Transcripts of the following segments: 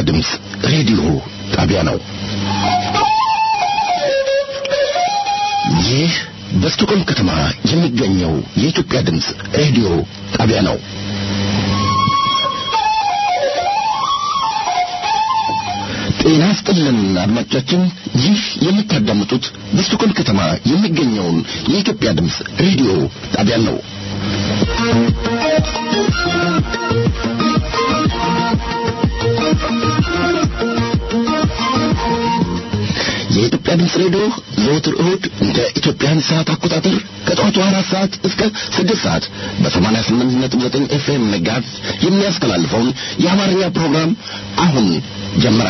ድምፅ ሬዲዮ ጣቢያ ነው። ይህ በስቶኮልም ከተማ የሚገኘው የኢትዮጵያ ድምፅ ሬዲዮ ጣቢያ ነው። ጤና ይስጥልን አድማጮቻችን፣ ይህ የምታዳምጡት በስቶኮልም ከተማ የሚገኘውን የኢትዮጵያ ድምፅ ሬዲዮ ጣቢያ ነው። የኢትዮጵያ ድምፅ ሬዲዮ ዘወትር እሁድ እንደ ኢትዮጵያን ሰዓት አቆጣጠር ከጠዋቱ አራት ሰዓት እስከ ስድስት ሰዓት በሰማንያ ስምንት ነጥብ ዘጠኝ ኤፍኤም መጋዝ የሚያስተላልፈውን የአማርኛ ፕሮግራም አሁን ጀመረ።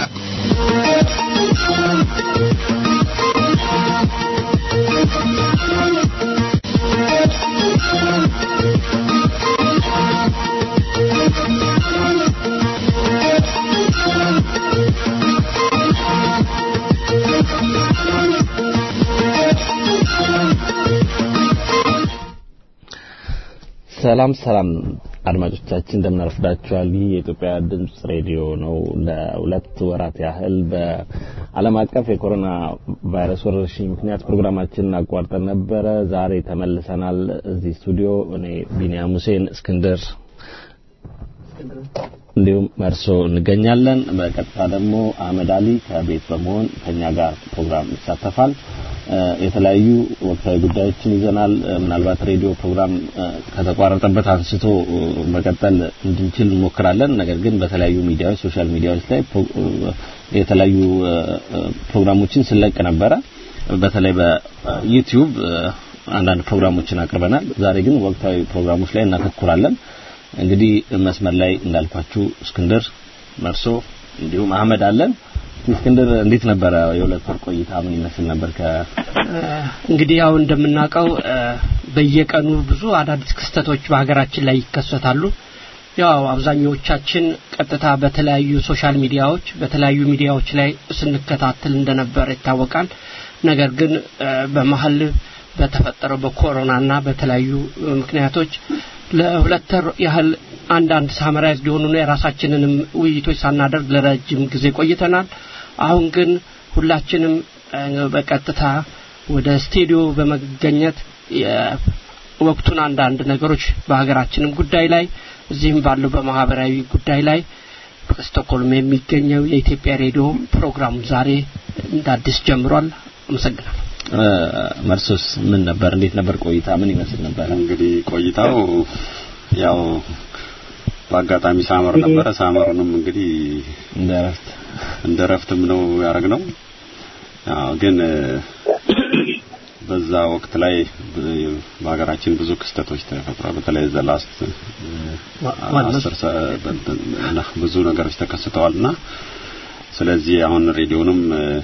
ሰላም ሰላም አድማጮቻችን እንደምን አረፍዳችኋል። ይህ የኢትዮጵያ ድምጽ ሬዲዮ ነው። ለሁለት ወራት ያህል በዓለም አቀፍ የኮሮና ቫይረስ ወረርሽኝ ምክንያት ፕሮግራማችንን አቋርጠን ነበረ። ዛሬ ተመልሰናል እዚህ ስቱዲዮ። እኔ ቢኒያም ሁሴን፣ እስክንድር እንዲሁም መርሶ እንገኛለን። በቀጥታ ደግሞ አህመድ አሊ ከቤት በመሆን ከኛ ጋር ፕሮግራም ይሳተፋል። የተለያዩ ወቅታዊ ጉዳዮችን ይዘናል። ምናልባት ሬዲዮ ፕሮግራም ከተቋረጠበት አንስቶ መቀጠል እንድንችል እንሞክራለን። ነገር ግን በተለያዩ ሚዲያዎች፣ ሶሻል ሚዲያዎች ላይ የተለያዩ ፕሮግራሞችን ስለቅ ነበረ። በተለይ በዩቲዩብ አንዳንድ ፕሮግራሞችን አቅርበናል። ዛሬ ግን ወቅታዊ ፕሮግራሞች ላይ እናተኩራለን። እንግዲህ መስመር ላይ እንዳልኳችሁ እስክንድር መርሶ እንዲሁም አህመድ አለን። እስክንድር እንዴት ነበረ የሁለት ወር ቆይታ ምን ይመስል ነበር? ከ እንግዲህ ያው እንደምናውቀው በየቀኑ ብዙ አዳዲስ ክስተቶች በሀገራችን ላይ ይከሰታሉ። ያው አብዛኞቻችን ቀጥታ በተለያዩ ሶሻል ሚዲያዎች በተለያዩ ሚዲያዎች ላይ ስንከታተል እንደነበረ ይታወቃል። ነገር ግን በመሀል በተፈጠረው በኮሮናና በተለያዩ ምክንያቶች ለሁለት ወር ያህል አንዳንድ ሳመራይዝ ሊሆኑ የራሳችንንም ውይይቶች ሳናደርግ ለረጅም ጊዜ ቆይተናል። አሁን ግን ሁላችንም በቀጥታ ወደ ስቱዲዮ በመገኘት የወቅቱን አንዳንድ ነገሮች በሀገራችንም ጉዳይ ላይ እዚህም ባለው በማህበራዊ ጉዳይ ላይ በስቶክሆልም የሚገኘው የኢትዮጵያ ሬዲዮ ፕሮግራም ዛሬ እንደ አዲስ ጀምሯል። አመሰግናለሁ። መርሶስ ምን ነበር? እንዴት ነበር ቆይታ? ምን ይመስል ነበር? እንግዲህ ቆይታው ያው በአጋጣሚ ሳመር ነበረ። ሳመሩንም እንግዲህ እንደ ረፍት እንደ ረፍትም ነው ያደረግነው። አዎ ግን በዛ ወቅት ላይ በሀገራችን ብዙ ክስተቶች ተፈጥሯል። በተለይ ዘ ላስት አስር ብዙ ነገሮች ተከስተዋልና ስለዚህ አሁን ሬዲዮንም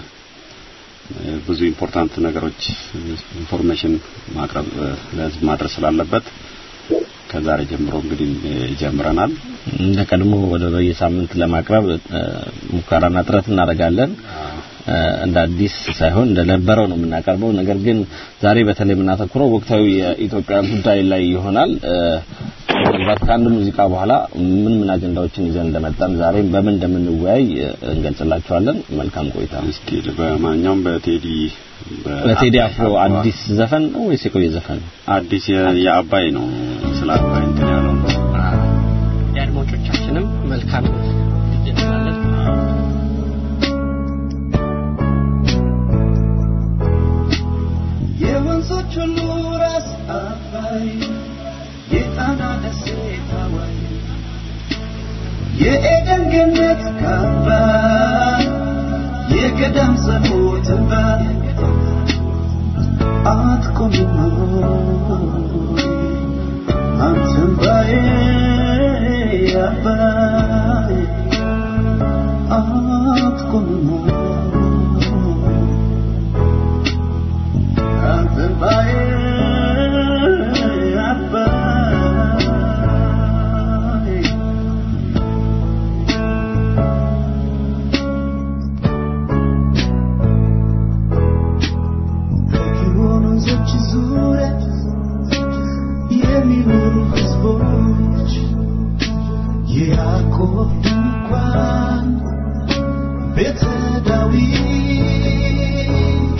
ብዙ ኢምፖርታንት ነገሮች ኢንፎርሜሽን ማቅረብ ለህዝብ ማድረስ ስላለበት ከዛሬ ጀምሮ እንግዲህ ጀምረናል። እንደ ቀድሞ ወደ በየሳምንት ለማቅረብ ሙከራና ጥረት እናደርጋለን። እንደ አዲስ ሳይሆን እንደነበረው ነው የምናቀርበው። ነገር ግን ዛሬ በተለይ የምናተኩረው ወቅታዊ የኢትዮጵያ ጉዳይ ላይ ይሆናል። ምናልባት ከአንድ ሙዚቃ በኋላ ምን ምን አጀንዳዎችን ይዘን እንደመጣን ዛሬም በምን እንደምንወያይ እንገልጽላችኋለን። መልካም ቆይታ። እስኪ በማንኛውም በቴዲ በቴዲ አፍሮ አዲስ ዘፈን ነው ወይስ የቆየ ዘፈን ነው? አዲስ የአባይ ነው። ስለ አባይ እንትን ያለው ነው። የአድማጮቻችንም መልካም እንላለን። የወንዞች ሁሉ ራስ አባይ የጣና ደሴት ሐዋይ የኤደን ገነት ካባ የገዳም ጸሎት እንባ አትቆምም አንተም ባዬ አባይ አትቆምም አንተም ባዬ አባይ በጊዮን ወንዞች ዙሪያ የሚኖሩ ሕዝቦች የያዕቆብ ድንኳን ቤተ ዳዊት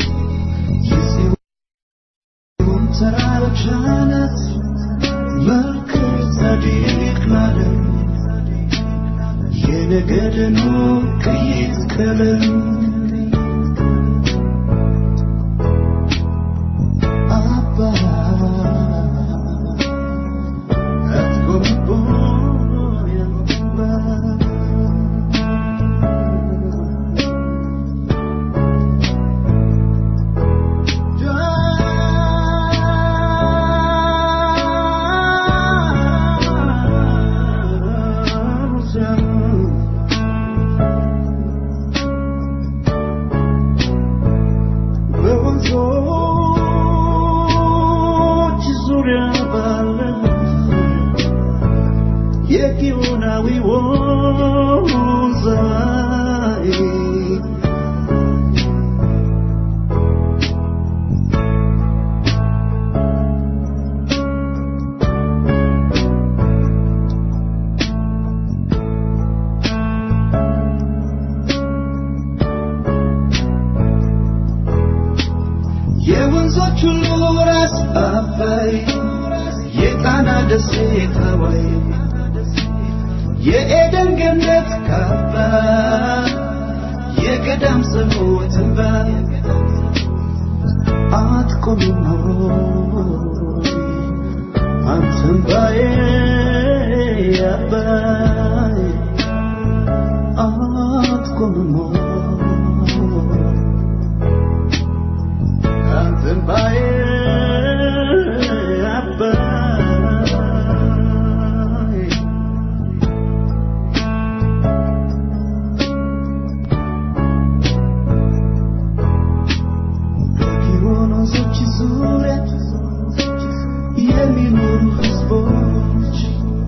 የጽዮን ተራሮች አናት መልከ ጸዲቅ ማለት የነገድኑ ቅይጥ ቀለም አባ አትጎብቦ ያንባ በወንዞች ዙሪያ ባለ የጊዮናዊ ወንዝ ላይ የወንዞች ሁሉ ራስ አባይ የጣና ደሴት ሀዋይ የኤደን ገነት ካባ የገዳም ጸሎት እንባ አትቆምም ሆይ አንተም ባዬ አባይ አትቆምም ሆይ አንተም ባዬ አባይ በጊዮን ወንዞች ዙሪያ የሚኖሩ ሕዝቦች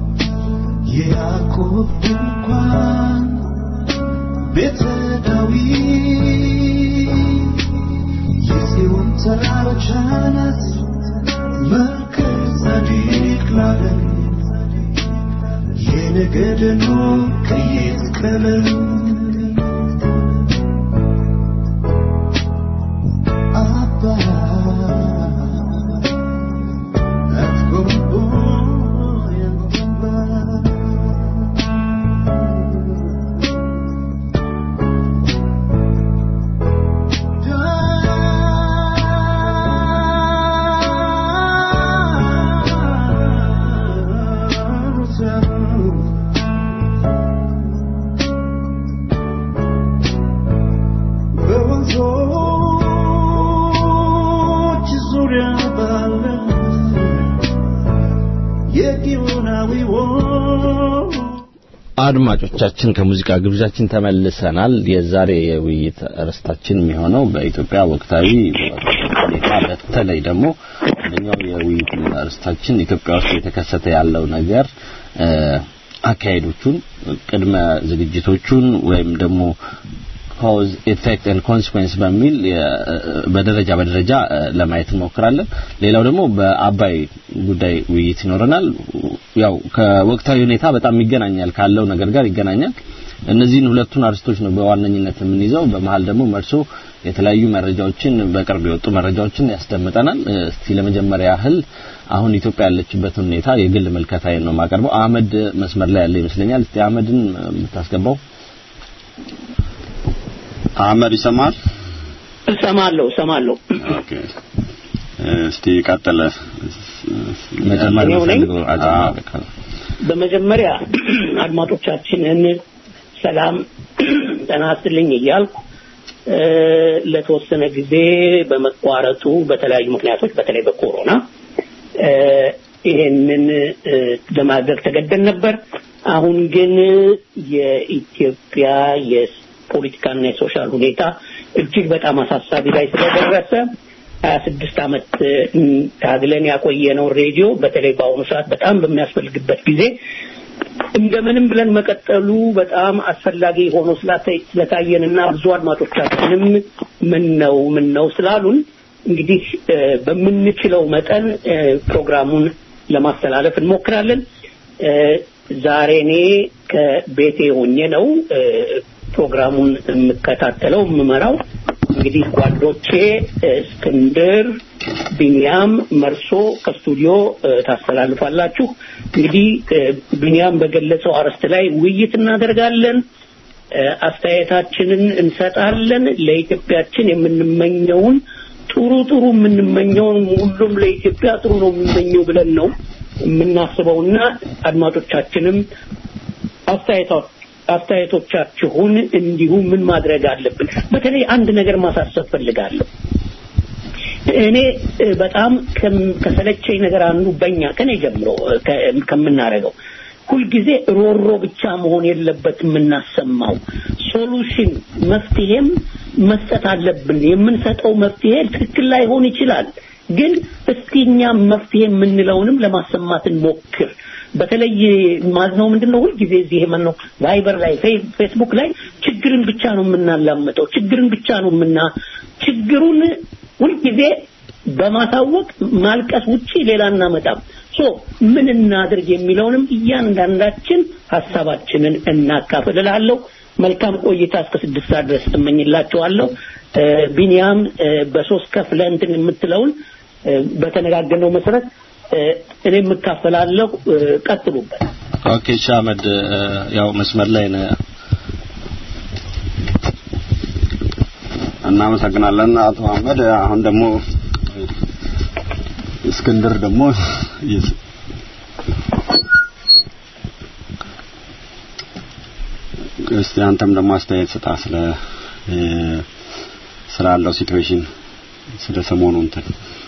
የያዕቆብ ድንኳን ቤተ ዳዊት የጽዮን ተራሮች አናት መልከ ጸዲቅ ማለት የነገድኑ ቅይጥ ቀለም አባ አትጎብቦ ያንባ በወንዞች ዙሪያ ባለ የጊዮናዊ ወንዝ አድማጮቻችን ከሙዚቃ ግብዣችን ተመልሰናል። የዛሬ የውይይት ርዕሳችን የሚሆነው በኢትዮጵያ ወቅታዊ ሁኔታ በተለይ ደግሞ አንደኛው የውይይት ርዕሳችን ኢትዮጵያ ውስጥ የተከሰተ ያለው ነገር እ፣ አካሄዶቹን፣ ቅድመ ዝግጅቶቹን ወይም ደግሞ ኮዝ ኢፌክት ኤንድ ኮንሲኩዌንስ በሚል የ- በደረጃ በደረጃ እ፣ ለማየት እንሞክራለን። ሌላው ደግሞ በአባይ ጉዳይ ውይይት ይኖረናል። ያው ከወቅታዊ ሁኔታ በጣም ይገናኛል ካለው ነገር ጋር ይገናኛል። እነዚህን ሁለቱን አርስቶች ነው በዋነኝነት የምንይዘው። በመሀል ደግሞ መልሶ የተለያዩ መረጃዎችን በቅርብ የወጡ መረጃዎችን ያስደምጠናል። እ፣ እስቲ ለመጀመሪያ ያህል አሁን ኢትዮጵያ ያለችበትን ሁኔታ የግል መልከታዬን ነው የማቀርበው። አህመድ መስመር ላይ ያለ ይመስለኛል። እስቲ አህመድን የምታስገባው አህመድ ይሰማል? እሰማለሁ እሰማለሁ። ኦኬ እስቲ ቀጥለ መጀመሪያ እኔው ነኝ? የምፈልገው አጀማመር ካለ በመጀመሪያ አድማጮቻችንን ሰላም ጤና ይስጥልኝ እያልኩ እ፣ ለተወሰነ ጊዜ በመቋረጡ በተለያዩ ምክንያቶች በተለይ በኮሮና እ፣ ይሄንን እ፣ ለማድረግ ተገደን ነበር። አሁን ግን የኢትዮጵያ የፖለቲካና የሶሻል ሁኔታ እጅግ በጣም አሳሳቢ ላይ ስለደረሰ ሀያ ስድስት ዓመት እ፣ ታግለን ያቆየነው ሬዲዮ በተለይ በአሁኑ ሰዓት በጣም በሚያስፈልግበት ጊዜ እንደምንም ብለን መቀጠሉ በጣም አስፈላጊ ሆኖ ስላተ- ስለታየንና ብዙ አድማጮቻችንም ምን ነው ምን ነው ስላሉን እንግዲህ እ፣ በምንችለው መጠን እ፣ ፕሮግራሙን ለማስተላለፍ እንሞክራለን። እ፣ ዛሬ እኔ ከቤቴ ሆኜ ነው እ፣ ፕሮግራሙን የምከታተለው የምመራው እንግዲህ ጓዶቼ እስክንድር፣ ቢንያም፣ መርሶ ከስቱዲዮ ታስተላልፋላችሁ። እንግዲህ ቢንያም በገለጸው አርዕስት ላይ ውይይት እናደርጋለን። አስተያየታችንን እንሰጣለን። ለኢትዮጵያችን የምንመኘውን ጥሩ ጥሩ የምንመኘውን ሁሉም ለኢትዮጵያ ጥሩ ነው የሚመኘው ብለን ነው የምናስበውና አድማጮቻችንም አስተያየቶቻችሁን እንዲሁ ምን ማድረግ አለብን። በተለይ አንድ ነገር ማሳሰብ ፈልጋለሁ። እኔ በጣም ከሰለቸኝ ነገር አንዱ በእኛ ከኔ ጀምሮ ከምናደርገው ሁልጊዜ ሮሮ ብቻ መሆን የለበት የምናሰማው ሶሉሽን መፍትሄም መስጠት አለብን። የምንሰጠው መፍትሄ ትክክል ላይሆን ይችላል፣ ግን እስቲ እኛም መፍትሄ የምንለውንም ለማሰማት እንሞክር። በተለይ ማዝነው ምንድነው ሁልጊዜ እዚህ ምን ነው ቫይበር ላይ ፌስቡክ ላይ ችግርን ብቻ ነው የምናላምጠው፣ ችግርን ብቻ ነው የምና ችግሩን ሁልጊዜ በማሳወቅ ማልቀስ ውጪ ሌላ እናመጣም። ሶ ምን እናድርግ የሚለውንም እያንዳንዳችን ሀሳባችንን እናካፍል እላለሁ። መልካም ቆይታ እስከ ስድስት ሰዓት ድረስ እመኝላችኋለሁ። ቢኒያም በሶስት ከፍለ እንትን የምትለውን በተነጋገርነው መሰረት እኔ የምካፈላለሁ። ቀጥሉበት። ኦኬ ሻመድ ያው መስመር ላይ ነህ። እናመሰግናለን አቶ አህመድ። አሁን ደግሞ እስክንድር ደግሞ እስቲ አንተም ደግሞ አስተያየት ስጣ ስለ ስላለው ሲትዌሽን ስለ ሰሞኑ እንትን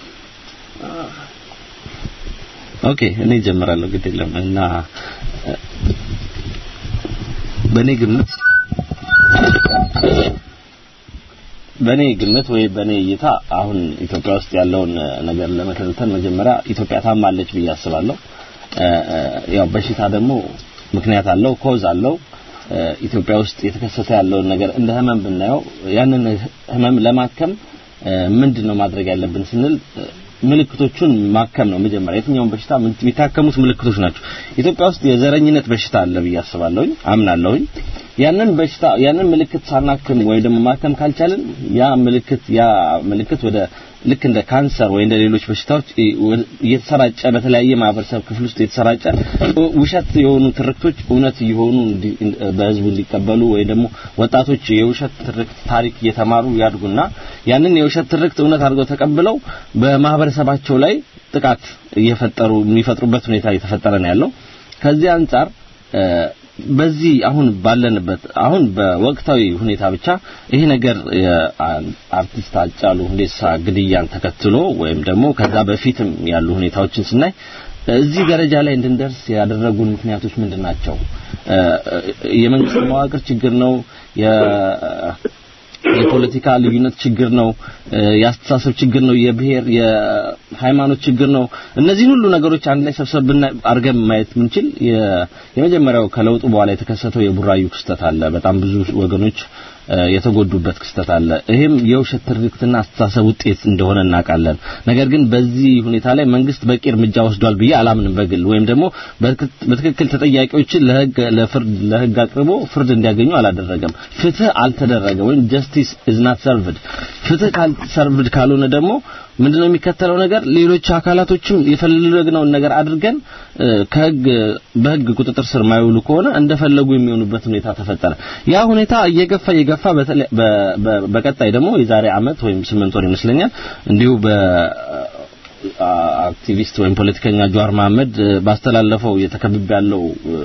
ኦኬ እኔ ጀምራለሁ ግድ የለም እና በእኔ ግምት በእኔ ግምት ወይ በእኔ እይታ አሁን ኢትዮጵያ ውስጥ ያለውን ነገር ለመተንተን መጀመሪያ ኢትዮጵያ ታማለች ብዬ አስባለሁ። ያው በሽታ ደግሞ ምክንያት አለው፣ ኮዝ አለው። ኢትዮጵያ ውስጥ የተከሰተ ያለውን ነገር እንደ ህመም ብናየው ያንን ህመም ለማከም ምንድን ነው ማድረግ ያለብን ስንል ምልክቶቹን ማከም ነው መጀመሪያ። የትኛውን በሽታ የሚታከሙት ምልክቶች ናቸው። ኢትዮጵያ ውስጥ የዘረኝነት በሽታ አለ ብዬ አስባለሁኝ፣ አምናለሁኝ። ያንን በሽታ ያንን ምልክት ሳናክም ወይ ደግሞ ማከም ካልቻልን ያ ምልክት ያ ምልክት ወደ ልክ እንደ ካንሰር ወይ እንደ ሌሎች በሽታዎች እየተሰራጨ በተለያየ ማህበረሰብ ክፍል ውስጥ የተሰራጨ ውሸት የሆኑ ትርክቶች እውነት እየሆኑ በህዝቡ እንዲቀበሉ ወይ ደግሞ ወጣቶች የውሸት ትርክት ታሪክ እየተማሩ ያድጉና ያንን የውሸት ትርክት እውነት አድርገው ተቀብለው በማህበረሰባቸው ላይ ጥቃት እየፈጠሩ የሚፈጥሩበት ሁኔታ እየተፈጠረ ነው ያለው። ከዚህ አንጻር በዚህ አሁን ባለንበት አሁን በወቅታዊ ሁኔታ ብቻ ይሄ ነገር የአርቲስት አጫሉ ሁንዴሳ ግድያን ተከትሎ ወይም ደግሞ ከዛ በፊትም ያሉ ሁኔታዎችን ስናይ እዚህ ደረጃ ላይ እንድንደርስ ያደረጉን ምክንያቶች ምንድን ናቸው? የመንግስት መዋቅር ችግር ነው። የፖለቲካ ልዩነት ችግር ነው። የአስተሳሰብ ችግር ነው። የብሔር የሃይማኖት ችግር ነው። እነዚህን ሁሉ ነገሮች አንድ ላይ ሰብሰብ አድርገን ማየት የምንችል የመጀመሪያው ከለውጡ በኋላ የተከሰተው የቡራዩ ክስተት አለ። በጣም ብዙ ወገኖች የተጎዱበት ክስተት አለ። ይሄም የውሸት ትርክትና አስተሳሰብ ውጤት እንደሆነ እናውቃለን። ነገር ግን በዚህ ሁኔታ ላይ መንግስት በቂ እርምጃ ወስዷል ብዬ አላምንም በግል ወይም ደግሞ በትክክል ተጠያቂዎችን ለህግ ለፍርድ ለህግ አቅርቦ ፍርድ እንዲያገኙ አላደረገም። ፍትህ አልተደረገም ወይም ጀስቲስ ኢዝ ናት ሰርቭድ። ፍትህ ካልሰርቭድ ካልሆነ ደግሞ ምንድነው የሚከተለው ነገር ሌሎች አካላቶችም የፈለግነውን ነገር አድርገን ከህግ በህግ ቁጥጥር ስር ማይውሉ ከሆነ እንደፈለጉ የሚሆኑበት ሁኔታ ተፈጠረ። ያ ሁኔታ እየገፋ እየገፋ በቀጣይ ደግሞ የዛሬ አመት ወይም ስምንት ወር ይመስለኛል እንዲሁ በ አክቲቪስት ወይም ፖለቲከኛ ጀዋር መሐመድ ባስተላለፈው የተከብብ ያለው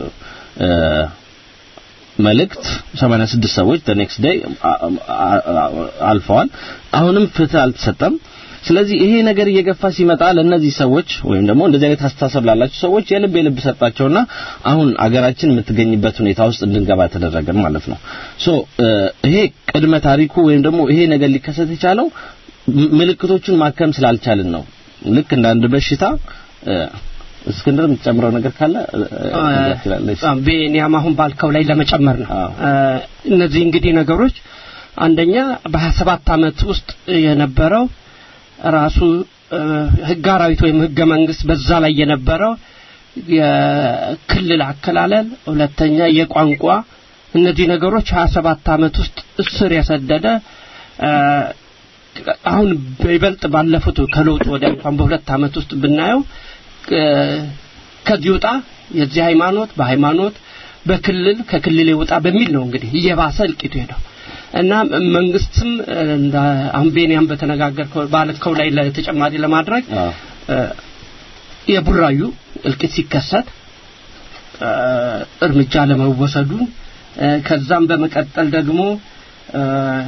መልእክት 86 ሰዎች the next day አልፈዋል። አሁንም ፍትህ አልተሰጠም። ስለዚህ ይሄ ነገር እየገፋ ሲመጣ ለእነዚህ ሰዎች ወይም ደግሞ እንደዚህ አይነት አስተሳሰብ ላላቸው ሰዎች የልብ የልብ ሰጣቸውና አሁን አገራችን የምትገኝበት ሁኔታ ውስጥ እንድንገባ ተደረገ ማለት ነው። ሶ ይሄ ቅድመ ታሪኩ ወይም ደግሞ ይሄ ነገር ሊከሰት የቻለው ምልክቶቹን ማከም ስላልቻልን ነው። ልክ እንደ አንድ በሽታ እስክንድር የምትጨምረው ነገር ካለ ቤኒያም አሁን ባልከው ላይ ለመጨመር ነው። እነዚህ እንግዲህ ነገሮች አንደኛ በሀያ ሰባት አመት ውስጥ የነበረው ራሱ ህግ አራዊት ወይም ህገ መንግስት በዛ ላይ የነበረው የክልል አከላለል፣ ሁለተኛ የቋንቋ እነዚህ ነገሮች 27 ዓመት ውስጥ እስር የሰደደ እ፣ አሁን በይበልጥ ባለፉት ከለውጥ ወደ እንኳን በሁለት ዓመት ውስጥ ብናየው እ፣ ከዚህ ውጣ የዚህ ሃይማኖት በሃይማኖት በክልል ከክልል ይውጣ በሚል ነው እንግዲህ እየባሰ እልቂቱ ሄደው እና መንግስትም እ፣ እንደ አሁን ቤንያም በተነጋገርከው ባልከው ላይ ለተጨማሪ ለማድረግ አዎ። እ፣ የቡራዩ እልቂት ሲከሰት እ፣ እርምጃ ለመወሰዱ እ፣ ከዛም በመቀጠል ደግሞ እ፣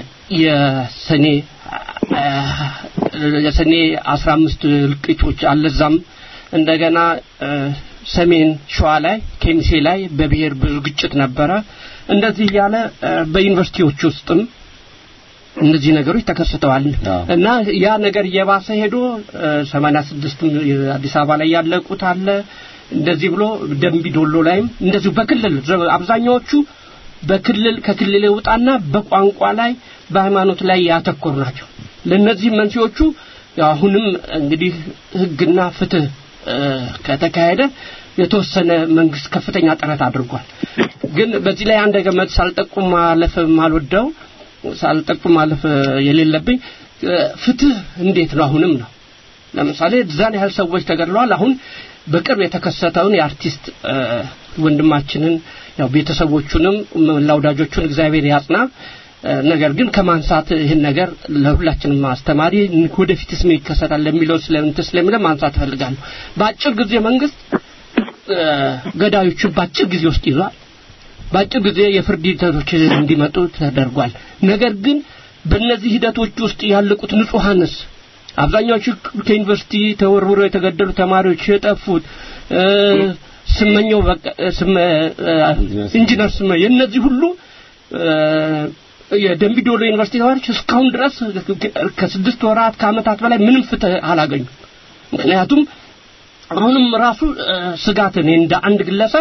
የሰኔ እ፣ የሰኔ 15 እልቂቶች አለዛም እንደገና እ፣ ሰሜን ሸዋ ላይ ኬሚሴ ላይ በብሔር ብዙ ግጭት ነበረ እንደዚህ እያለ እ፣ በዩኒቨርሲቲዎች ውስጥም እነዚህ ነገሮች ተከስተዋል አዎ። እና ያ ነገር እየባሰ ሄዶ ሰማንያ ስድስት አዲስ አበባ ላይ ያለቁት አለ እንደዚህ ብሎ ደንቢ ዶሎ ላይም እንደዚሁ በክልል ዘ- አብዛኛዎቹ በክልል ከክልል የውጣና በቋንቋ ላይ በሃይማኖት ላይ ያተኮሩ ናቸው ለእነዚህ መንስኤዎቹ ያው አሁንም እንግዲህ ህግና ፍትህ እ፣ ከተካሄደ የተወሰነ መንግስት ከፍተኛ ጥረት አድርጓል ግን በዚህ ላይ አንድ ገመድ ሳልጠቁም ማለፍ ማልወደው ሳልጠቁም ማለፍ የሌለብኝ እ፣ ፍትህ እንዴት ነው አሁንም ነው ለምሳሌ እዛን ያህል ሰዎች ተገድለዋል አሁን በቅርብ የተከሰተውን የአርቲስት እ፣ ወንድማችንን ያው ቤተሰቦቹንም ለወዳጆቹን እግዚአብሔር ያጽና እ፣ ነገር ግን ከማንሳት ይህን ነገር ለሁላችንም አስተማሪ ወደፊትስ ምን ይከሰታል ለሚለው ስለምንት ስለሚለው ማንሳት እፈልጋለሁ በአጭር ጊዜ መንግስት እ፣ ገዳዮቹን በአጭር ጊዜ ውስጥ ይዟል በአጭር ጊዜ የፍርድ ሂደቶች እንዲመጡ ተደርጓል ነገር ግን በእነዚህ ሂደቶች ውስጥ ያለቁት ንጹሐንስ አብዛኛዎቹ ከዩኒቨርሲቲ ተወርውረው የተገደሉ ተማሪዎች የጠፉት እ፣ ስመኘው በቃ ስመ እ፣ ኢንጂነር ስመ የእነዚህ ሁሉ እ፣ የደምቢ ዶሎ ዩኒቨርሲቲ ተማሪዎች እስካሁን ድረስ ከስድስት ወራት ከአመታት በላይ ምንም ፍትህ አላገኙም ምክንያቱም አሁንም ራሱ እ፣ ስጋት እኔ እንደ አንድ ግለሰብ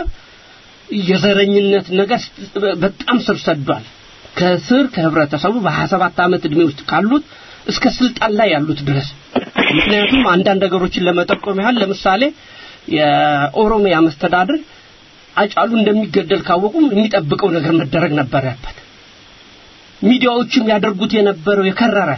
የዘረኝነት ነገር በጣም ስር ሰዷል ከስር ከህብረተሰቡ በ27 ዓመት እድሜ ውስጥ ካሉት እስከ ስልጣን ላይ ያሉት ድረስ ምክንያቱም አንዳንድ ነገሮችን ለመጠቆም ያህል ለምሳሌ የኦሮሚያ መስተዳድር አጫሉ እንደሚገደል ካወቁ የሚጠብቀው ነገር መደረግ ነበረበት ሚዲያዎችም ያደርጉት የነበረው የከረረ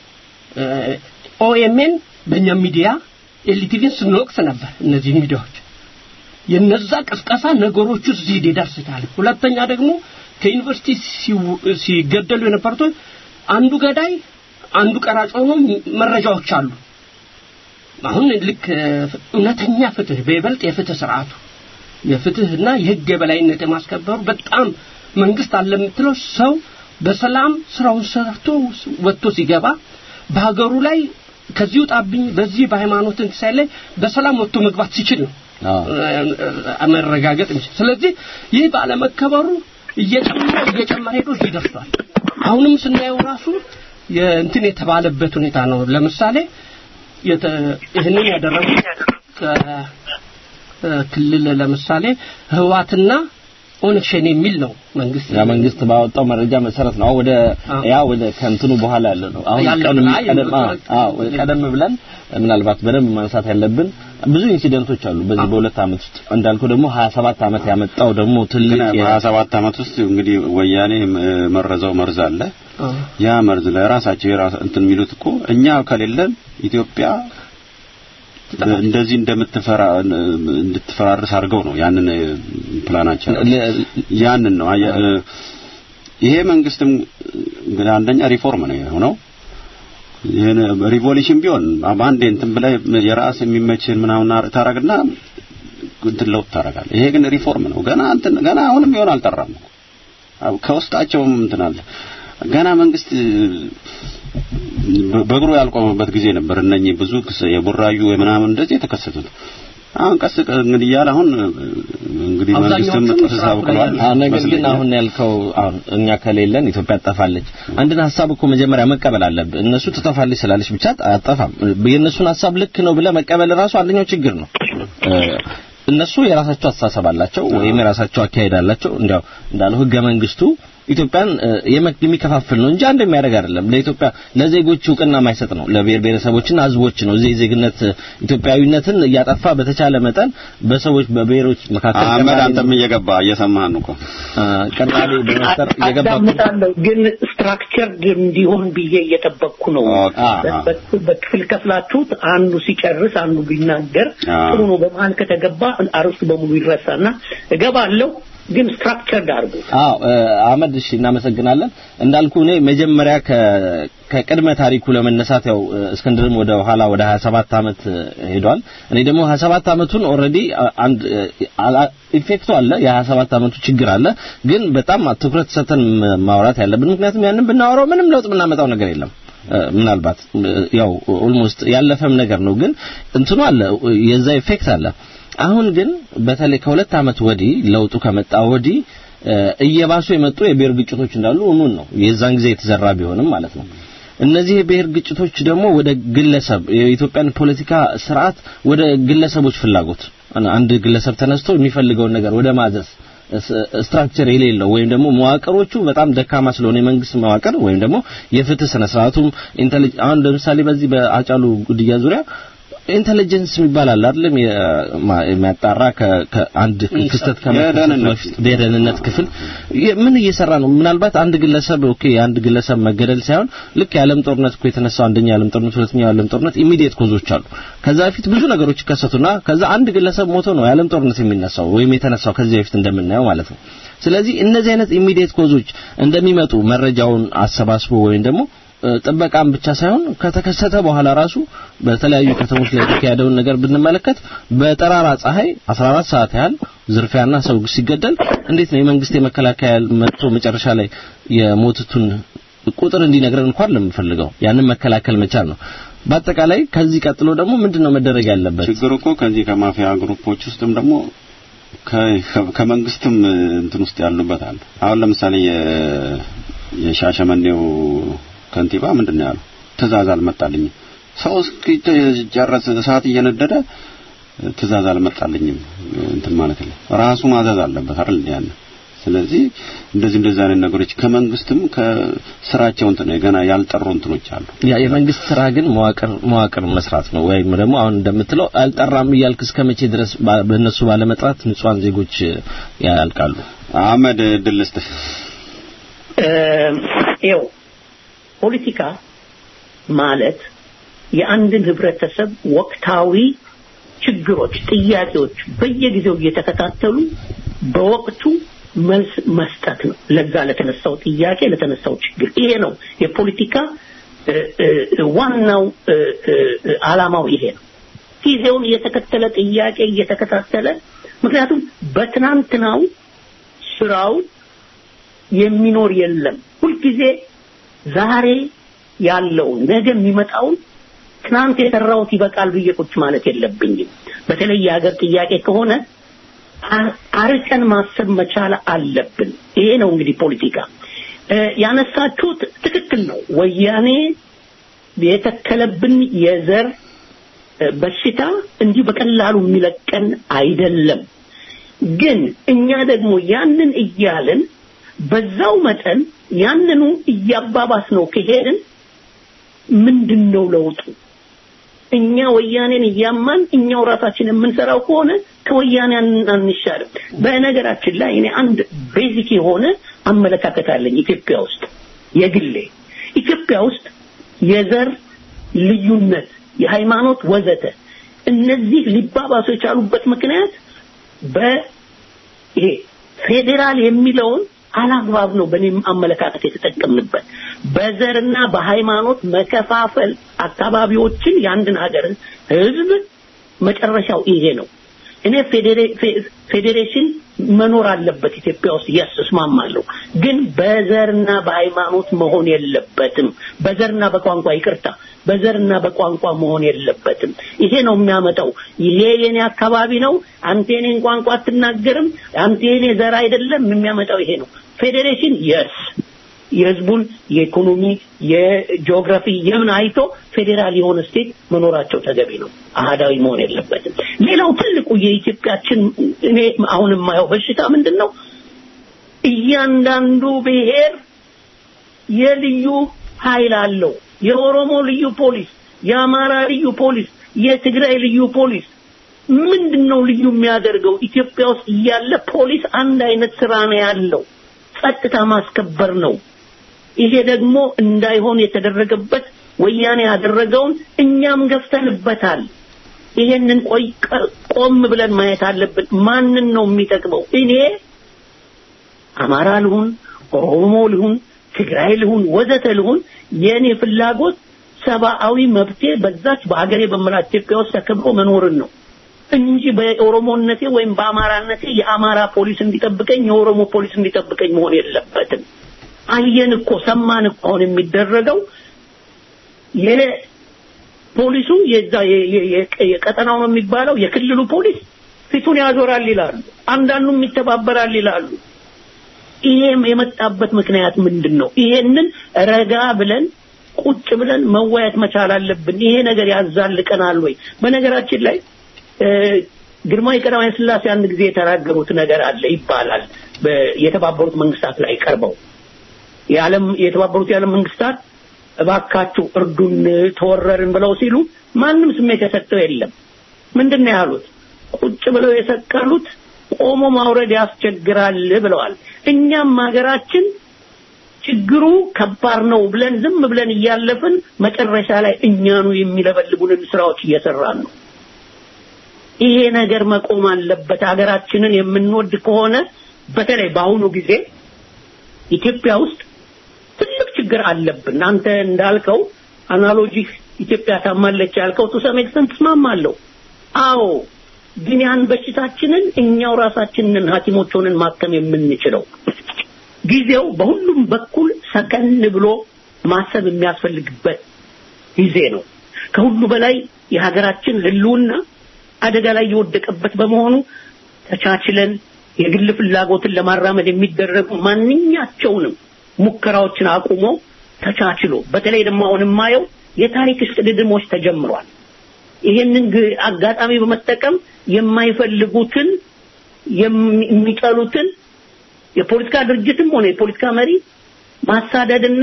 ኦኤምኤን በእኛ ሚዲያ ኤልቲቪን ስንወቅስ ነበር እነዚህ ሚዲያዎች የነዛ ቅስቀሳ ነገሮቹ እዚህ ሊደርስ ይችላል ሁለተኛ ደግሞ ከዩኒቨርሲቲ ሲው- ሲገደሉ የነበሩት አንዱ ገዳይ አንዱ ቀራጭ ሆኖ መረጃዎች አሉ አሁን ልክ እ፣ እውነተኛ ፍትህ በይበልጥ የፍትህ ስርዓቱ የፍትህና የህግ የበላይነት የማስከበሩ በጣም መንግስት አለ የምትለው ሰው በሰላም ስራውን ሰርቶ ወጥቶ ሲገባ በሀገሩ ላይ ከዚህ ውጣብኝ በዚህ በሃይማኖት እንክሳይ ላይ በሰላም ወጥቶ መግባት ሲችል ነው አዎ። እ፣ መረጋገጥ እንችል ስለዚህ ይህ ባለመከበሩ እየጨመረ እየጨመረ ሄዶ እዚህ ደርሷል አሁንም ስናየው ራሱ የእንትን የተባለበት ሁኔታ ነው ለምሳሌ የተ- ይህንን ያደረጉት ከክልል ለምሳሌ ህዋትና ኦነግ ሸኔ የሚል ነው መንግስት ያ መንግስት ባወጣው መረጃ መሰረት ነው አሁን ወደ አዎ። ያ ወደ ከእንትኑ በኋላ ያለ ነው አሁን ያለው ቀደም አይ፣ ቀደም አዎ፣ አዎ ወደ ቀደም ብለን ምናልባት በደንብ ማንሳት ያለብን ብዙ ኢንሲደንቶች አሉ በዚህ በሁለት ዓመት ውስጥ እንዳልከው ደግሞ 27 ዓመት ያመጣው ደግሞ ትልቅ ግን የ- በሀያ ሰባት ዓመት ውስጥ እንግዲህ ወያኔ እ፣ መረዘው መርዝ አለ አዎ። ያ መርዝ ለራሳቸው የራስ እንትን የሚሉት እኮ እኛ ከሌለን ኢትዮጵያ እንደዚህ እንደምትፈራ እንድትፈራርስ አድርገው ነው ያንን እ፣ ፕላናቸው ለ- ያንን ነው አየ- እ፣ ይሄ መንግስትም እንግዲህ አንደኛ ሪፎርም ነው የሆነው ይሄን ሪቮሉሽን ቢሆን በአንዴ እንትን ብለህ የራስ የሚመችህን ምናምን ታረግና እንትን ለውጥ ታረጋለህ ይሄ ግን ሪፎርም ነው ገና እንትን ገና አሁንም ቢሆን አልጠራም እኮ። አዎ፣ ከውስጣቸውም እንትን አለ ገና መንግስት በ- በእግሩ ያልቆመበት ጊዜ ነበር እነኚህ ብዙ ክስ- የቡራዩ ምናምን እንደዚህ የተከሰቱት አሁን ቀስ ቀ- እንግዲህ እያለ አሁን እንግዲህ መንግስትም አብዛኛዎቹም ጥርስ ስርዓቱ ላይ አብቅሏል አሁን ነገር ግን ይመስለኛል። አሁን ያልከው አሁን እኛ ከሌለን ኢትዮጵያ ትጠፋለች። አንድን ሀሳብ እኮ መጀመሪያ መቀበል አለብህ። እነሱ ትጠፋለች ስላለች ብቻ አጠፋም። የእነሱን ሀሳብ ልክ ነው ብለህ መቀበል ራሱ አንደኛው ችግር ነው። እ፣ እነሱ የራሳቸው አስተሳሰብ አላቸው ወይም የራሳቸው አካሄድ አላቸው። እንዲያው እንዳለው ህገ መንግስቱ ኢትዮጵያን የሚከፋፍል ነው እንጂ አንድ የሚያደርግ አይደለም። ለኢትዮጵያ ለዜጎች እውቅና የማይሰጥ ነው። ለብሔር ብሔረሰቦችና ህዝቦች ነው እዚህ ዜግነት ኢትዮጵያዊነትን እያጠፋ በተቻለ መጠን በሰዎች በብሔሮች መካከል አህመድ አንተም እየገባ እየሰማህን እኮ ቅራኔ በመፍጠር እየገባ አዳምጣለሁ፣ ግን ስትራክቸርድ እንዲሆን ብዬ እየጠበቅኩ ነው። በክፍል ከፍላችሁት አንዱ ሲጨርስ አንዱ ቢናገር ጥሩ ነው። በመሀል ከተገባ አርስቱ በሙሉ ይረሳና እገባለሁ ግን ስትራክቸርድ አድርጉ። አዎ አህመድ፣ እሺ እናመሰግናለን። እንዳልኩ እኔ መጀመሪያ ከቅድመ ታሪኩ ለመነሳት ያው እስክንድርም ወደ ኋላ ወደ 27 ዓመት ሄዷል። እኔ ደግሞ 27 ዓመቱን ኦልሬዲ አንድ ኢፌክቱ አለ፣ የ27 ዓመቱ ችግር አለ። ግን በጣም ትኩረት ሰጥተን ማውራት ያለብን ምክንያቱም ያንን ብናወራው ምንም ለውጥ የምናመጣው ነገር የለም። ምናልባት ያው ኦልሞስት ያለፈም ነገር ነው፣ ግን እንትኑ አለ፣ የዛ ኢፌክት አለ። አሁን ግን በተለይ ከሁለት ዓመት ወዲህ ለውጡ ከመጣ ወዲህ እየባሱ የመጡ የብሔር ግጭቶች እንዳሉ እሙን ነው። የዛን ጊዜ የተዘራ ቢሆንም ማለት ነው። እነዚህ የብሔር ግጭቶች ደግሞ ወደ ግለሰብ የኢትዮጵያን ፖለቲካ ስርዓት ወደ ግለሰቦች ፍላጎት አንድ ግለሰብ ተነስቶ የሚፈልገውን ነገር ወደ ማዘዝ ስትራክቸር የሌለው ወይም ደግሞ መዋቅሮቹ በጣም ደካማ ስለሆነ የመንግስት መዋቅር ወይም ደግሞ የፍትህ ስነ ስርዓቱም ኢንተሊጀንስ አሁን ለምሳሌ በዚህ በአጫሉ ጉድያ ዙሪያ ኢንተለጀንስ የሚባል አለ አይደለም የሚያጣራ ከአንድ ክስተት የደህንነት ክፍል ምን እየሰራ ነው ምናልባት አንድ ግለሰብ ኦኬ የአንድ ግለሰብ መገደል ሳይሆን ልክ የዓለም ጦርነት እኮ የተነሳው አንደኛ የዓለም ጦርነት ሁለተኛው የዓለም ጦርነት ኢሚዲየት ኮዞች አሉ ከዛ በፊት ብዙ ነገሮች ይከሰቱና ከዛ አንድ ግለሰብ ሞቶ ነው የዓለም ጦርነት የሚነሳው ወይም የተነሳው ከዚህ በፊት እንደምናየው ማለት ነው ስለዚህ እነዚህ አይነት ኢሚዲየት ኮዞች እንደሚመጡ መረጃውን አሰባስቦ ወይም ደግሞ ጥበቃም ብቻ ሳይሆን ከተከሰተ በኋላ ራሱ በተለያዩ ከተሞች ላይ የተካሄደውን ነገር ብንመለከት በጠራራ ፀሐይ 14 ሰዓት ያህል ዝርፊያና ሰው ሲገደል እንዴት ነው የመንግስት የመከላከያ መጥቶ መጨረሻ ላይ የሞቱትን ቁጥር እንዲነግረን እንኳን ለምፈልገው ያንን መከላከል መቻል ነው። በአጠቃላይ ከዚህ ቀጥሎ ደግሞ ምንድነው መደረግ ያለበት? ችግሩ እኮ ከዚህ ከማፊያ ግሩፖች ውስጥም ደግሞ ከመንግስትም እንትን ውስጥ ያሉበት አለ። አሁን ለምሳሌ የሻሸመኔው ከንቲባ ምንድን ነው ያለው? ትእዛዝ አልመጣልኝም። ሰው እስኪጨረስ እሳት እየነደደ ትእዛዝ አልመጣልኝም እንትን ማለት ነው። ራሱ ማዘዝ አለበት አይደል ያን ስለዚህ እንደዚህ እንደዚህ አይነት ነገሮች ከመንግስትም ከስራቸው እንትን ገና ያልጠሩ እንትኖች አሉ። ያ የመንግስት ስራ ግን መዋቅር መዋቅር መስራት ነው ወይም ደግሞ አሁን እንደምትለው አልጠራም እያልክ እስከ መቼ ድረስ በእነሱ ባለመጥራት ንጹሃን ዜጎች ያልቃሉ? አህመድ ድልስት ይኸው ፖለቲካ ማለት የአንድን ህብረተሰብ ወቅታዊ ችግሮች፣ ጥያቄዎች በየጊዜው እየተከታተሉ በወቅቱ መልስ መስጠት ነው። ለዛ ለተነሳው ጥያቄ ለተነሳው ችግር ይሄ ነው የፖለቲካ ዋናው አላማው ይሄ ነው። ጊዜውን እየተከተለ ጥያቄ እየተከታተለ ምክንያቱም በትናንትናው ስራው የሚኖር የለም። ሁልጊዜ ዛሬ ያለውን ነገ የሚመጣውን ትናንት የሰራሁት ይበቃል ብዬ ቁጭ ማለት የለብኝም። በተለይ የሀገር ጥያቄ ከሆነ አርቀን ማሰብ መቻል አለብን። ይሄ ነው እንግዲህ ፖለቲካ። ያነሳችሁት ትክክል ነው። ወያኔ የተከለብን የዘር በሽታ እንዲህ በቀላሉ የሚለቀን አይደለም። ግን እኛ ደግሞ ያንን እያልን በዛው መጠን ያንኑ እያባባስ ነው ከሄድን ምንድን ነው ለውጡ? እኛ ወያኔን እያማን እኛው ራሳችን የምንሰራው ከሆነ ከወያኔ አንሻልም። በነገራችን ላይ እኔ አንድ ቤዚክ የሆነ አመለካከት አለኝ ኢትዮጵያ ውስጥ የግሌ ኢትዮጵያ ውስጥ የዘር ልዩነት፣ የሃይማኖት ወዘተ እነዚህ ሊባባሱ የቻሉበት ምክንያት በይሄ ፌዴራል የሚለውን አላግባብ ነው በእኔም አመለካከት የተጠቀምንበት በዘርና በሃይማኖት መከፋፈል አካባቢዎችን የአንድን ሀገር ህዝብ መጨረሻው ይሄ ነው እኔ ፌዴሬሽን መኖር አለበት ኢትዮጵያ ውስጥ የስ እስማማለሁ ግን በዘርና በሃይማኖት መሆን የለበትም በዘርና በቋንቋ ይቅርታ በዘርና በቋንቋ መሆን የለበትም ይሄ ነው የሚያመጣው ይሄ የኔ አካባቢ ነው አንተ የኔን ቋንቋ አትናገርም አንተ የኔ ዘር አይደለም የሚያመጣው ይሄ ነው ፌዴሬሽን የስ የህዝቡን የኢኮኖሚ የጂኦግራፊ የምን አይቶ ፌዴራል የሆነ ስቴት መኖራቸው ተገቢ ነው አህዳዊ መሆን የለበትም ሌላው ትልቁ የኢትዮጵያችን እኔ አሁን የማየው በሽታ ምንድን ነው እያንዳንዱ ብሔር የልዩ ኃይል አለው። የኦሮሞ ልዩ ፖሊስ፣ የአማራ ልዩ ፖሊስ፣ የትግራይ ልዩ ፖሊስ ምንድን ነው ልዩ የሚያደርገው? ኢትዮጵያ ውስጥ እያለ ፖሊስ አንድ አይነት ስራ ነው ያለው፣ ጸጥታ ማስከበር ነው። ይሄ ደግሞ እንዳይሆን የተደረገበት ወያኔ ያደረገውን እኛም ገፍተንበታል። ይሄንን ቆይ ቆም ብለን ማየት አለብን። ማንን ነው የሚጠቅመው? እኔ አማራ ልሁን፣ ኦሮሞ ልሁን፣ ትግራይ ልሁን፣ ወዘተ ልሁን የኔ ፍላጎት ሰብአዊ መብቴ በዛች በሀገሬ በምላት ኢትዮጵያ ውስጥ ተከብሮ መኖርን ነው እንጂ በኦሮሞነቴ ወይም በአማራነቴ የአማራ ፖሊስ እንዲጠብቀኝ የኦሮሞ ፖሊስ እንዲጠብቀኝ መሆን የለበትም። አየን እኮ ሰማን እኮ አሁን የሚደረገው የፖሊሱ የዛ የቀጠናው ነው የሚባለው የክልሉ ፖሊስ ፊቱን ያዞራል ይላሉ። አንዳንዱም ይተባበራል ይላሉ። ይሄም የመጣበት ምክንያት ምንድን ነው? ይሄንን ረጋ ብለን ቁጭ ብለን መወያየት መቻል አለብን። ይሄ ነገር ያዛልቀናል ወይ? በነገራችን ላይ ግርማዊ ቀዳማዊ ሥላሴ አንድ ጊዜ የተናገሩት ነገር አለ ይባላል የተባበሩት መንግስታት ላይ ቀርበው የዓለም የተባበሩት የዓለም መንግስታት እባካችሁ እርዱን ተወረርን ብለው ሲሉ ማንም ስሜት የሰጠው የለም። ምንድን ነው ያሉት? ቁጭ ብለው የሰቀሉት ቆሞ ማውረድ ያስቸግራል ብለዋል። እኛም ሀገራችን ችግሩ ከባድ ነው ብለን ዝም ብለን እያለፍን መጨረሻ ላይ እኛኑ የሚለበልቡንን ስራዎች እየሰራን ነው። ይሄ ነገር መቆም አለበት። ሀገራችንን የምንወድ ከሆነ በተለይ በአሁኑ ጊዜ ኢትዮጵያ ውስጥ ትልቅ ችግር አለብን። አንተ እንዳልከው አናሎጂህ ኢትዮጵያ ታማለች ያልከው ቱ ሰም ኤክስተንት ተስማማለሁ። አዎ፣ ግን ያን በሽታችንን እኛው ራሳችንን ሐኪሞች ሆነን ማከም የምንችለው ጊዜው በሁሉም በኩል ሰከን ብሎ ማሰብ የሚያስፈልግበት ጊዜ ነው። ከሁሉ በላይ የሀገራችን ህልውና አደጋ ላይ የወደቀበት በመሆኑ ተቻችለን የግል ፍላጎትን ለማራመድ የሚደረጉ ማንኛቸውንም ሙከራዎችን አቁሞ ተቻችሎ በተለይ ደግሞ አሁን የማየው የታሪክ እሽቅድድሞች ተጀምሯል። ይሄንን አጋጣሚ በመጠቀም የማይፈልጉትን የሚጠሉትን የፖለቲካ ድርጅትም ሆነ የፖለቲካ መሪ ማሳደድና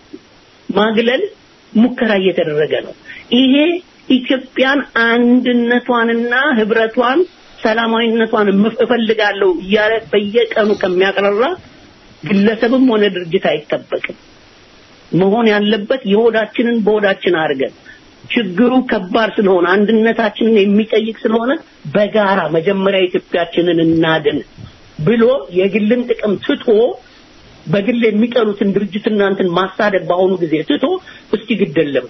ማግለል ሙከራ እየተደረገ ነው። ይሄ ኢትዮጵያን አንድነቷንና ህብረቷን ሰላማዊነቷን እፈልጋለሁ እያለ በየቀኑ ከሚያቀረራ ግለሰብም ሆነ ድርጅት አይጠበቅም። መሆን ያለበት የሆዳችንን በሆዳችን አድርገን ችግሩ ከባድ ስለሆነ አንድነታችንን የሚጠይቅ ስለሆነ በጋራ መጀመሪያ ኢትዮጵያችንን እናድን ብሎ የግልን ጥቅም ትቶ በግል የሚጠሉትን ድርጅትና እንትን ማሳደድ በአሁኑ ጊዜ ትቶ እስቲ ግደለም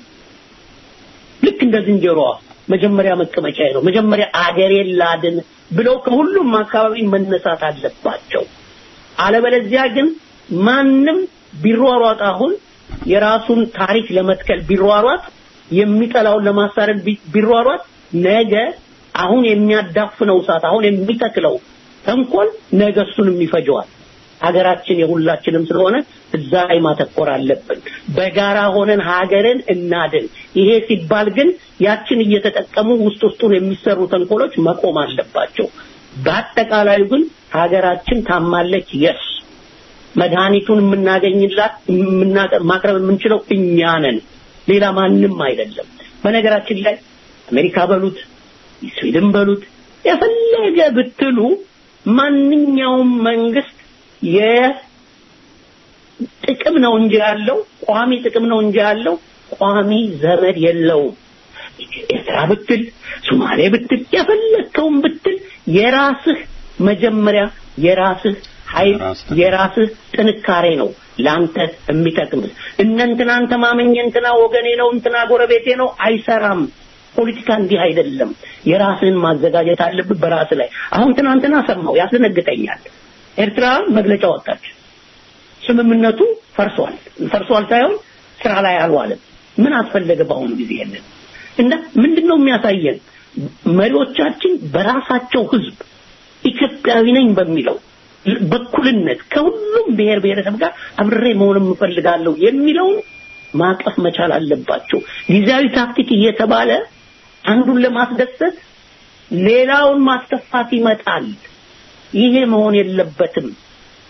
ልክ እንደ ዝንጀሮዋ መጀመሪያ መቀመጫ ነው መጀመሪያ አገሬን ላድን ብለው ከሁሉም አካባቢ መነሳት አለባቸው። አለበለዚያ ግን ማንም ቢሯሯጥ አሁን የራሱን ታሪክ ለመትከል ቢሯሯጥ የሚጠላውን ለማሳደድ ቢሯሯጥ ነገ አሁን የሚያዳፍነው እሳት አሁን የሚተክለው ተንኮል ነገ እሱንም ይፈጀዋል። ሀገራችን የሁላችንም ስለሆነ እዛ ላይ ማተኮር አለብን። በጋራ ሆነን ሀገርን እናድን። ይሄ ሲባል ግን ያችን እየተጠቀሙ ውስጥ ውስጡን የሚሰሩ ተንኮሎች መቆም አለባቸው። በአጠቃላዩ ግን ሀገራችን ታማለች። የስ መድኃኒቱን የምናገኝላት ማቅረብ የምንችለው እኛ ነን፣ ሌላ ማንም አይደለም። በነገራችን ላይ አሜሪካ በሉት ስዊድን በሉት የፈለገ ብትሉ ማንኛውም መንግስት የጥቅም ነው እንጂ ያለው ቋሚ ጥቅም ነው እንጂ ያለው ቋሚ ዘመድ የለውም። ኤርትራ ብትል ሶማሌ ብትል የፈለግከውን ብትል የራስህ መጀመሪያ የራስህ ኃይል የራስህ ጥንካሬ ነው ለአንተ የሚጠቅምህ። እነ እንትናን ተማመኝ እንትና ወገኔ ነው እንትና ጎረቤቴ ነው አይሰራም። ፖለቲካ እንዲህ አይደለም። የራስህን ማዘጋጀት አለብህ በራስህ ላይ። አሁን ትናንትና ሰማው ያስደነግጠኛል። ኤርትራ መግለጫ ወጣች። ስምምነቱ ፈርሷል። ፈርሷል ሳይሆን ስራ ላይ አልዋለም። ምን አስፈለገ በአሁኑ ጊዜ ያለን እና ምንድነው የሚያሳየን መሪዎቻችን በራሳቸው ህዝብ ኢትዮጵያዊ ነኝ በሚለው በኩልነት ከሁሉም ብሔር ብሔረሰብ ጋር አብሬ መሆን እፈልጋለሁ የሚለውን ማቀፍ መቻል አለባቸው። ጊዜያዊ ታክቲክ እየተባለ አንዱን ለማስደሰት ሌላውን ማስከፋት ይመጣል። ይሄ መሆን የለበትም።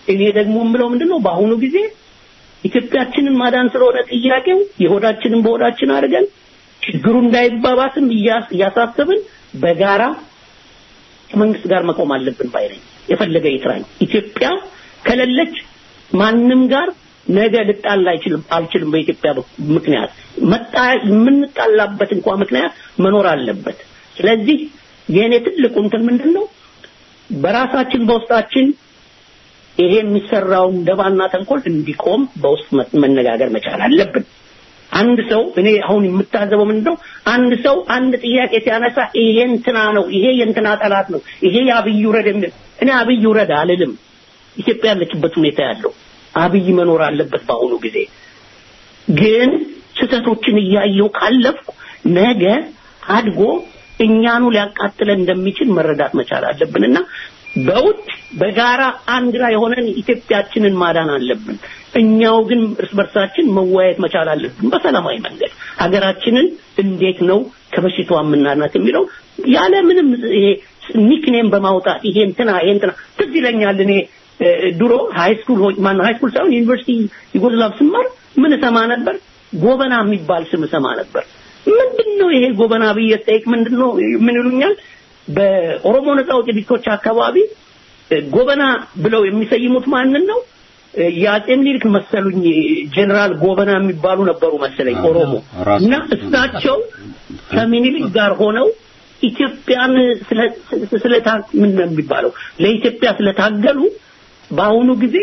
እኔ ደግሞ የምለው ምንድነው በአሁኑ ጊዜ ኢትዮጵያችንን ማዳን ስለሆነ ጥያቄው የሆዳችንን በሆዳችን አድርገን ችግሩ እንዳይባባስም እያሳሰብን በጋራ ከመንግስት ጋር መቆም አለብን ባይ ነኝ። የፈለገ ይጥራኝ። ኢትዮጵያ ከሌለች ማንም ጋር ነገ ልጣላ አይችልም አልችልም። በኢትዮጵያ ምክንያት መጣ የምንጣላበት እንኳን ምክንያት መኖር አለበት። ስለዚህ የእኔ ትልቁ እንትን ምንድን ነው በራሳችን በውስጣችን ይሄ የሚሰራውን ደባና ተንኮል እንዲቆም በውስጥ መነጋገር መቻል አለብን። አንድ ሰው እኔ አሁን የምታዘበው ምንድነው አንድ ሰው አንድ ጥያቄ ሲያነሳ ይሄ እንትና ነው ይሄ የእንትና ጠላት ነው ይሄ የአብይ ውረድ የሚል እኔ አብይ ውረድ አልልም ኢትዮጵያ ያለችበት ሁኔታ ያለው አብይ መኖር አለበት በአሁኑ ጊዜ ግን ስህተቶችን እያየው ካለፍኩ ነገ አድጎ እኛኑ ሊያቃጥለን እንደሚችል መረዳት መቻል አለብንና በውጭ በጋራ አንድ ላይ ሆነን ኢትዮጵያችንን ማዳን አለብን። እኛው ግን እርስ በርሳችን መወያየት መቻል አለብን በሰላማዊ መንገድ ሀገራችንን እንዴት ነው ከበሽታዋ የምናናት የሚለው ያለ ምንም ይሄ ኒክኔም በማውጣት ይሄ እንትና ይሄ እንትና ትዝ ይለኛል እኔ ድሮ ሃይ ስኩል ማን ሃይ ስኩል ሳይሆን ዩኒቨርሲቲ ዩጎዝላቭ ስማር ምን እሰማ ነበር ጎበና የሚባል ስም እሰማ ነበር ምንድነው ይሄ ጎበና ብዬ ጠይቅ ምንድነው ምን ይሉኛል በኦሮሞ ነጻ አውጪ ድርጅቶች አካባቢ ጎበና ብለው የሚሰይሙት ማንን ነው የአጼ ምኒልክ መሰሉኝ ጀነራል ጎበና የሚባሉ ነበሩ መሰለኝ ኦሮሞ እና እሳቸው ከምኒልክ ጋር ሆነው ኢትዮጵያን ስለ ምን ነው የሚባለው ለኢትዮጵያ ስለታገሉ በአሁኑ ጊዜ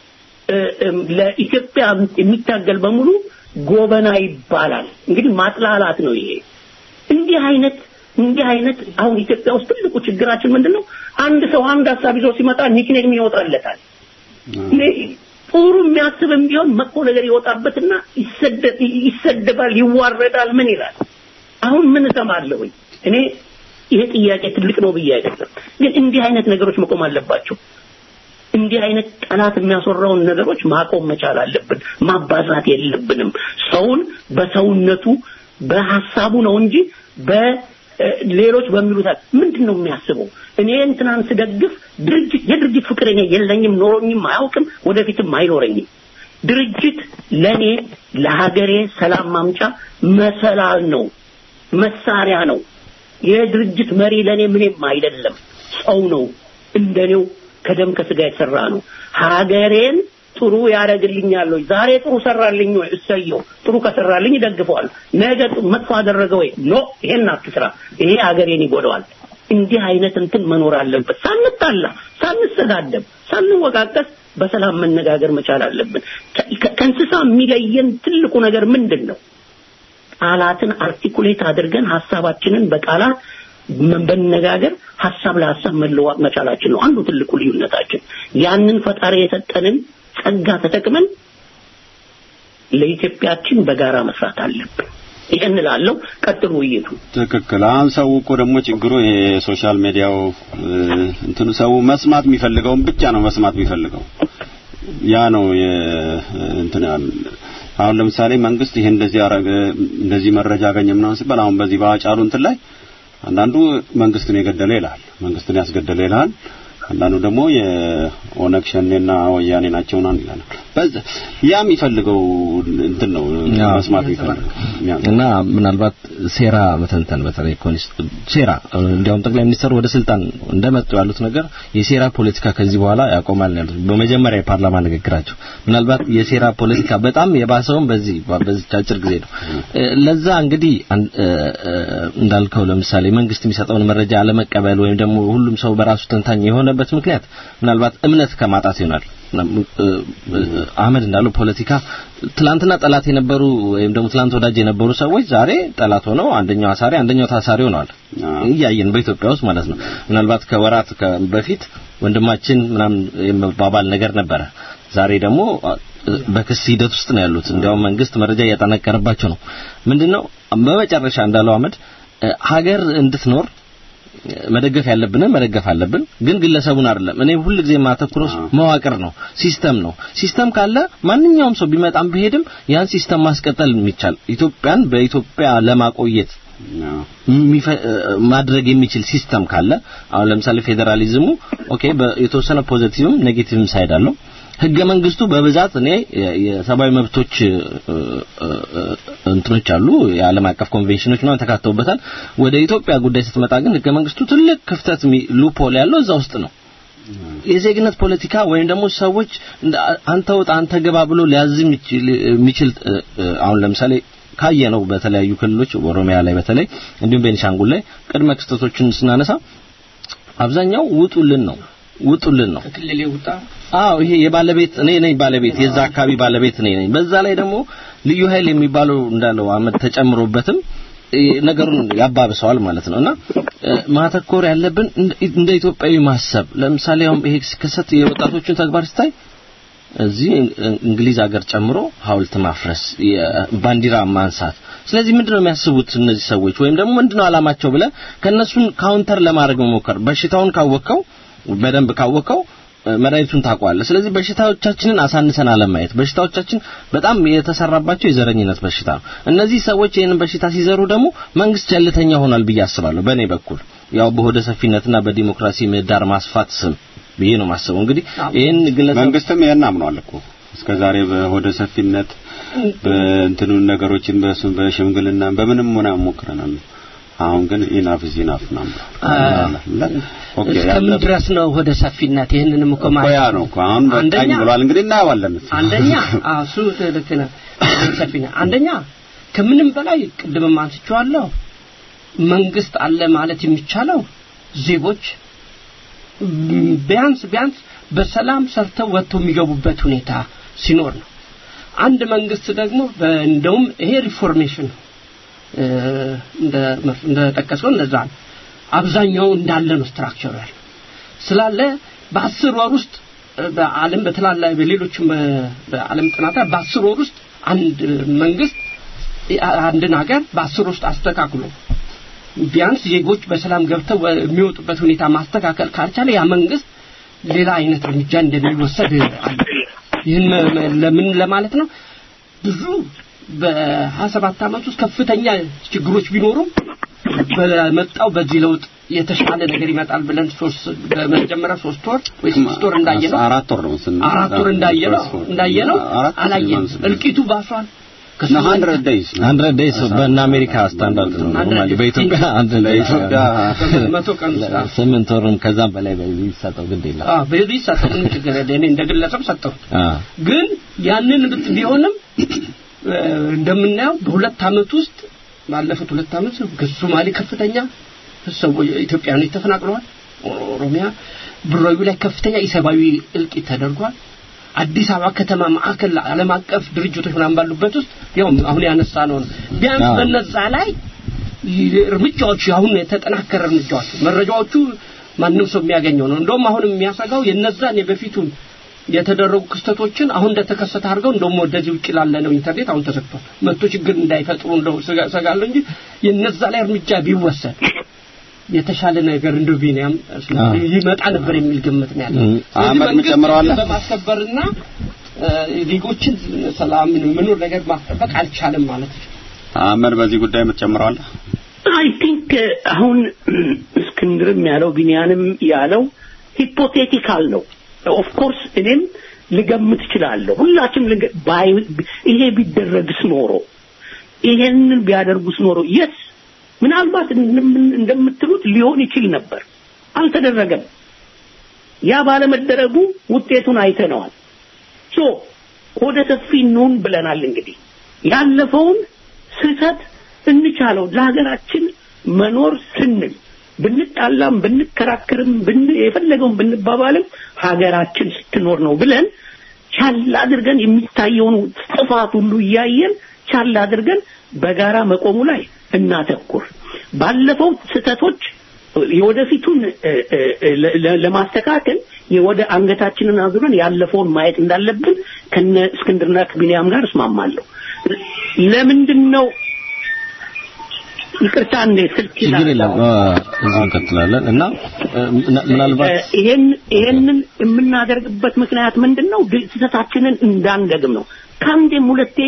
ለኢትዮጵያ የሚታገል በሙሉ ጎበና ይባላል። እንግዲህ ማጥላላት ነው ይሄ። እንዲህ አይነት እንዲህ አይነት አሁን ኢትዮጵያ ውስጥ ትልቁ ችግራችን ምንድነው? አንድ ሰው አንድ ሀሳብ ይዞ ሲመጣ ኒክኔም ይወጣለታል። ጥሩ የሚያስብም ቢሆን መጥፎ ነገር ይወጣበትና ይሰደባል፣ ይዋረዳል፣ ምን ይላል። አሁን ምን እሰማለሁኝ እኔ ይሄ ጥያቄ ትልቅ ነው ብዬ አይደለም፣ ግን እንዲህ አይነት ነገሮች መቆም አለባቸው። እንዲህ አይነት ጠላት የሚያስወራውን ነገሮች ማቆም መቻል አለብን። ማባዛት የለብንም። ሰውን በሰውነቱ በሐሳቡ ነው እንጂ በሌሎች በሚሉት ምንድን ነው የሚያስበው? እኔ እንትናን ስደግፍ ድርጅት የድርጅት ፍቅር እኔ የለኝም፣ ኖሮኝም አያውቅም፣ ወደፊትም አይኖረኝም። ድርጅት ለኔ ለሀገሬ ሰላም ማምጫ መሰላል ነው፣ መሳሪያ ነው። የድርጅት መሪ ለኔ ምንም አይደለም፣ ሰው ነው፣ እንደኔው ከደም ከስጋ የተሰራ ነው። ሀገሬን ጥሩ ያደርግልኛል ወይ? ዛሬ ጥሩ ሰራልኝ ወይ? እሰየው። ጥሩ ከሰራልኝ ይደግፈዋል። ነገ መጥፎ አደረገ ወይ? ኖ ይሄን አትስራ፣ ይሄ ሀገሬን ይጎዳዋል። እንዲህ አይነት እንትን መኖር አለበት። ሳንጣላ፣ ሳንሰዳደብ፣ ሳንወቃቀስ በሰላም መነጋገር መቻል አለብን። ከእንስሳ የሚለየን ትልቁ ነገር ምንድን ነው? ቃላትን አርቲኩሌት አድርገን ሀሳባችንን በቃላት በመነጋገር ሀሳብ ለሀሳብ መለዋጥ መቻላችን ነው አንዱ ትልቁ ልዩነታችን። ያንን ፈጣሪ የሰጠንን ጸጋ ተጠቅመን ለኢትዮጵያችን በጋራ መስራት አለብን። ይህን እላለሁ። ቀጥሉ ውይይቱ። ትክክል። አሁን ሰው እኮ ደግሞ ችግሩ የሶሻል ሚዲያው እንትኑ ሰው መስማት የሚፈልገውን ብቻ ነው መስማት የሚፈልገው። ያ ነው እንትን አሁን ለምሳሌ መንግስት ይሄን እንደዚህ አረገ እንደዚህ መረጃ አገኘ ምናምን ሲባል አሁን በዚህ በአጫሉ እንትን ላይ አንዳንዱ መንግስትን የገደለ ይላል፣ መንግስትን ያስገደለ ይላል። አንዳንዱ ደግሞ የኦነግ ሸኔና ወያኔ ናቸው ናን ይላል። በዛ ያ የሚፈልገው እንትን ነው መስማት የሚፈልገው እና ምናልባት ሴራ መተንተን በተለይ ሴራ እንዲያውም ጠቅላይ ሚኒስትሩ ወደ ስልጣን እንደመጡ ያሉት ነገር የሴራ ፖለቲካ ከዚህ በኋላ ያቆማል ያሉት በመጀመሪያ የፓርላማ ንግግራቸው ምናልባት የሴራ ፖለቲካ በጣም የባሰውን በዚህ በዚህ አጭር ጊዜ ነው። ለዛ እንግዲህ እንዳልከው ለምሳሌ መንግስት የሚሰጠውን መረጃ አለመቀበል ወይም ደግሞ ሁሉም ሰው በራሱ ተንታኝ የሆነበት ምክንያት ምናልባት እምነት ከማጣት ይሆናል። አህመድ እንዳለው ፖለቲካ ትላንትና ጠላት የነበሩ ወይም ደግሞ ትላንት ወዳጅ የነበሩ ሰዎች ዛሬ ጠላት ሆነው አንደኛው አሳሪ አንደኛው ታሳሪ ሆነዋል። እያየን በኢትዮጵያ ውስጥ ማለት ነው። ምናልባት ከወራት በፊት ወንድማችን ምናምን የመባባል ነገር ነበረ። ዛሬ ደግሞ በክስ ሂደት ውስጥ ነው ያሉት። እንዲያውም መንግስት መረጃ እያጠናቀረባቸው ነው። ምንድነው በመጨረሻ እንዳለው አህመድ ሀገር እንድትኖር መደገፍ ያለብንን መደገፍ አለብን፣ ግን ግለሰቡን አይደለም። እኔ ሁል ጊዜ የማተኩረው መዋቅር ነው፣ ሲስተም ነው። ሲስተም ካለ ማንኛውም ሰው ቢመጣም ቢሄድም ያን ሲስተም ማስቀጠል የሚቻል ኢትዮጵያን በኢትዮጵያ ለማቆየት ማድረግ የሚችል ሲስተም ካለ አሁን ለምሳሌ ፌዴራሊዝሙ ኦኬ የተወሰነ ፖዚቲቭም ኔጌቲቭም ሳይድ አለው ህገ መንግስቱ በብዛት እኔ የሰብአዊ መብቶች እንትኖች አሉ የዓለም አቀፍ ኮንቬንሽኖች ምናምን ተካተውበታል። ወደ ኢትዮጵያ ጉዳይ ስትመጣ ግን ህገ መንግስቱ ትልቅ ክፍተት ሉፖል ያለው እዛ ውስጥ ነው። የዜግነት ፖለቲካ ወይም ደግሞ ሰዎች አንተ ወጣ አንተ ገባ ብሎ ሊያዝ የሚችል አሁን ለምሳሌ ካየ ነው በተለያዩ ክልሎች ኦሮሚያ ላይ በተለይ እንዲሁም ቤኒሻንጉል ላይ ቅድመ ክስተቶችን ስናነሳ አብዛኛው ውጡልን ነው ውጡልን ነው ከክልል ውጣ አዎ ይሄ የባለቤት እኔ ነኝ ባለቤት የዛ አካባቢ ባለቤት እኔ ነኝ በዛ ላይ ደግሞ ልዩ ኃይል የሚባለው እንዳለው አመት ተጨምሮበትም ነገሩን ያባብሰዋል ማለት ነውና ማተኮር ያለብን እንደ ኢትዮጵያዊ ማሰብ ለምሳሌ አሁን ይሄ ሲከሰት የወጣቶችን ተግባር ስታይ እዚህ እንግሊዝ ሀገር ጨምሮ ሀውልት ማፍረስ ባንዲራ ማንሳት ስለዚህ ምንድነው የሚያስቡት እነዚህ ሰዎች ወይም ደግሞ ምንድነው አላማቸው ብለ ከነሱን ካውንተር ለማድረግ መሞከር በሽታውን ካወቀው በደንብ ካወቀው መድኃኒቱን ታውቀዋለህ። ስለዚህ በሽታዎቻችንን አሳንሰን አለማየት በሽታዎቻችን በጣም የተሰራባቸው የዘረኝነት በሽታ ነው። እነዚህ ሰዎች ይህንን በሽታ ሲዘሩ ደግሞ መንግስት ቸልተኛ ሆኗል ብዬ አስባለሁ። በእኔ በኩል ያው በሆደ ሰፊነትና በዲሞክራሲ ምህዳር ማስፋት ስም ብዬ ነው ማስበው። እንግዲህ ይህን ግለሰብ መንግስትም ይሄን አምኗል እኮ እስከ ዛሬ በሆደ ሰፊነት በእንትኑ ነገሮችን በሱ በሽምግልና በምንም ሆነ ሞክረናል። አሁን ግን ኢናፍ ኢዝ ኢናፍ ነው። ኦኬ እስከምን ድረስ ነው ወደ ሰፊነት? ይህንንም እኮ ማለት ያ ነው እኮ አሁን በቃኝ ብሏል። እንግዲህ እናየዋለን። አንደኛ አዎ እሱ ልክ ነህ። ሰፊነት አንደኛ ከምንም በላይ ቅድምም አንስቼዋለሁ መንግስት አለ ማለት የሚቻለው ዜጎች ቢያንስ ቢያንስ በሰላም ሰርተው ወጥተው የሚገቡበት ሁኔታ ሲኖር ነው። አንድ መንግስት ደግሞ እንደውም ይሄ ሪፎርሜሽን ነው እንደ እንደ ጠቀስከው እንደዛ ነው። አብዛኛው እንዳለ ነው ስትራክቸሩ ያለው ስላለ በአስር ወር ውስጥ በዓለም በተላላ በሌሎችም በዓለም ጥናታ በአስር ወር ውስጥ አንድ መንግስት አንድን ሀገር በአስር ውስጥ አስተካክሎ ቢያንስ ዜጎች በሰላም ገብተው የሚወጡበት ሁኔታ ማስተካከል ካልቻለ ያ መንግስት ሌላ አይነት እርምጃ እንደሚወሰድ አለ። ይህን ለምን ለማለት ነው ብዙ በሀያ ሰባት ዓመት ውስጥ ከፍተኛ ችግሮች ቢኖሩም በመጣው በዚህ ለውጥ የተሻለ ነገር ይመጣል ብለን ሶስት በመጀመሪያ ሶስት ወር ወይ ስድስት ወር እንዳየነው አራት ወር ነው ስን አራት ወር እንዳየነው እንዳየነው አላየንም። እልቂቱ ባሷል። ሀንድረድ ዴይስ ሀንድረድ ዴይስ በእነ አሜሪካ ስታንዳርድ ነው ኖርማሊ በኢትዮጵያ አንድ ለኢትዮጵያ መቶ ቀን ውስጥ ስምንት ወርም ከዛም በላይ ቢሰጠው ግድ የለም አዎ በዚህ ሰጠው ምን ችግር የለ እኔ እንደ ግለሰብ ሰጠው ግን ያንን ብት ቢሆንም እንደምናየው በሁለት አመት ውስጥ ባለፉት ሁለት አመት ሶማሌ ከፍተኛ ሰዎች ኢትዮጵያውያን ተፈናቅለዋል ኦሮሚያ ብሮዩ ላይ ከፍተኛ የሰብአዊ እልቂት ተደርጓል አዲስ አበባ ከተማ ማዕከል ዓለም አቀፍ ድርጅቶች ምናምን ባሉበት ውስጥ ያው አሁን ያነሳ ነው ቢያንስ በነዛ ላይ እርምጃዎች አሁን የተጠናከረ እርምጃዎች መረጃዎቹ ማንም ሰው የሚያገኘው ነው እንደውም አሁን የሚያሰጋው የነዛን የበፊቱን የተደረጉ ክስተቶችን አሁን እንደተከሰተ አድርገው እንደውም ወደዚህ ውጭ ላለ ነው ኢንተርኔት አሁን ተዘግቷል መጥቶ ችግር እንዳይፈጥሩ እንደው ሰጋለሁ እንጂ የነዛ ላይ እርምጃ ቢወሰድ የተሻለ ነገር እንደ ቢኒያም ይመጣ ነበር የሚል ግምት ነው ያለው። አህመድ ምጨምረዋለ በማስከበርና ዜጎችን ሰላም ምኑር ነገር ማስጠበቅ አልቻለም ማለት ነው። አህመድ በዚህ ጉዳይ የምትጨምረዋለ? አይ ቲንክ አሁን እስክንድርም ያለው ቢኒያንም ያለው ሂፖቴቲካል ነው። ኦፍ ኮርስ እኔም ልገምት እችላለሁ። ሁላችንም ይሄ ቢደረግስ ኖሮ ይሄንን ቢያደርጉስ ኖሮ የስ ምናልባት እንደምትሉት ሊሆን ይችል ነበር። አልተደረገም። ያ ባለመደረጉ ውጤቱን አይተነዋል። ሶ ወደ ሰፊ እንሁን ብለናል። እንግዲህ ያለፈውን ስህተት እንቻለው ለሀገራችን መኖር ስንል ብንጣላም ብንከራከርም ብን የፈለገውን ብንባባልም ሀገራችን ስትኖር ነው ብለን ቻል አድርገን የሚታየውን ጥፋት ሁሉ እያየን ቻል አድርገን በጋራ መቆሙ ላይ እናተኩር። ባለፈው ስህተቶች የወደፊቱን ለማስተካከል የወደ አንገታችንን አዙረን ያለፈውን ማየት እንዳለብን ከነ እስክንድርና ከቢንያም ጋር እስማማለሁ። ለምንድን ነው ይቅርታ እንደ ስልክ ችግር የለም እዚህ እንቀጥላለን እና ምናልባት ይሄን ይሄንን የምናደርግበት ምክንያት ምንድን ነው? ስህተታችንን እንዳንደግም ነው። ከአንዴም ሁለቴ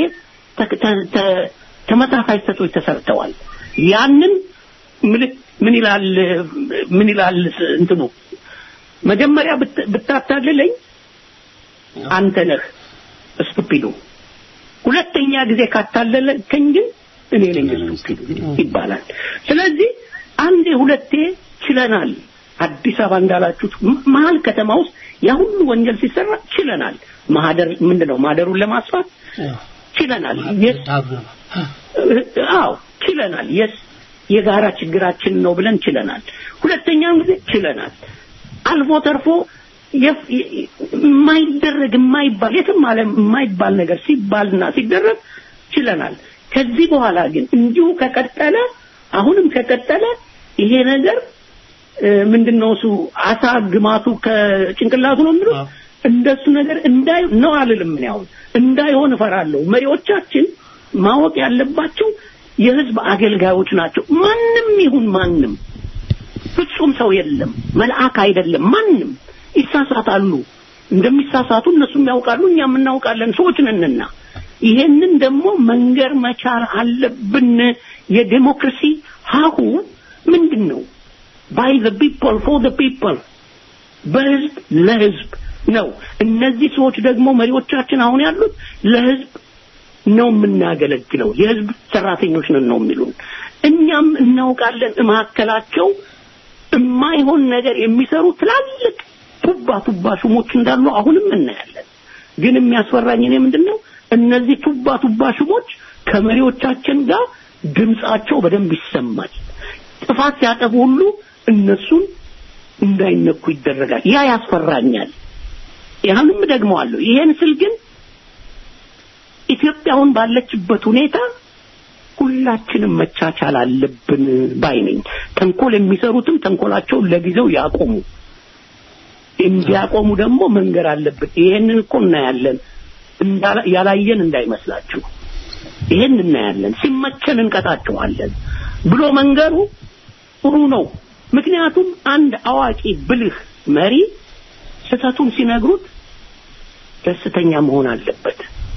ተመሳሳይ ስህተቶች ተሰርተዋል። ያንን ምን ይላል ምን ይላል እንትኑ መጀመሪያ ብታታልለኝ አንተ ነህ ስቱፒዱ ሁለተኛ ጊዜ ካታለለከኝ ግን እኔ ነኝ ስቱፒዱ ይባላል ስለዚህ አንዴ ሁለቴ ችለናል አዲስ አበባ እንዳላችሁት ም- መሀል ከተማ ውስጥ ያ ሁሉ ወንጀል ሲሰራ ችለናል ማህደር ምንድነው ማህደሩን ለማስፋት ችለናል የስ አዎ ችለናል የስ የጋራ ችግራችን ነው ብለን ችለናል ሁለተኛውን ጊዜ ችለናል አልፎ ተርፎ የፍ- የ- የማይደረግ የማይባል የትም ዓለም የማይባል ነገር ሲባልና ሲደረግ ችለናል ከዚህ በኋላ ግን እንዲሁ ከቀጠለ አሁንም ከቀጠለ ይሄ ነገር እ፣ ምንድነው እሱ አሳ ግማቱ ከጭንቅላቱ ነው የሚሉት እንደሱ ነገር እንዳይ ነው አልልም እኔ አሁን እንዳይሆን እፈራለሁ መሪዎቻችን ማወቅ ያለባቸው የህዝብ አገልጋዮች ናቸው ማንም ይሁን ማንም ፍጹም ሰው የለም መልአክ አይደለም ማንም ይሳሳታሉ እንደሚሳሳቱ እነሱም ያውቃሉ እኛም እናውቃለን ሰዎች ነንና ይሄንን ደግሞ መንገር መቻል አለብን የዴሞክራሲ ሀሁ ምንድን ነው ባይ ዘ ፒፕል ፎር ዘ ፒፕል በህዝብ ለህዝብ ነው እነዚህ ሰዎች ደግሞ መሪዎቻችን አሁን ያሉት ለህዝብ ነው የምናገለግለው የህዝብ ሰራተኞች ነን ነው የሚሉን እኛም እናውቃለን መካከላቸው የማይሆን ነገር የሚሰሩ ትላልቅ ቱባ ቱባ ሹሞች እንዳሉ አሁንም እናያለን ግን የሚያስፈራኝ እኔ ምንድን ነው እነዚህ ቱባ ቱባ ሹሞች ከመሪዎቻችን ጋር ድምጻቸው በደንብ ይሰማል ጥፋት ሲያጠፉ ሁሉ እነሱን እንዳይነኩ ይደረጋል ያ ያስፈራኛል ያንም ደግመዋለሁ ይሄን ስል ግን ኢትዮጵያውን ባለችበት ሁኔታ ሁላችንም መቻቻል አለብን ባይ ነኝ ተንኮል የሚሰሩትም ተንኮላቸውን ለጊዜው ያቆሙ እንዲያቆሙ ደግሞ መንገር አለብን ይሄንን እኮ እናያለን እንዳላ- ያላየን እንዳይመስላችሁ ይሄን እናያለን ሲመቸን እንቀጣቸዋለን ብሎ መንገሩ ጥሩ ነው ምክንያቱም አንድ አዋቂ ብልህ መሪ ስህተቱን ሲነግሩት ደስተኛ መሆን አለበት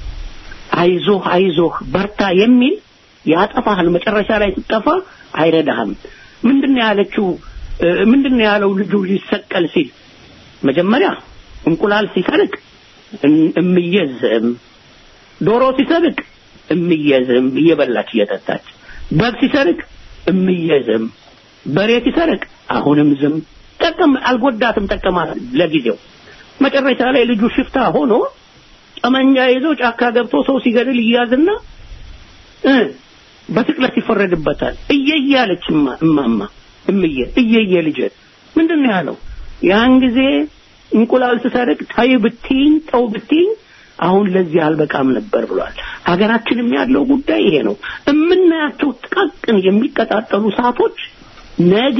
አይዞህ አይዞህ በርታ የሚል ያጠፋሃል መጨረሻ ላይ ስትጠፋ አይረዳህም ምንድነው ያለችው እ፣ ምንድነው ያለው ልጁ ሊሰቀል ሲል መጀመሪያ እንቁላል ሲሰርቅ እም- እምየዝም ዶሮ ሲሰርቅ እምየዝም እየበላች እየጠጣች በግ ሲሰርቅ እምየዝም በሬ ሲሰርቅ አሁንም ዝም ጠቀም አልጎዳትም ጠቀማት ለጊዜው መጨረሻ ላይ ልጁ ሽፍታ ሆኖ ጠመንጃ ይዞ ጫካ ገብቶ ሰው ሲገድል ይያዝና እ በስቅለት ይፈረድበታል እየየ አለች እማ- እማማ እምዬ እየየ ልጄ ምንድን ነው ያለው ያን ጊዜ እንቁላል ስሰርቅ ታይ ብትኝ ተው ብትኝ አሁን ለዚህ አልበቃም ነበር ብሏል ሀገራችንም ያለው ጉዳይ ይሄ ነው የምናያቸው ጥቃቅን የሚቀጣጠሉ እሳቶች ነገ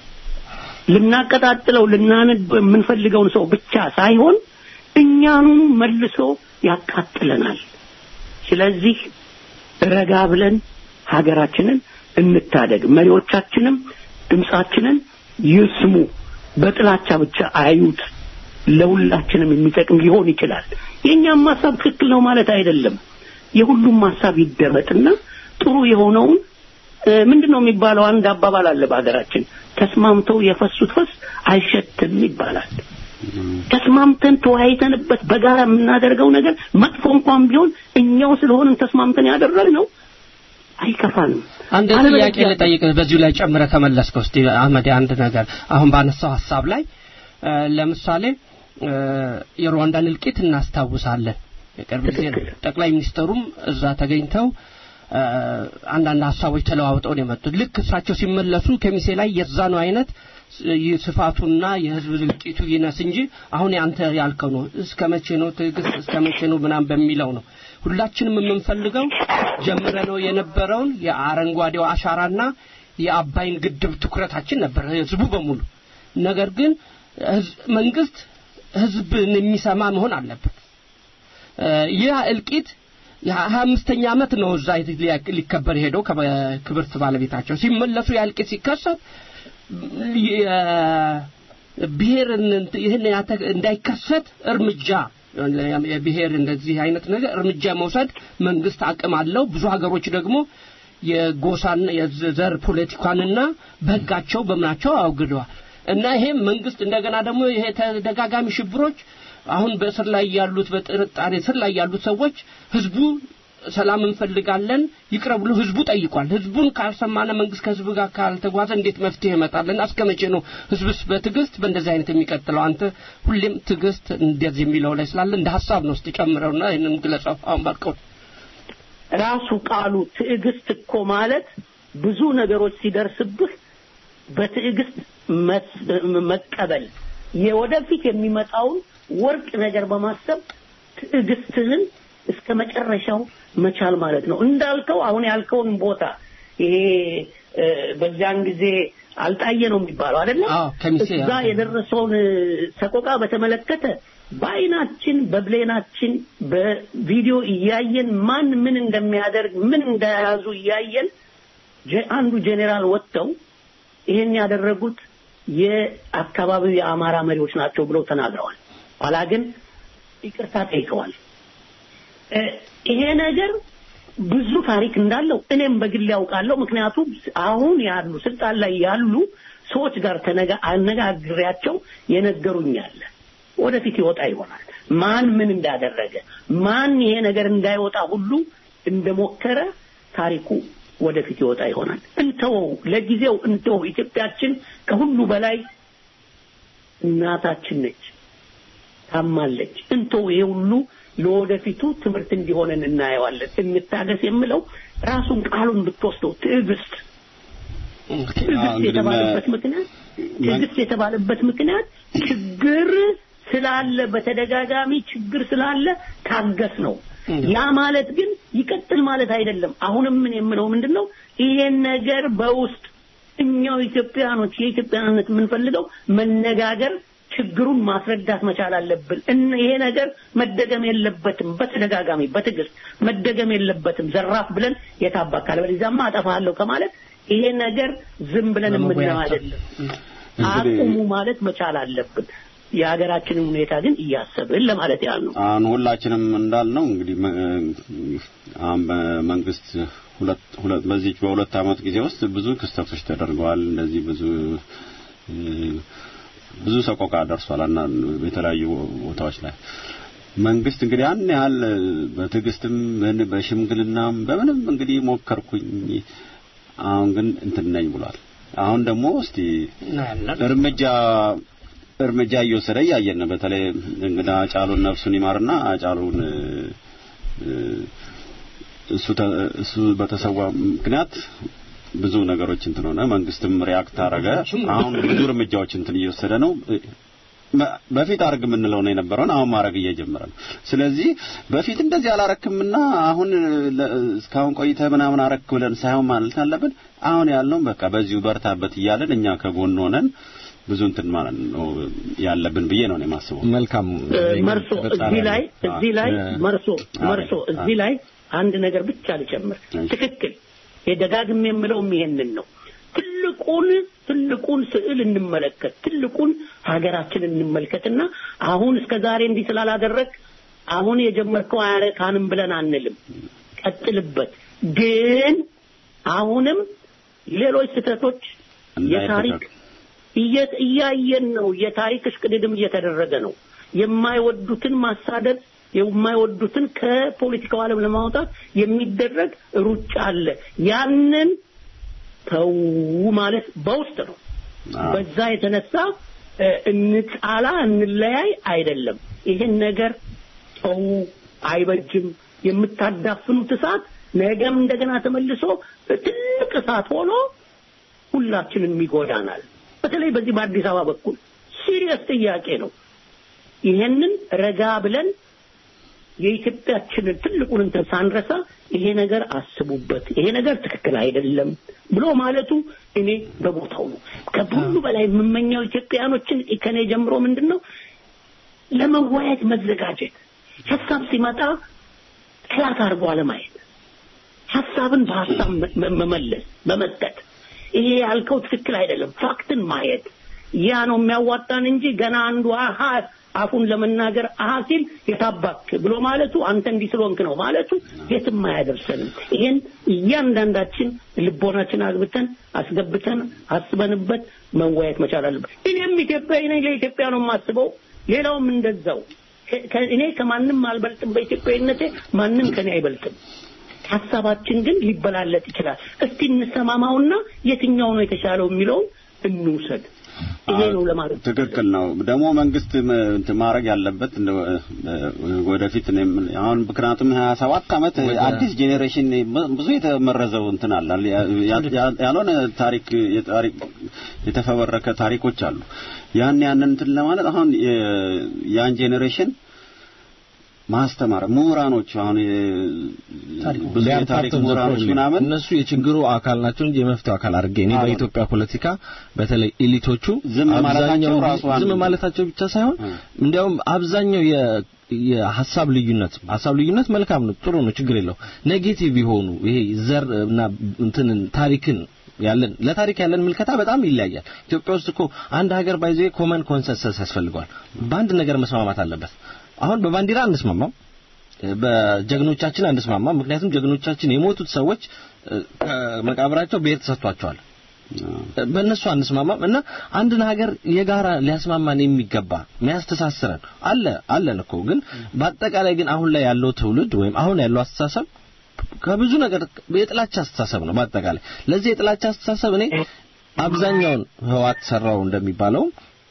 ልናቀጣጥለው ልናነድ የምንፈልገውን ሰው ብቻ ሳይሆን እኛኑ መልሶ ያቃጥለናል ስለዚህ ረጋ ብለን ሀገራችንን እንታደግ መሪዎቻችንም ድምጻችንን ይስሙ በጥላቻ ብቻ አዩት ለሁላችንም የሚጠቅም ሊሆን ይችላል የኛም ሀሳብ ትክክል ነው ማለት አይደለም የሁሉም ሀሳብ ይደመጥና ጥሩ የሆነውን እ፣ ምንድነው የሚባለው አንድ አባባል አለ በሀገራችን ተስማምተው የፈሱት ፈስ አይሸትም ይባላል ተስማምተን ተወያይተንበት በጋራ የምናደርገው ነገር መጥፎ እንኳን ቢሆን እኛው ስለሆንን ተስማምተን ያደረግነው አይከፋንም አንድ ጥያቄ ልጠይቅ በዚሁ ላይ ጨምረ ከመለስከው እስቲ አህመድ አንድ ነገር አሁን ባነሳው ሀሳብ ላይ እ፣ ለምሳሌ እ፣ የሩዋንዳን እልቂት እናስታውሳለን የቅርብ ጊዜ ነው ጠቅላይ ሚኒስተሩም እዛ ተገኝተው እ፣ አንዳንድ ሀሳቦች ተለዋውጠው ነው የመጡት ልክ እሳቸው ሲመለሱ ከሚሴ ላይ የዛኑ አይነት ስ- ይህ ስፋቱና የህዝብ እልቂቱ ይነስ እንጂ አሁን ያንተ ያልከው ነው እስከ መቼ ነው ትዕግስት እስከ መቼ ነው ምናምን በሚለው ነው ሁላችንም የምንፈልገው ጀምረ ነው የነበረውን የአረንጓዴው አሻራና የአባይን ግድብ ትኩረታችን ነበር ህዝቡ በሙሉ ነገር ግን ህዝ- መንግስት ህዝብን የሚሰማ መሆን አለበት እ፣ ይህ እልቂት የሀያ አምስተኛ ዓመት ነው እዛ ሊያ- ሊከበር ሄደው ከክብርት ባለቤታቸው ሲመለሱ ያ እልቂት ሲከሰት ብሔር ይህን ያተ- እንዳይከሰት እርምጃ የብሔር እንደዚህ አይነት ነገር እርምጃ መውሰድ መንግስት አቅም አለው ብዙ ሀገሮች ደግሞ የጎሳና የዘር ፖለቲካንና በህጋቸው በምናቸው አውግደዋል እና ይሄም መንግስት እንደገና ደግሞ ይሄ ተደጋጋሚ ሽብሮች አሁን በእስር ላይ ያሉት በጥርጣሬ እስር ላይ ያሉት ሰዎች ህዝቡ ሰላም እንፈልጋለን ይቅረብ ብሎ ህዝቡ ጠይቋል። ህዝቡን ካልሰማነ መንግስት ከህዝቡ ጋር ካልተጓዘ እንዴት መፍትሄ ይመጣልና እስከ መቼ ነው ህዝብስ በትዕግስት በእንደዚህ አይነት የሚቀጥለው? አንተ ሁሌም ትዕግስት እንደዚህ የሚለው ላይ ስላለ እንደ ሀሳብ ነው። እስቲ ጨምረውና ይህንን ግለጸው። አሁን ባልከው ራሱ ቃሉ ትዕግስት እኮ ማለት ብዙ ነገሮች ሲደርስብህ በትዕግስት መስ- መቀበል የወደፊት የሚመጣውን ወርቅ ነገር በማሰብ ትዕግስትህን እስከ መጨረሻው መቻል ማለት ነው። እንዳልከው አሁን ያልከውን ቦታ ይሄ እ፣ በዚያን ጊዜ አልጣየ ነው የሚባለው አይደለ? አዎ፣ ከሚሴ እዛ አዎ። የደረሰውን እ፣ ሰቆቃ በተመለከተ በአይናችን በብሌናችን በቪዲዮ እያየን ማን ምን እንደሚያደርግ ምን እንደያዙ እያየን ጀ- አንዱ ጄኔራል ወጥተው ይሄን ያደረጉት የአካባቢው የአማራ መሪዎች ናቸው ብለው ተናግረዋል። ኋላ ግን ይቅርታ ጠይቀዋል። እ፣ ይሄ ነገር ብዙ ታሪክ እንዳለው እኔም በግል ያውቃለሁ። ምክንያቱም አሁን ያሉ ስልጣን ላይ ያሉ ሰዎች ጋር ተነጋ አነጋግሬያቸው የነገሩኛል። ወደፊት ይወጣ ይሆናል ማን ምን እንዳደረገ ማን ይሄ ነገር እንዳይወጣ ሁሉ እንደሞከረ ታሪኩ ወደፊት ይወጣ ይሆናል። እንተወው፣ ለጊዜው እንተወው። ኢትዮጵያችን ከሁሉ በላይ እናታችን ነች፣ ታማለች። እንተው ይሄ ሁሉ ለወደፊቱ ትምህርት እንዲሆነን እናየዋለን። እንታገስ የምለው ራሱን ቃሉን ብትወስደው ትዕግስት ትዕግስት እንግዲህ የተባለበት መ- ምክንያት ትዕግስት የተባለበት ምክንያት ችግር ስላለ በተደጋጋሚ ችግር ስላለ ታገስ ነው። ያ ማለት ግን ይቀጥል ማለት አይደለም። አሁንም ምን የምለው ምንድን ነው ይሄን ነገር በውስጥ እኛው ኢትዮጵያኖች የኢትዮጵያነት የምንፈልገው መነጋገር ችግሩን ማስረዳት መቻል አለብን። እነ ይሄ ነገር መደገም የለበትም። በተደጋጋሚ በትዕግስት መደገም የለበትም። ዘራፍ ብለን የታባክ አለበለዚያማ አጠፋለሁ ከማለት ይሄ ነገር ዝም ብለን የምናየው ለመወያየት አይደለም። እንግዲህ- አቁሙ ማለት መቻል አለብን። የሀገራችንን ሁኔታ ግን እያሰብን ለማለት ያህል ነው። አሁን ሁላችንም እንዳልነው እንግዲህ መ- አሁን በመንግስት ሁለት ሁለት በዚህ በሁለት አመት ጊዜ ውስጥ ብዙ ክስተቶች ተደርገዋል። እንደዚህ ብዙ እ፣ ብዙ ሰቆቃ ደርሷል እና የተለያዩ ቦታዎች ላይ መንግስት እንግዲህ ያን ያህል በትዕግስትም በን- በሽምግልናም በምንም እንግዲህ ሞከርኩኝ። አሁን ግን እንትን ነኝ ብሏል። አሁን ደግሞ እስቲ እናያለን። እርምጃ እርምጃ እየወሰደ እያየን ነው። በተለይ እንግዳ ጫሉን ነፍሱን ይማርና ጫሉን እ፣ እሱ ተ- እሱ በተሰዋ ምክንያት ብዙ ነገሮች እንትን ሆነ። መንግስትም ሪያክት አረገ። አሁን ብዙ እርምጃዎች እንትን እየወሰደ ነው። መ- በፊት አርግ የምንለው ነው የነበረውን አሁን ማድረግ እየጀመረ ነው። ስለዚህ በፊት እንደዚህ አላረክምና አሁን ለ- እስካሁን ቆይተህ ምናምን አረክ ብለን ሳይሆን ማለት አለብን። አሁን ያልነው በቃ በዚሁ በርታበት እያለን እኛ ከጎን ሆነን ብዙ እንትን ማለት ነው ያለብን ብዬ ነው እኔ የማስበው። መልካም እ፣ መርሶ እዚህ ላይ እዚህ ላይ መርሶ መርሶ እዚህ ላይ አንድ ነገር ብቻ ልጨምር። እሺ። ትክክል የደጋግም የምለውም ይሄንን ነው። ትልቁን ትልቁን ስዕል እንመለከት፣ ትልቁን ሀገራችንን እንመልከትና አሁን እስከ ዛሬ እንዲህ ስላላደረግ አሁን የጀመርከው አያረካንም ብለን አንልም። ቀጥልበት። ግን አሁንም ሌሎች ስህተቶች የታሪክ እንዳይደገም። እየ- እያየን ነው። የታሪክ እሽቅድድም እየተደረገ ነው። የማይወዱትን ማሳደድ፣ የማይወዱትን ከፖለቲካው ዓለም ለማውጣት የሚደረግ ሩጫ አለ። ያንን ተው ማለት በውስጥ ነው። አዎ። በዛ የተነሳ እ፣ እንጣላ እንለያይ አይደለም። ይሄን ነገር ተው፣ አይበጅም። የምታዳፍኑት እሳት ነገም እንደገና ተመልሶ ትልቅ እሳት ሆኖ ሁላችንም ይጎዳናል። በተለይ በዚህ በአዲስ አበባ በኩል ሲሪየስ ጥያቄ ነው። ይሄንን ረጋ ብለን የኢትዮጵያችንን ትልቁን እንትን ሳንረሳ ይሄ ነገር አስቡበት፣ ይሄ ነገር ትክክል አይደለም ብሎ ማለቱ እኔ በቦታው ነው። ከሁሉ በላይ የምመኘው ኢትዮጵያኖችን ከኔ ጀምሮ ምንድን ነው ለመወያየት መዘጋጀት፣ ሀሳብ ሲመጣ ጠላት አድርጎ አለማየት፣ ሀሳብን በሀሳብ መ- መ- መመለስ መመስጠት። ይሄ ያልከው ትክክል አይደለም፣ ፋክትን ማየት ያ ነው የሚያዋጣን እንጂ ገና አንዱ አሃ አፉን ለመናገር አሃ ሲል የታባክ ብሎ ማለቱ አንተ እንዲህ ስለሆንክ ነው ማለቱ የትም አያደርሰንም። ይሄን እያንዳንዳችን ልቦናችን አግብተን አስገብተን አስበንበት መወያየት መቻል አለብን። እኔም ኢትዮጵያዊ ነኝ፣ ለኢትዮጵያ ነው የማስበው። ሌላውም እንደዛው ከ- ከ- እኔ ከማንም አልበልጥም በኢትዮጵያዊነቴ ማንም ከኔ አይበልጥም ሀሳባችን ግን ሊበላለጥ ይችላል እስቲ እንሰማማውና የትኛው ነው የተሻለው የሚለውን እንውሰድ ይሄ ነው ለማለት ትክክል ነው። ደግሞ መንግስት ም- እንትን ማድረግ ያለበት እንደ እ፣ ወደፊት እኔም አሁን ምክንያቱም 27 ዓመት አዲስ ጄኔሬሽን ብዙ የተመረዘው እንትን አለ ያ- ያ- ያ- ያልሆነ ታሪክ የታሪክ የተፈበረከ ታሪኮች አሉ። ያን ያንን እንትን ለማለት አሁን የ- ያን ጄኔሬሽን ማስተማር ምሁራኖች አሁን የ- ብዙ They are የታሪክ part of the ምሁራኖች problem. ምናምን እነሱ የችግሩ አካል ናቸው እንጂ የመፍትሄው አካል አድርጌ እኔ አዎ። በኢትዮጵያ ፖለቲካ በተለይ ኤሊቶቹ ዝም ማለታቸው አብዛኛው ራሱ አንድ ዝም ነው። ማለታቸው ብቻ ሳይሆን እ። እንዲያውም አብዛኛው የ የሀሳብ ልዩነት ሀሳብ ልዩነት መልካም ነው፣ ጥሩ ነው፣ ችግር የለው። ኔጌቲቭ የሆኑ ይሄ ዘር እና እንትንን ታሪክን ያለን ለታሪክ ያለን ምልከታ በጣም ይለያያል። ኢትዮጵያ ውስጥ እኮ አንድ ሀገር ባይዘ ኮመን ኮንሰንሰስ ያስፈልገዋል። በአንድ ነገር መስማማት አለበት። አሁን በባንዲራ አንስማማም፣ በጀግኖቻችን አንስማማም። ምክንያቱም ጀግኖቻችን የሞቱት ሰዎች እ፣ ከመቃብራቸው ብሔር ተሰጥቷቸዋል። በእነሱ አንስማማም እና አንድን ሀገር የጋራ ሊያስማማን የሚገባ የሚያስተሳስረን አለ አለን እኮ ግን በአጠቃላይ ግን አሁን ላይ ያለው ትውልድ ወይም አሁን ያለው አስተሳሰብ ከብዙ ነገር የጥላቻ አስተሳሰብ ነው። በአጠቃላይ ለዚህ የጥላቻ አስተሳሰብ እኔ አብዛኛውን ህዋት ሰራው እንደሚባለው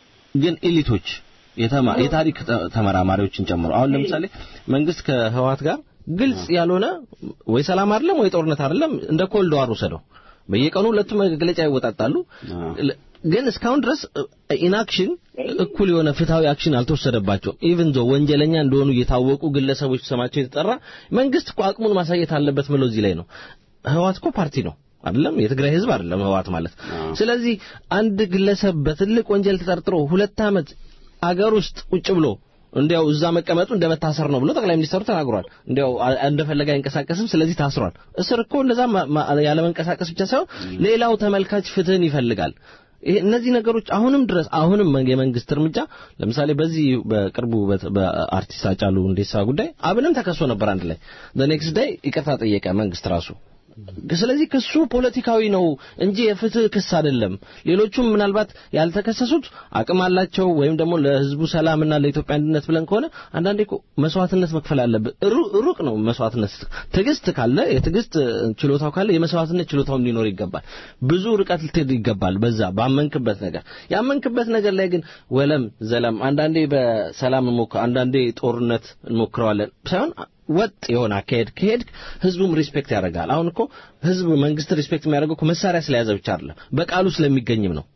ግን ኤሊቶች የተማ የታሪክ ተ- ተመራማሪዎችን ጨምሮ አሁን ለምሳሌ መንግስት ከህዋት ጋር ግልጽ ያልሆነ ወይ ሰላም አይደለም ወይ ጦርነት አይደለም እንደ ኮልድ ዋር ወሰደው በየቀኑ ሁለቱም መግለጫ ይወጣጣሉ አዎ። ለ- ግን እስካሁን ድረስ ኢንአክሽን እኩል የሆነ ፍትሃዊ አክሽን አልተወሰደባቸውም ኢቭን ዞ ወንጀለኛ እንደሆኑ እየታወቁ ግለሰቦች ስማቸው የተጠራ መንግስት እኮ አቅሙን ማሳየት አለበት ምለው እዚህ ላይ ነው ህዋት እኮ ፓርቲ ነው አይደለም የትግራይ ህዝብ አይደለም ህዋት ማለት አዎ። ስለዚህ አንድ ግለሰብ በትልቅ ወንጀል ተጠርጥሮ ሁለት ዓመት አገር ውስጥ ቁጭ ብሎ እንዲያው እዛ መቀመጡ እንደመታሰር ነው ብሎ ጠቅላይ ሚኒስትሩ ተናግሯል። እንዲያው አ- እንደፈለገ አይንቀሳቀስም፣ ስለዚህ ታስሯል። እስር እኮ እንደዛ ማ- ማ- ያለ መንቀሳቀስ ብቻ ሳይሆን ሌላው ተመልካች ፍትህን ይፈልጋል። ይሄ እነዚህ ነገሮች አሁንም ድረስ አሁንም መ- የመንግስት እርምጃ ለምሳሌ በዚህ በቅርቡ በት- በአርቲስት አጫሉ ሁንዴሳ ጉዳይ አብንም ተከሶ ነበር አንድ ላይ ኔክስት ዳይ ይቅርታ ጠየቀ መንግስት ራሱ ስለዚህ ክሱ ፖለቲካዊ ነው እንጂ የፍትህ ክስ አይደለም። ሌሎቹም ምናልባት ያልተከሰሱት አቅም አላቸው ወይም ደግሞ ለህዝቡ ሰላምና ለኢትዮጵያ አንድነት ብለን ከሆነ አንዳንዴ እኮ መስዋዕትነት መክፈል አለብን። ሩ- ሩቅ ነው መስዋዕትነት። ትዕግስት ካለ የትዕግስት ችሎታው ካለ የመስዋዕትነት ችሎታውም ሊኖር ይገባል። ብዙ ርቀት ልትሄድ ይገባል። በዛ ባመንክበት ነገር ያመንክበት ነገር ላይ ግን ወለም ዘለም አንዳንዴ በሰላም እንሞክር፣ አንዳንዴ ጦርነት እንሞክረዋለን ሳይሆን ወጥ የሆነ አካሄድ ከሄድ ህዝቡም ሪስፔክት ያደርጋል። አሁን እኮ ህዝብ መንግስት ሪስፔክት የሚያደርገው እኮ መሳሪያ ስለያዘ ብቻ አይደለም፣ በቃሉ ስለሚገኝም ነው።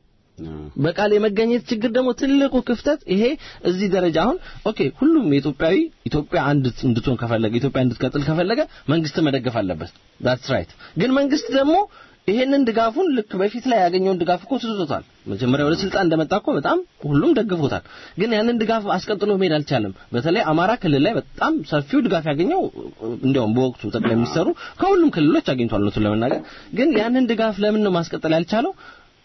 በቃል የመገኘት ችግር ደግሞ ትልቁ ክፍተት ይሄ እዚህ ደረጃ አሁን ኦኬ ሁሉም የኢትዮጵያዊ ኢትዮጵያ አንድ እንድትሆን ከፈለገ ኢትዮጵያ እንድትቀጥል ከፈለገ መንግስት መደገፍ አለበት ዳትስ ራይት ግን መንግስት ደግሞ ይሄንን ድጋፉን ልክ በፊት ላይ ያገኘውን ድጋፍ እኮ ትቶታል መጀመሪያ ወደ ስልጣን እንደመጣ እኮ በጣም ሁሉም ደግፎታል ግን ያንን ድጋፍ አስቀጥሎ መሄድ አልቻለም በተለይ አማራ ክልል ላይ በጣም ሰፊው ድጋፍ ያገኘው እንዲያውም በወቅቱ ጠቅላይ ሚኒስትሩ ከሁሉም ክልሎች አግኝቷል እውነቱን ለመናገር ግን ያንን ድጋፍ ለምን ነው ማስቀጠል ያልቻለው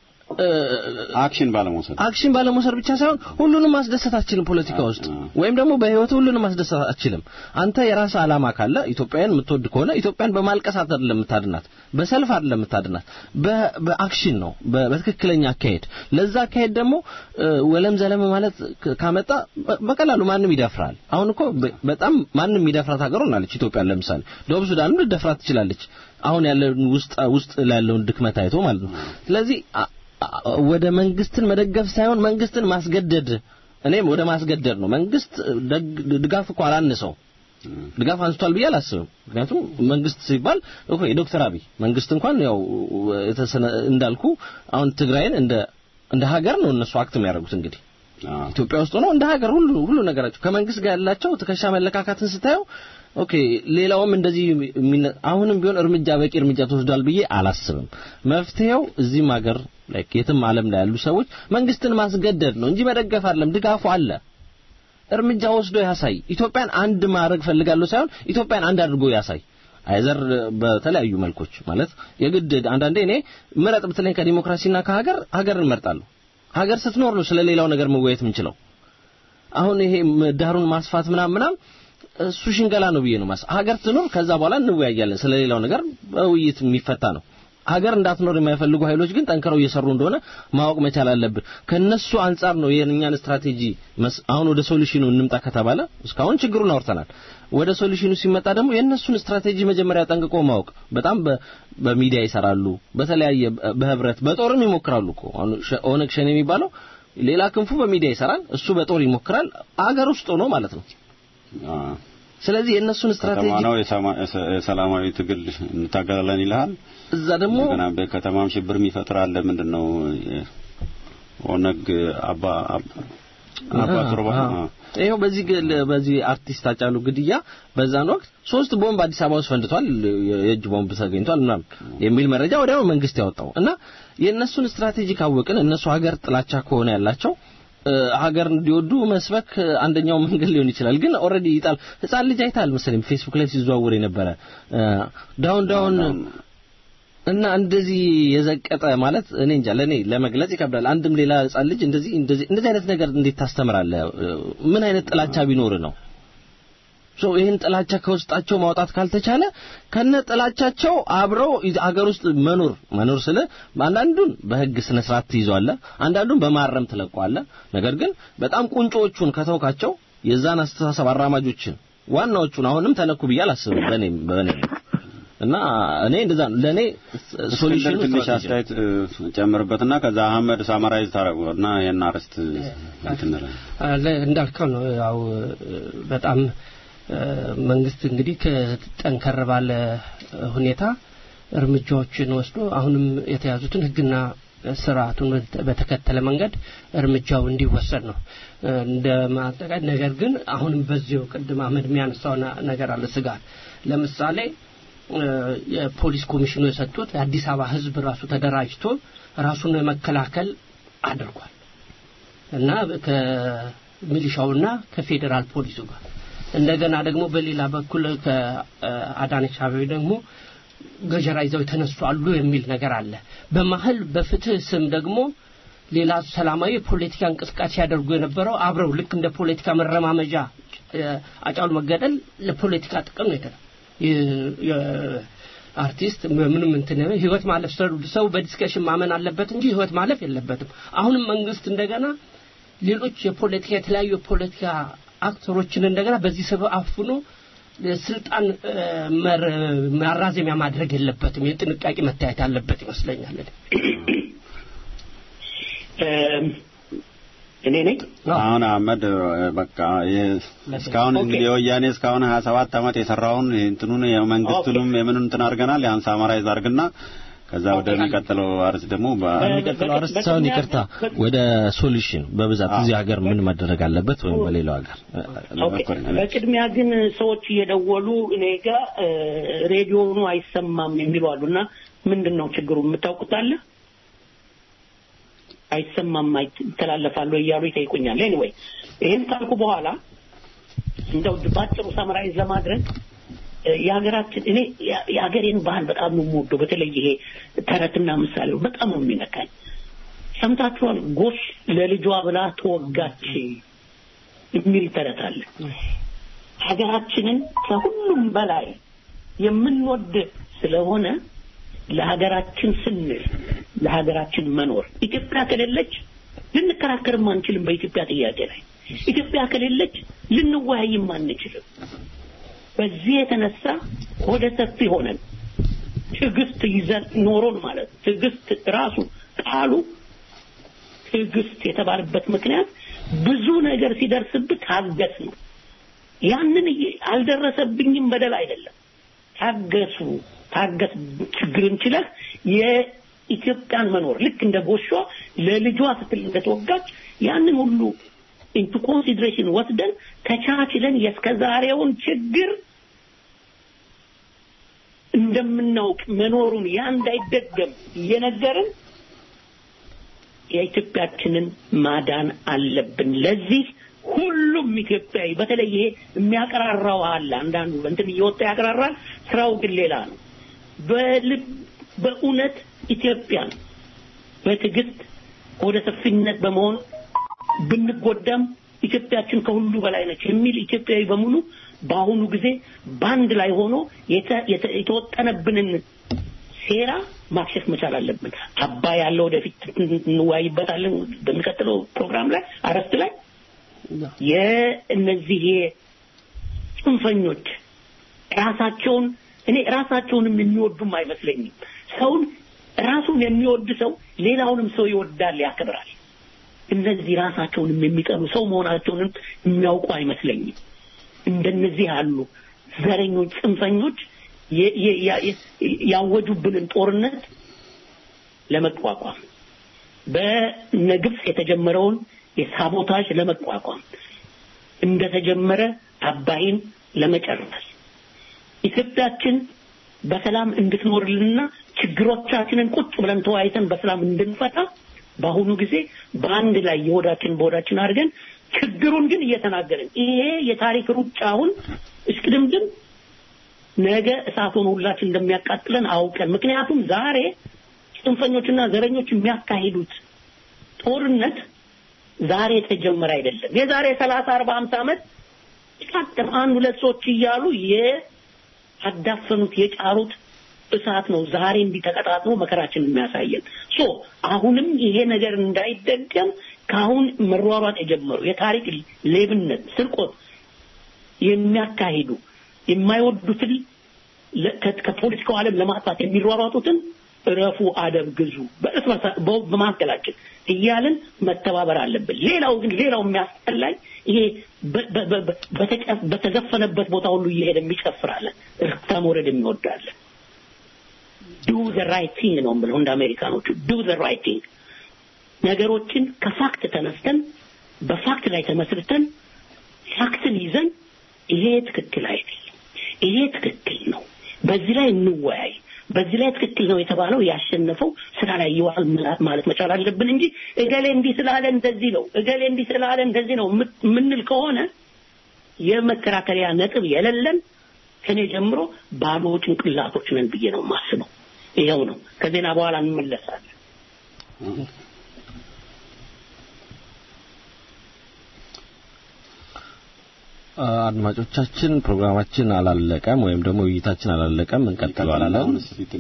አክሽን ባለመውሰድ አክሽን ባለመውሰድ ብቻ ሳይሆን ሁሉንም ማስደሰት አትችልም ፖለቲካ ውስጥ ወይም ደግሞ በህይወት ሁሉንም ማስደሰት አትችልም አንተ የራስ አላማ ካለ ኢትዮጵያን የምትወድ ከሆነ ኢትዮጵያን በማልቀስ አይደለም የምታድናት በሰልፍ አይደለም የምታድናት በ- በአክሽን ነው በ- በትክክለኛ አካሄድ ለዛ አካሄድ ደግሞ እ፣ ወለም ዘለም ማለት ክ- ካመጣ በ- በቀላሉ ማንም ይደፍራል አሁን እኮ በ- በጣም ማንም የሚደፍራት ሀገር ሆናለች ኢትዮጵያ ለምሳሌ ደቡብ ሱዳንም ልደፍራት ትችላለች አሁን ያለውን ውስጥ ውስጥ ላለውን ድክመት አይቶ ማለት ነው ስለዚህ አ- አ- ወደ መንግስትን መደገፍ ሳይሆን መንግስትን ማስገደድ እኔም ወደ ማስገደድ ነው መንግስት ደግ- ድጋፍ እኮ አላነሰው ድጋፍ አንስቷል ብዬ አላስብም ምክንያቱም መንግስት ሲባል እኮ የዶክተር አብይ መንግስት እንኳን ያው የተሰነ እንዳልኩ አሁን ትግራይን እንደ እንደ ሀገር ነው እነሱ አክት የሚያደርጉት እንግዲህ ኢትዮጵያ ውስጥ ሆነው እንደ ሀገር ሁሉ ሁሉ ነገራቸው ከመንግስት ጋር ያላቸው ትከሻ መለካካትን ስታየው ኦኬ ሌላውም እንደዚህ የሚነ- አሁንም ቢሆን እርምጃ በቂ እርምጃ ተወስዷል ብዬ አላስብም መፍትሄው እዚህም ሀገር ላይክ የትም ዓለም ላይ ያሉ ሰዎች መንግስትን ማስገደድ ነው እንጂ መደገፍ አይደለም ድጋፉ አለ እርምጃ ወስዶ ያሳይ ኢትዮጵያን አንድ ማድረግ ፈልጋለሁ ሳይሆን ኢትዮጵያን አንድ አድርጎ ያሳይ አይዘር በተለያዩ መልኮች ማለት የግድ አንዳንዴ እኔ ምረጥ ብትለኝ ከዲሞክራሲና ከሀገር ሀገርን እመርጣለሁ ሀገር ስትኖር ነው ስለ ሌላው ነገር መወያየት የምንችለው አሁን ይሄ ምህዳሩን ማስፋት ምናምን ምናምን እሱ ሽንገላ ነው ብዬ ነው ማስ ሀገር ትኖር ከዛ በኋላ እንወያያለን ስለ ሌላው ነገር በውይይት የሚፈታ ነው ሀገር እንዳትኖር የማይፈልጉ ኃይሎች ግን ጠንክረው እየሰሩ እንደሆነ ማወቅ መቻል አለብን። ከነሱ አንጻር ነው የእኛን ስትራቴጂ መስ- አሁን ወደ ሶሉሽኑ እንምጣ ከተባለ እስካሁን ችግሩን አውርተናል። ወደ ሶሉሽኑ ሲመጣ ደግሞ የእነሱን ስትራቴጂ መጀመሪያ ጠንቅቆ ማወቅ በጣም በ- በሚዲያ ይሰራሉ፣ በተለያየ በ- በህብረት በጦርም ይሞክራሉ እኮ አሁን ሸ- ኦነግ ሸኔ የሚባለው ሌላ ክንፉ በሚዲያ ይሰራል፣ እሱ በጦር ይሞክራል፣ አገር ውስጥ ሆኖ ማለት ነው። አዎ። ስለዚህ የእነሱን ከተማ ስትራቴጂ ነው የሰማ- የሰ- የሰላማዊ ትግል እንታገላለን ይልሃል። እዛ ደግሞ እንደገና በከተማም ሽብር የሚፈጥር አለ። ምንድን ነው የ- ኦነግ አባ አባ- አባ ቱርባ አዎ። ይኸው በዚህ ግል በዚህ አርቲስት አጫሉ ግድያ በዛን ወቅት ሶስት ቦምብ አዲስ አበባ ውስጥ ፈንድቷል፣ የእጅ ቦምብ ተገኝቷል ምናምን የሚል መረጃ ወዲያው መንግስት ያወጣው እና የእነሱን ስትራቴጂ ካወቅን እነሱ ሀገር ጥላቻ ከሆነ ያላቸው እ፣ ሀገር እንዲወዱ መስበክ አንደኛው መንገድ ሊሆን ይችላል። ግን ኦልሬዲ ይጣል ህፃን ልጅ አይታል መሰለኝ ፌስቡክ ላይ ሲዘዋወር የነበረ እ፣ ዳውን ዳውን እና እንደዚህ የዘቀጠ ማለት እኔ እንጃ ለኔ ለመግለጽ ይከብዳል። አንድም ሌላ ህጻን ልጅ እንደዚህ እንደዚህ እንደዚህ አይነት ነገር እንዴት ታስተምራለህ? ምን አይነት ጥላቻ ቢኖር ነው? ሶ ይህን ጥላቻ ከውስጣቸው ማውጣት ካልተቻለ ከነ ጥላቻቸው አብረው ይ- ሀገር ውስጥ መኖር መኖር ስለ አንዳንዱን በህግ ስነ ስርዓት ትይዘዋለህ፣ አንዳንዱን በማረም ትለቀዋለህ። ነገር ግን በጣም ቁንጮዎቹን ከተውካቸው የዛን አስተሳሰብ አራማጆችን ዋናዎቹን አሁንም ተነኩ ብዬ አላስብም በእኔ በእኔ እና እኔ እንደዛ ነው ለእኔ ሶሉሽኑ እስክንድር ትንሽ ስትራቴጂ ነው። አስተያየት እ፣ ጨምርበትና ከዛ አህመድ ሳማራይዝ ታረጉና ይሄን አርዕስት እንትን እንላለን። አለ እንዳልከው ነው ያው እ፣ በጣም እ፣ መንግስት እንግዲህ ከጠንከር ባለ ሁኔታ እርምጃዎችን ወስዶ አሁንም የተያዙትን ህግና ስርዓቱን በተከተለ መንገድ እርምጃው እንዲወሰድ ነው እ፣ እንደ ማጠቃላይ ነገር ግን አሁንም በዚሁ ቅድም አህመድ የሚያነሳው ና- ነገር አለ ስጋት ለምሳሌ እ፣ የፖሊስ ኮሚሽኑ የሰጡት የአዲስ አበባ ህዝብ ራሱ ተደራጅቶ ራሱን መከላከል አድርጓል እና ከሚሊሻውና ከፌዴራል ፖሊሱ ጋር እንደገና ደግሞ በሌላ በኩል ከአዳነች አቤቤ ደግሞ ገጀራ ይዘው የተነሱ አሉ የሚል ነገር አለ። በመሀል በፍትህ ስም ደግሞ ሌላ ሰላማዊ የፖለቲካ እንቅስቃሴ ሲያደርጉ የነበረው አብረው ልክ እንደ ፖለቲካ መረማመጃ እ፣ አጫሉ መገደል ለፖለቲካ ጥቅም ነው የተደ አርቲስት ምንም እንትን ህይወት ማለፍ ሰው- ሰው በዲስከሽን ማመን አለበት እንጂ ህይወት ማለፍ የለበትም። አሁንም መንግስት እንደገና ሌሎች የፖለቲካ የተለያዩ የፖለቲካ አክተሮችን እንደገና በዚህ ሰበብ አፍኖ ስልጣን እ፣ መር- ማራዘሚያ ማድረግ የለበትም። የጥንቃቄ መታየት አለበት ይመስለኛል። እም፣ እኔ ነኝ አሁን አህመድ እ፣ በቃ የ- እስካሁን ኦኬ። እንግዲህ የወያኔ እስካሁን 27 ዓመት የሰራውን እንትኑን የመንግስቱንም የምኑን እንትን አድርገናል። ያን ሳማራይዝ አድርግና ከዛ ወደሚቀጥለው አርዕስት ደግሞ በ- የሚቀጥለው አርዕስት ሳይሆን ይቅርታ ወደ ሶሉሽን በብዛት እዚህ ሀገር ምን መደረግ አለበት ወይም በሌላው ሀገር ኦኬ። በቅድሚያ ግን ሰዎች እየደወሉ እኔ ጋር እ፣ ሬዲዮኑ አይሰማም የሚሉ አሉና ምንድን ነው ችግሩ የምታውቁት አለ? አይሰማም አይ- ይተላለፋሉ እያሉ ይጠይቁኛል። ኤኒዌይ ይህን ካልኩ በኋላ እንደው ባጭሩ ሰመራይዝ ለማድረግ እ፣ የሀገራችን እኔ የ- የሀገሬን ባህል በጣም ነው የምወደው። በተለይ ይሄ ተረትና ምሳሌው በጣም ነው የሚነካኝ። ሰምታችኋል? ጎሽ ለልጇ ብላ ተወጋች የሚል ተረት አለ። ሀገራችንን ከሁሉም በላይ የምንወድ ስለሆነ ለሀገራችን ስንል ለሀገራችን መኖር ኢትዮጵያ ከሌለች ልንከራከርም አንችልም። በኢትዮጵያ ጥያቄ ላይ ኢትዮጵያ ከሌለች ልንወያይም አንችልም። በዚህ የተነሳ ወደ ሰፊ ሆነን ትዕግስት ይዘን ኖሮን ማለት ትዕግስት ራሱ ቃሉ ትዕግስት የተባለበት ምክንያት ብዙ ነገር ሲደርስብህ ታገስ ነው። ያንን እየ- አልደረሰብኝም በደል አይደለም። ታገሱ፣ ታገስ። ችግርን ችለህ የኢትዮጵያን መኖር ልክ እንደ ጎሿ ለልጇ ስትል እንደተወጋች ያንን ሁሉ ኢንቱ ኮንሲድሬሽን ወስደን ተቻችለን የእስከዛሬውን ችግር እንደምናውቅ መኖሩን ያ እንዳይደገም እየነገርን የኢትዮጵያችንን ማዳን አለብን። ለዚህ ሁሉም ኢትዮጵያዊ በተለይ ይሄ የሚያቀራራው አለ። አንዳንዱ እንትን እየወጣ ያቀራራል፣ ስራው ግን ሌላ ነው። በልብ በእውነት ኢትዮጵያን በትዕግስት ወደ ሰፊነት በመሆን ብንጎዳም ኢትዮጵያችን ከሁሉ በላይ ነች የሚል ኢትዮጵያዊ በሙሉ በአሁኑ ጊዜ በአንድ ላይ ሆኖ የተ- የተ- የተወጠነብንን ሴራ ማክሸፍ መቻል አለብን። አባይ ያለው ወደፊት እንወያይበታለን በሚቀጥለው ፕሮግራም ላይ አረፍት ላይ የእነዚህ ጽንፈኞች ራሳቸውን እኔ ራሳቸውንም የሚወዱም አይመስለኝም። ሰውን ራሱን የሚወድ ሰው ሌላውንም ሰው ይወዳል፣ ያከብራል። እነዚህ ራሳቸውንም የሚጠሉ ሰው መሆናቸውንም የሚያውቁ አይመስለኝም። እንደነዚህ ያሉ ዘረኞች፣ ጽንፈኞች ያወጁብንን ጦርነት ለመቋቋም በነ ግብጽ የተጀመረውን የሳቦታጅ ለመቋቋም እንደተጀመረ አባይን ለመጨረስ ኢትዮጵያችን በሰላም እንድትኖርልንና ችግሮቻችንን ቁጭ ብለን ተወያይተን በሰላም እንድንፈታ በአሁኑ ጊዜ በአንድ ላይ የሆዳችን በሆዳችን አድርገን ችግሩን ግን እየተናገርን ይሄ የታሪክ ሩጫ አሁን እስቅድምድም ነገ እሳት ሆኖ ሁላችን እንደሚያቃጥለን አውቀን ምክንያቱም ዛሬ ጽንፈኞችና ዘረኞች የሚያካሂዱት ጦርነት ዛሬ የተጀመረ አይደለም። የዛሬ ሰላሳ አርባ ሀምሳ ዓመት ቃጥም አንድ ሁለት ሰዎች እያሉ የአዳፈኑት የጫሩት እሳት ነው ዛሬ እንዲህ ተቀጣጥሎ መከራችን የሚያሳየን። ሶ አሁንም ይሄ ነገር እንዳይደገም ከአሁን መሯሯጥ የጀመሩ የታሪክ ሌብነት፣ ስርቆት የሚያካሂዱ የማይወዱትን ከፖለቲካው ዓለም ለማጥፋት የሚሯሯጡትን እረፉ፣ አደብ ግዙ፣ በማካከላችን እያልን መተባበር አለብን። ሌላው ግን ሌላው የሚያስጠላኝ ይሄ በተዘፈነበት ቦታ ሁሉ እየሄደ የሚጨፍራለን፣ እርታ መውረድ የሚወዳለን። ዱ ዘ ራይት ቲንግ ነው የምለው እንደ አሜሪካኖቹ ዱ ዘ ራይት ቲንግ። ነገሮችን ከፋክት ተነስተን በፋክት ላይ ተመስርተን ፋክትን ይዘን ይሄ ትክክል አይደለም፣ ይሄ ትክክል ነው፣ በዚህ ላይ እንወያይ፣ በዚህ ላይ ትክክል ነው የተባለው ያሸነፈው ስራ ላይ ይዋል ማለት መቻል አለብን እንጂ እገሌ እንዲህ ስላለ እንደዚህ ነው፣ እገሌ እንዲህ ስላለ እንደዚህ ነው የምንል ከሆነ የመከራከሪያ ነጥብ የሌለን ከኔ ጀምሮ ባዶ ጭንቅላቶች ነን ብዬ ነው የማስበው። ይኸው ነው። ከዜና በኋላ እንመለሳለን። አድማጮቻችን ፕሮግራማችን አላለቀም ወይም ደግሞ ውይይታችን አላለቀም፣ እንቀጥላለን።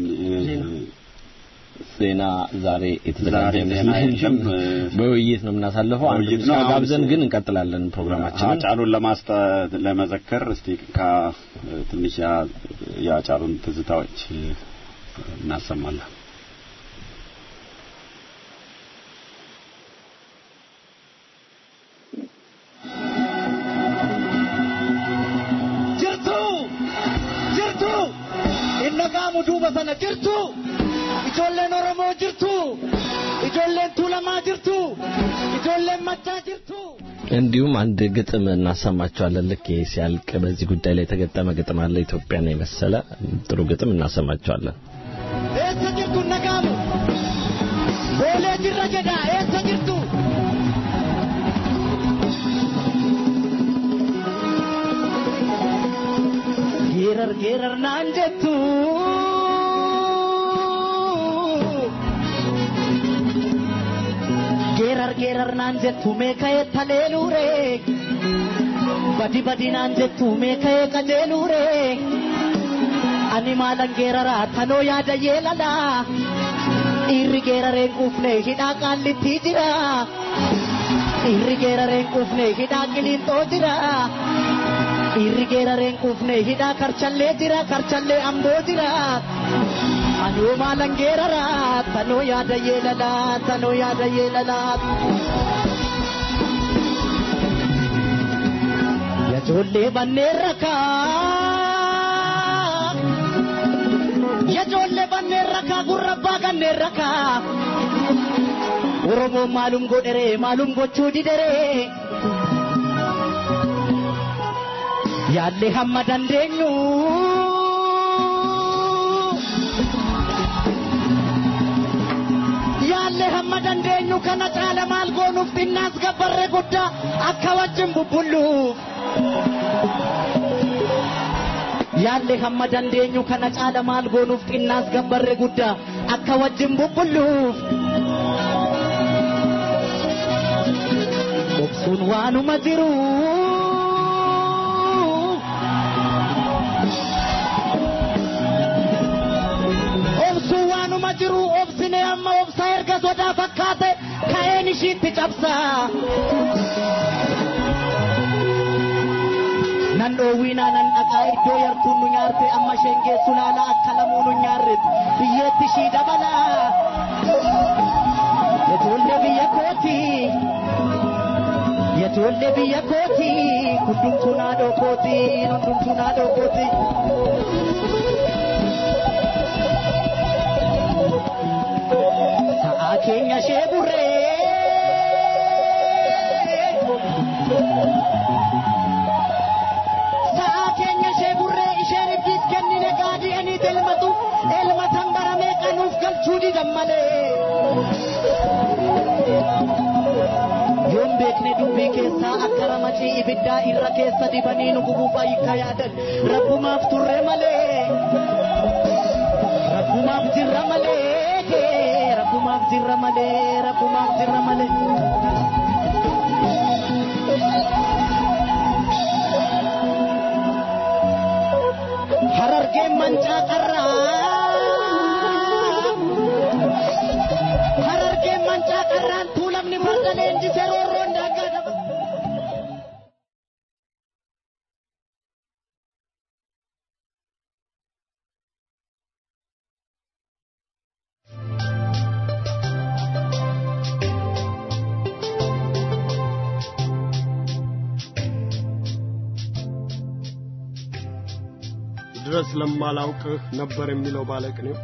ዜና ዛሬ የተዘጋጀ አይመስለኝም። በውይይት ነው የምናሳልፈው። አንድ ውይይት ሙዚቃ ነው። ጋብዘን ግን እንቀጥላለን ፕሮግራማችንን። አጫሉን ለማስጠ ለመዘከር እስቲ ካ ትንሽ ያ- የአጫሉን ትዝታዎች እናሰማለን። jirtu jirtu innagaamu duuba sana jirtu ijoolleen oromoo jirtu ijoolleen tuulamaa jirtu ijoolleen maccaa jirtu እንዲሁም አንድ ግጥም እናሰማቸዋለን። ልክ ይሄ ሲያልቅ በዚህ ጉዳይ ላይ የተገጠመ ግጥም አለ። ኢትዮጵያን የመሰለ ጥሩ ግጥም እናሰማቸዋለን። eessa jirtu innagaamu boolee jirra jedha eessa jirtu geerar geerar naan jettu geerar geerar naan jettu meeka'ee taleeluure badi badi naan jettu meeka'ee qajeeluure ani maalan geeraraa tanoo yaada yeelala dhiirri geerareen quufne hidhaa qaallitti jira dhiirri geerareen quufne hidhaa qiliinxoo jira dhiirri geerareen quufne hidhaa karchallee jira karchallee amboo jira anoo maalan geeraraa tanoo yaada yeelala tanoo yaada yeelala yajoollee banneen rakaa yajoollee banneen rakaa gurrabbaa kanneen rakaa oromoon maalum godhere maalum gochuu didere yaallee hamma dandeenyu yaallee hamma dandeenyu kana caala maal goonuuf xinnaas gabbarre guddaa akka wajjin bubbulluuf yaalle hamma dandeenyu kana caala maal goonuuf xinnaas gabbarre guddaa akka wajjin bubbulluuf obsuun waanuma jiru obsuun ishiitti cabsaa. nan dhoowwiinaa nan dhaqaa iddoo yartuun nu nyaarte amma isheen geessu laala akka lamuu nu nyaarret biyyeetti ishii dabalaa yetuullee biyya kooti yetuullee biyya kooti hundumtuu naadoo kooti hundumtuu naadoo kooti. Sa'aa keenya ishee burree. Sa'aa keenya ishee burree isheen ibdiis kennine gaadi'anii elmatu elmatan baramee qanuuf galchuu didan malee. Yoon beekne dubbii keessaa akka ramacii ibiddaa irra keessa dibanii nu gubuuf ayyikka yaadan rabbumaaf turre malee. Rabbumaaf jirra malee. Rabbumaaf jirra malee. Rabbumaaf jirra malee. Harargeen mancaa qarraa. Harargeen mancaa qarraan tuulamni farda leenjisee roorroon daangaa daba. ድረስ ለማላውቅህ ነበር የሚለው ባለቅኔው።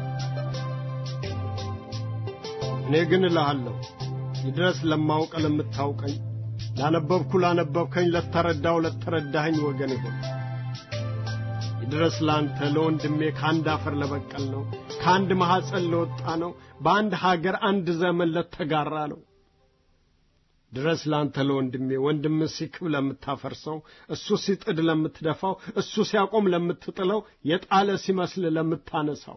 እኔ ግን እልሃለሁ ይድረስ ለማውቅ ለምታውቀኝ፣ ላነበብኩ ላነበብከኝ፣ ለተረዳው ለተረዳኸኝ ወገን ይሁን። ይድረስ ላንተ ለወንድሜ ከአንድ አፈር ለበቀል ነው፣ ከአንድ ማኅፀን ለወጣ ነው፣ በአንድ ሀገር አንድ ዘመን ለተጋራ ነው። ድረስ ላንተ ለወንድሜ ወንድም ሲክብ ለምታፈርሰው፣ እሱ ሲጥድ ለምትደፋው፣ እሱ ሲያቆም ለምትጥለው፣ የጣለ ሲመስል ለምታነሳው።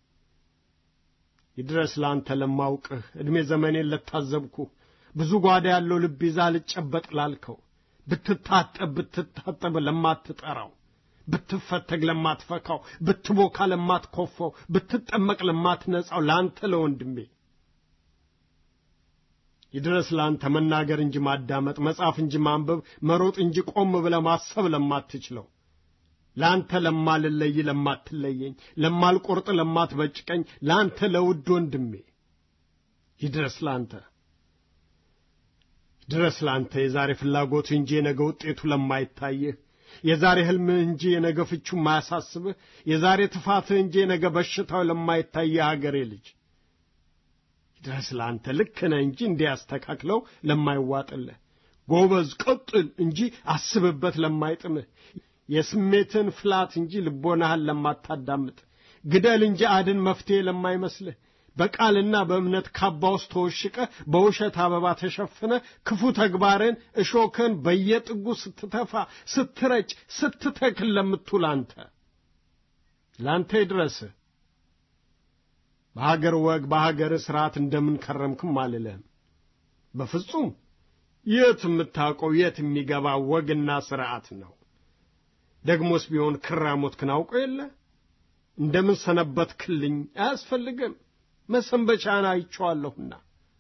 ይድረስ ላንተ ለማውቅህ ዕድሜ ዘመኔን ለታዘብኩህ ብዙ ጓዳ ያለው ልብ ይዛ ልጨበጥ ላልከው ብትታጠብ ብትታጠብ ለማትጠራው ብትፈተግ ለማትፈካው ብትቦካ ለማትኮፈው ብትጠመቅ ለማትነጻው ለአንተ ለወንድሜ ይድረስ ለአንተ መናገር እንጂ ማዳመጥ መጻፍ እንጂ ማንበብ መሮጥ እንጂ ቆም ብለህ ማሰብ ለማትችለው ለአንተ ለማልለይ ለማትለየኝ ለማልቆርጥ ለማትበጭቀኝ ለአንተ ለውድ ወንድሜ ይድረስ ለአንተ ድረስ ለአንተ የዛሬ ፍላጎት እንጂ የነገ ውጤቱ ለማይታይህ የዛሬ ሕልምህ እንጂ የነገ ፍቹ ማያሳስብህ የዛሬ ትፋትህ እንጂ የነገ በሽታው ለማይታይህ አገሬ ልጅ ድረስ ለአንተ ልክ ነህ እንጂ እንዲያስተካክለው ለማይዋጥልህ ጎበዝ ቀጥል እንጂ አስብበት ለማይጥምህ የስሜትን ፍላት እንጂ ልቦናህን ለማታዳምጥ ግደል እንጂ አድን መፍትሔ ለማይመስልህ በቃልና በእምነት ካባ ውስጥ ተወሽቀ በውሸት አበባ ተሸፍነ ክፉ ተግባርን እሾክን በየጥጉ ስትተፋ ስትረጭ ስትተክል ለምትውል አንተ ለአንተ ይድረስህ በሀገር ወግ በሀገር ሥርዓት እንደምን ከረምክም አልልህም በፍጹም የት የምታውቀው የት የሚገባ ወግና ሥርዓት ነው ደግሞስ ቢሆን ክራሞትክን አውቀው የለ እንደምን ሰነበትክልኝ አያስፈልግም መሰንበቻን አይቼዋለሁና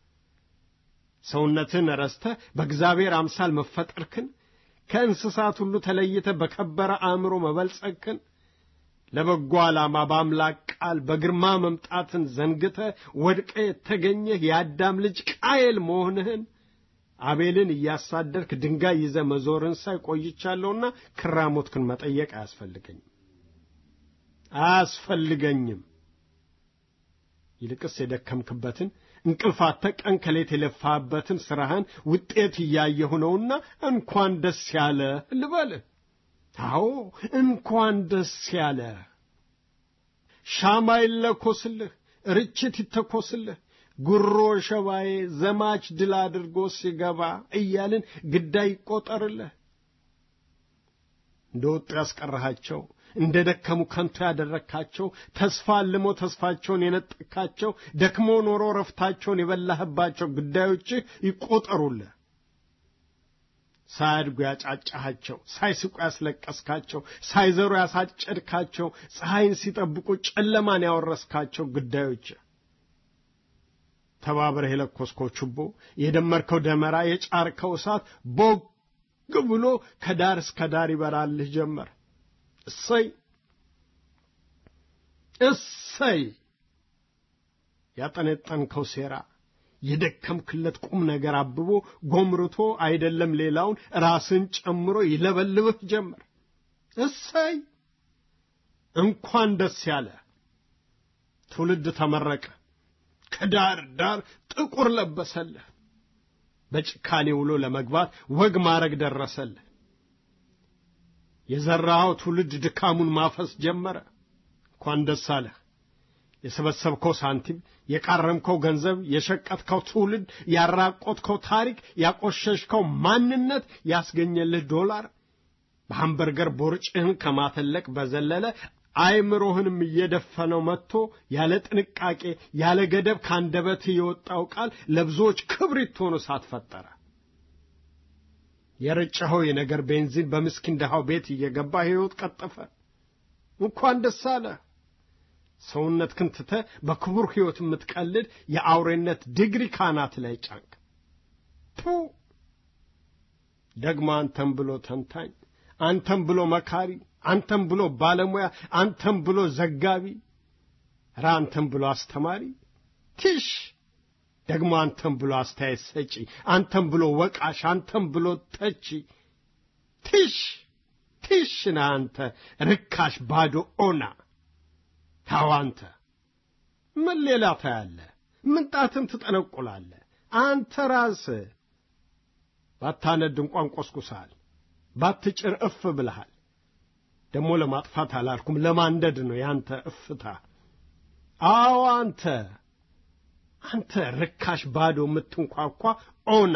ሰውነትን ረስተህ በእግዚአብሔር አምሳል መፈጠርክን ከእንስሳት ሁሉ ተለይተ በከበረ አእምሮ መበልጸግክን ለበጎ ዓላማ በአምላክ ቃል በግርማ መምጣትን ዘንግተ ወድቀ የተገኘህ የአዳም ልጅ ቃየል መሆንህን አቤልን እያሳደርክ ድንጋይ ይዘ መዞርን ሳይ ቆይቻለሁና ክራሞትክን መጠየቅ አያስፈልገኝም አያስፈልገኝም ይልቅስ የደከምክበትን እንቅልፋተ ቀን ከሌት የለፋበትን ሥራህን ውጤት እያየሁ ነውና እንኳን ደስ ያለ ልበልህ አዎ እንኳን ደስ ያለ ሻማ ይለኮስልህ ርችት ይተኮስልህ ጉሮ ሸባዬ ዘማች ድል አድርጎ ሲገባ እያልን ግዳይ ይቆጠርልህ እንደ ወጡ ያስቀረሃቸው እንደ ደከሙ ከንቱ ያደረግካቸው ተስፋ አልሞ ተስፋቸውን የነጠቅካቸው ደክሞ ኖሮ ረፍታቸውን የበላህባቸው ጉዳዮችህ ይቆጠሩልህ ሳያድጉ ያጫጫሃቸው ሳይስቁ ያስለቀስካቸው ሳይዘሩ ያሳጨድካቸው ፀሐይን ሲጠብቁ ጨለማን ያወረስካቸው ጉዳዮች ተባብረህ የለኮስከው ችቦ የደመርከው ደመራ የጫርከው እሳት ቦግ ብሎ ከዳር እስከ ዳር ይበራልህ ጀመር። እሰይ እሰይ! ያጠነጠንከው ሴራ የደከምክለት ቁም ነገር አብቦ ጎምርቶ አይደለም ሌላውን ራስን ጨምሮ ይለበልብህ ጀመር። እሰይ! እንኳን ደስ ያለ ትውልድ ተመረቀ። ከዳር ዳር ጥቁር ለበሰልህ። በጭካኔ ውሎ ለመግባት ወግ ማረግ ደረሰልህ። የዘራኸው ትውልድ ድካሙን ማፈስ ጀመረ። እንኳን ደስ አለህ። የሰበሰብከው ሳንቲም፣ የቃረምከው ገንዘብ፣ የሸቀጥከው ትውልድ፣ ያራቆትከው ታሪክ፣ ያቆሸሽከው ማንነት ያስገኘልህ ዶላር በሃምበርገር ቦርጭህን ከማተለቅ በዘለለ አይምሮህንም እየደፈነው መጥቶ ያለ ጥንቃቄ ያለ ገደብ ካንደበት የወጣው ቃል ለብዙዎች ክብሪት ሆኖ እሳት ፈጠረ። የረጨኸው የነገር ቤንዚን በምስኪን ድሃው ቤት እየገባ ሕይወት ቀጠፈ። እንኳን ደስ አለ። ሰውነትህን ትተህ በክቡር ሕይወት የምትቀልድ የአውሬነት ዲግሪ ካናት ላይ ጫንክ። ፑ ደግሞ አንተም ብሎ ተንታኝ፣ አንተም ብሎ መካሪ፣ አንተም ብሎ ባለሙያ፣ አንተም ብሎ ዘጋቢ፣ ራ አንተም ብሎ አስተማሪ ቲሽ ደግሞ አንተም ብሎ አስተያየት ሰጪ፣ አንተም ብሎ ወቃሽ፣ አንተም ብሎ ተቺ ቲሽ ቲሽ ነህ አንተ ርካሽ ባዶ ኦና ታው አንተ ምን ሌላ ታያለህ? ምንጣትን ትጠነቁላለህ? አንተ ራስህ ባታነድ እንኳን ቆስቁሰሃል፣ ባትጭር እፍ ብለሃል። ደግሞ ለማጥፋት አላልኩም፣ ለማንደድ ነው ያንተ እፍታ። አዎ አንተ አንተ ርካሽ ባዶ የምትንኳኳ ኦና፣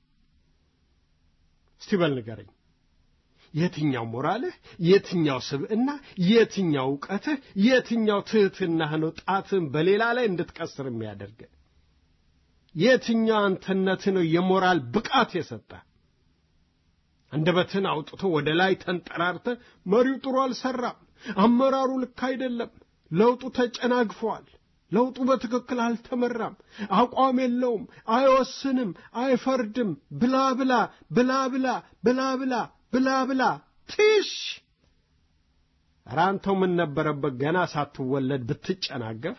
እስቲ በል ንገረኝ፣ የትኛው ሞራልህ፣ የትኛው ስብዕና፣ የትኛው ዕውቀትህ፣ የትኛው ትሕትናህ ነው ጣትን በሌላ ላይ እንድትቀስር የሚያደርግ? የትኛው አንተነትህ ነው የሞራል ብቃት የሰጠ? አንደበትህን አውጥቶ ወደ ላይ ተንጠራርተ መሪው ጥሩ አልሰራም፣ አመራሩ ልክ አይደለም፣ ለውጡ ተጨናግፏል፣ ለውጡ በትክክል አልተመራም፣ አቋም የለውም፣ አይወስንም፣ አይፈርድም፣ ብላ ብላ ብላ ብላ ብላ ብላ ብላ ብላ ትሽ ኧረ አንተው ምን ነበረበት ገና ሳትወለድ ብትጨናገፍ?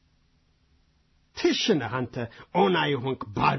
ትሽ ነህ አንተ ኦና የሆንክ ባዶ።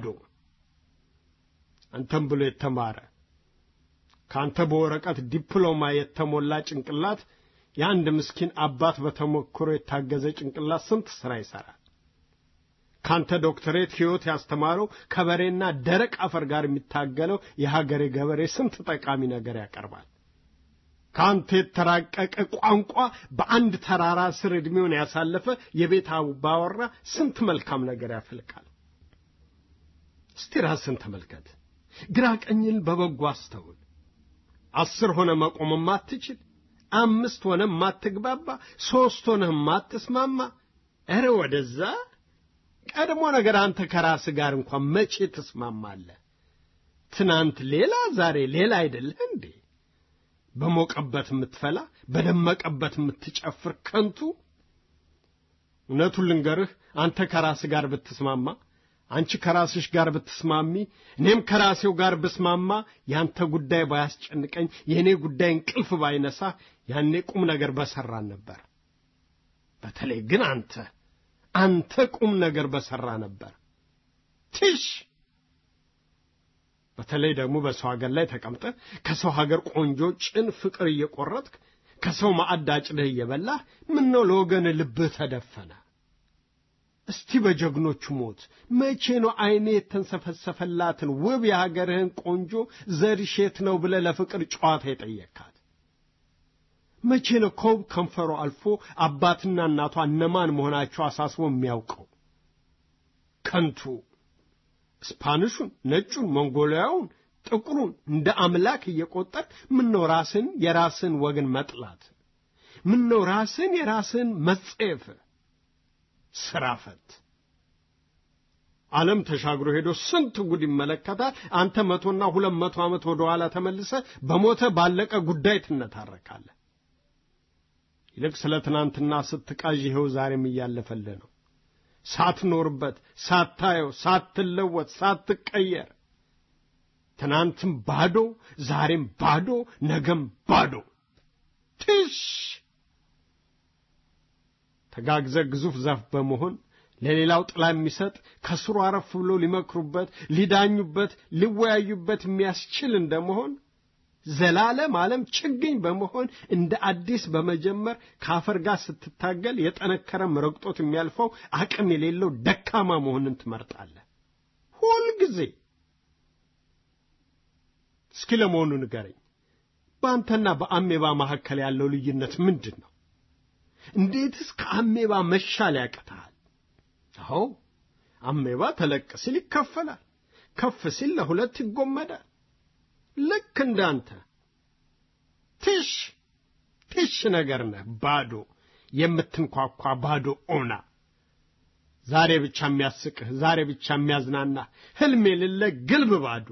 አንተም ብሎ የተማረ ከአንተ በወረቀት ዲፕሎማ የተሞላ ጭንቅላት የአንድ ምስኪን አባት በተሞክሮ የታገዘ ጭንቅላት ስንት ሥራ ይሠራል። ካንተ ዶክተሬት ሕይወት ያስተማረው ከበሬና ደረቅ አፈር ጋር የሚታገለው የሀገሬ ገበሬ ስንት ጠቃሚ ነገር ያቀርባል። ከአንተ የተራቀቀ ቋንቋ በአንድ ተራራ ስር ዕድሜውን ያሳለፈ የቤት አባወራ ስንት መልካም ነገር ያፈልቃል። እስቲ ራስን ተመልከት። ግራ ቀኝን በበጎ አስተውል። አስር ሆነ መቆም ማትችል፣ አምስት ሆነ ማትግባባ፣ ሦስት ሆነ ማትስማማ፣ ኧረ ወደዛ ቀድሞ ነገር አንተ ከራስህ ጋር እንኳን መቼ ትስማማለህ? ትናንት ሌላ ዛሬ ሌላ አይደለህ እንዴ? በሞቀበት የምትፈላ በደመቀበት የምትጨፍር ከንቱ። እውነቱን ልንገርህ፣ አንተ ከራስህ ጋር ብትስማማ፣ አንቺ ከራስሽ ጋር ብትስማሚ፣ እኔም ከራሴው ጋር ብስማማ፣ ያንተ ጉዳይ ባያስጨንቀኝ፣ የእኔ ጉዳይ እንቅልፍ ባይነሳ፣ ያኔ ቁም ነገር በሰራን ነበር። በተለይ ግን አንተ አንተ ቁም ነገር በሰራ ነበር። ትሽ በተለይ ደግሞ በሰው ሀገር ላይ ተቀምጠ ከሰው ሀገር ቆንጆ ጭን ፍቅር እየቆረጥክ ከሰው ማዕድ አጭደህ እየበላህ ምን ነው ለወገን ልብህ ተደፈነ? እስቲ በጀግኖቹ ሞት መቼ ነው አይኔ የተንሰፈሰፈላትን ውብ የሀገርህን ቆንጆ ዘርሼት ነው ብለህ ለፍቅር ጨዋታ የጠየካት? መቼ ነው ከውብ ከንፈሮ አልፎ አባትና እናቷ እነማን መሆናቸው አሳስቦ የሚያውቀው? ከንቱ ስፓኒሹን፣ ነጩን፣ ሞንጎሊያውን፣ ጥቁሩን እንደ አምላክ እየቆጠር ምነው ራስን የራስን ወገን መጥላት? ምነው ራስን የራስን መጸየፍ? ስራ ፈት ዓለም ተሻግሮ ሄዶ ስንት ጉድ ይመለከታል። አንተ መቶና ሁለት መቶ ዓመት ወደ ኋላ ተመልሰ በሞተ ባለቀ ጉዳይ ትነታረካለህ። ይልቅ ስለ ትናንትና ስትቃዥ ይኸው ዛሬም እያለፈልህ ነው። ሳትኖርበት፣ ሳታየው፣ ሳትለወጥ፣ ሳትቀየር ትናንትም ባዶ፣ ዛሬም ባዶ፣ ነገም ባዶ። ትሽ ተጋግዘ ግዙፍ ዛፍ በመሆን ለሌላው ጥላ የሚሰጥ ከስሩ አረፍ ብሎ ሊመክሩበት፣ ሊዳኙበት፣ ሊወያዩበት የሚያስችል እንደመሆን ዘላለም ዓለም ችግኝ በመሆን እንደ አዲስ በመጀመር ከአፈር ጋር ስትታገል የጠነከረም ረግጦት የሚያልፈው አቅም የሌለው ደካማ መሆንን ትመርጣለህ ሁልጊዜ። እስኪ ለመሆኑ ንገረኝ፣ በአንተና በአሜባ መካከል ያለው ልዩነት ምንድን ነው? እንዴትስ ከአሜባ መሻል ያቅትሃል? አዎ አሜባ ተለቅ ሲል ይከፈላል፣ ከፍ ሲል ለሁለት ይጎመዳል። ልክ እንዳንተ ትሽ ትሽ ነገር ነህ፣ ባዶ የምትንኳኳ ባዶ ኦና። ዛሬ ብቻ የሚያስቅህ፣ ዛሬ ብቻ የሚያዝናናህ፣ ህልም የሌለ ግልብ ባዶ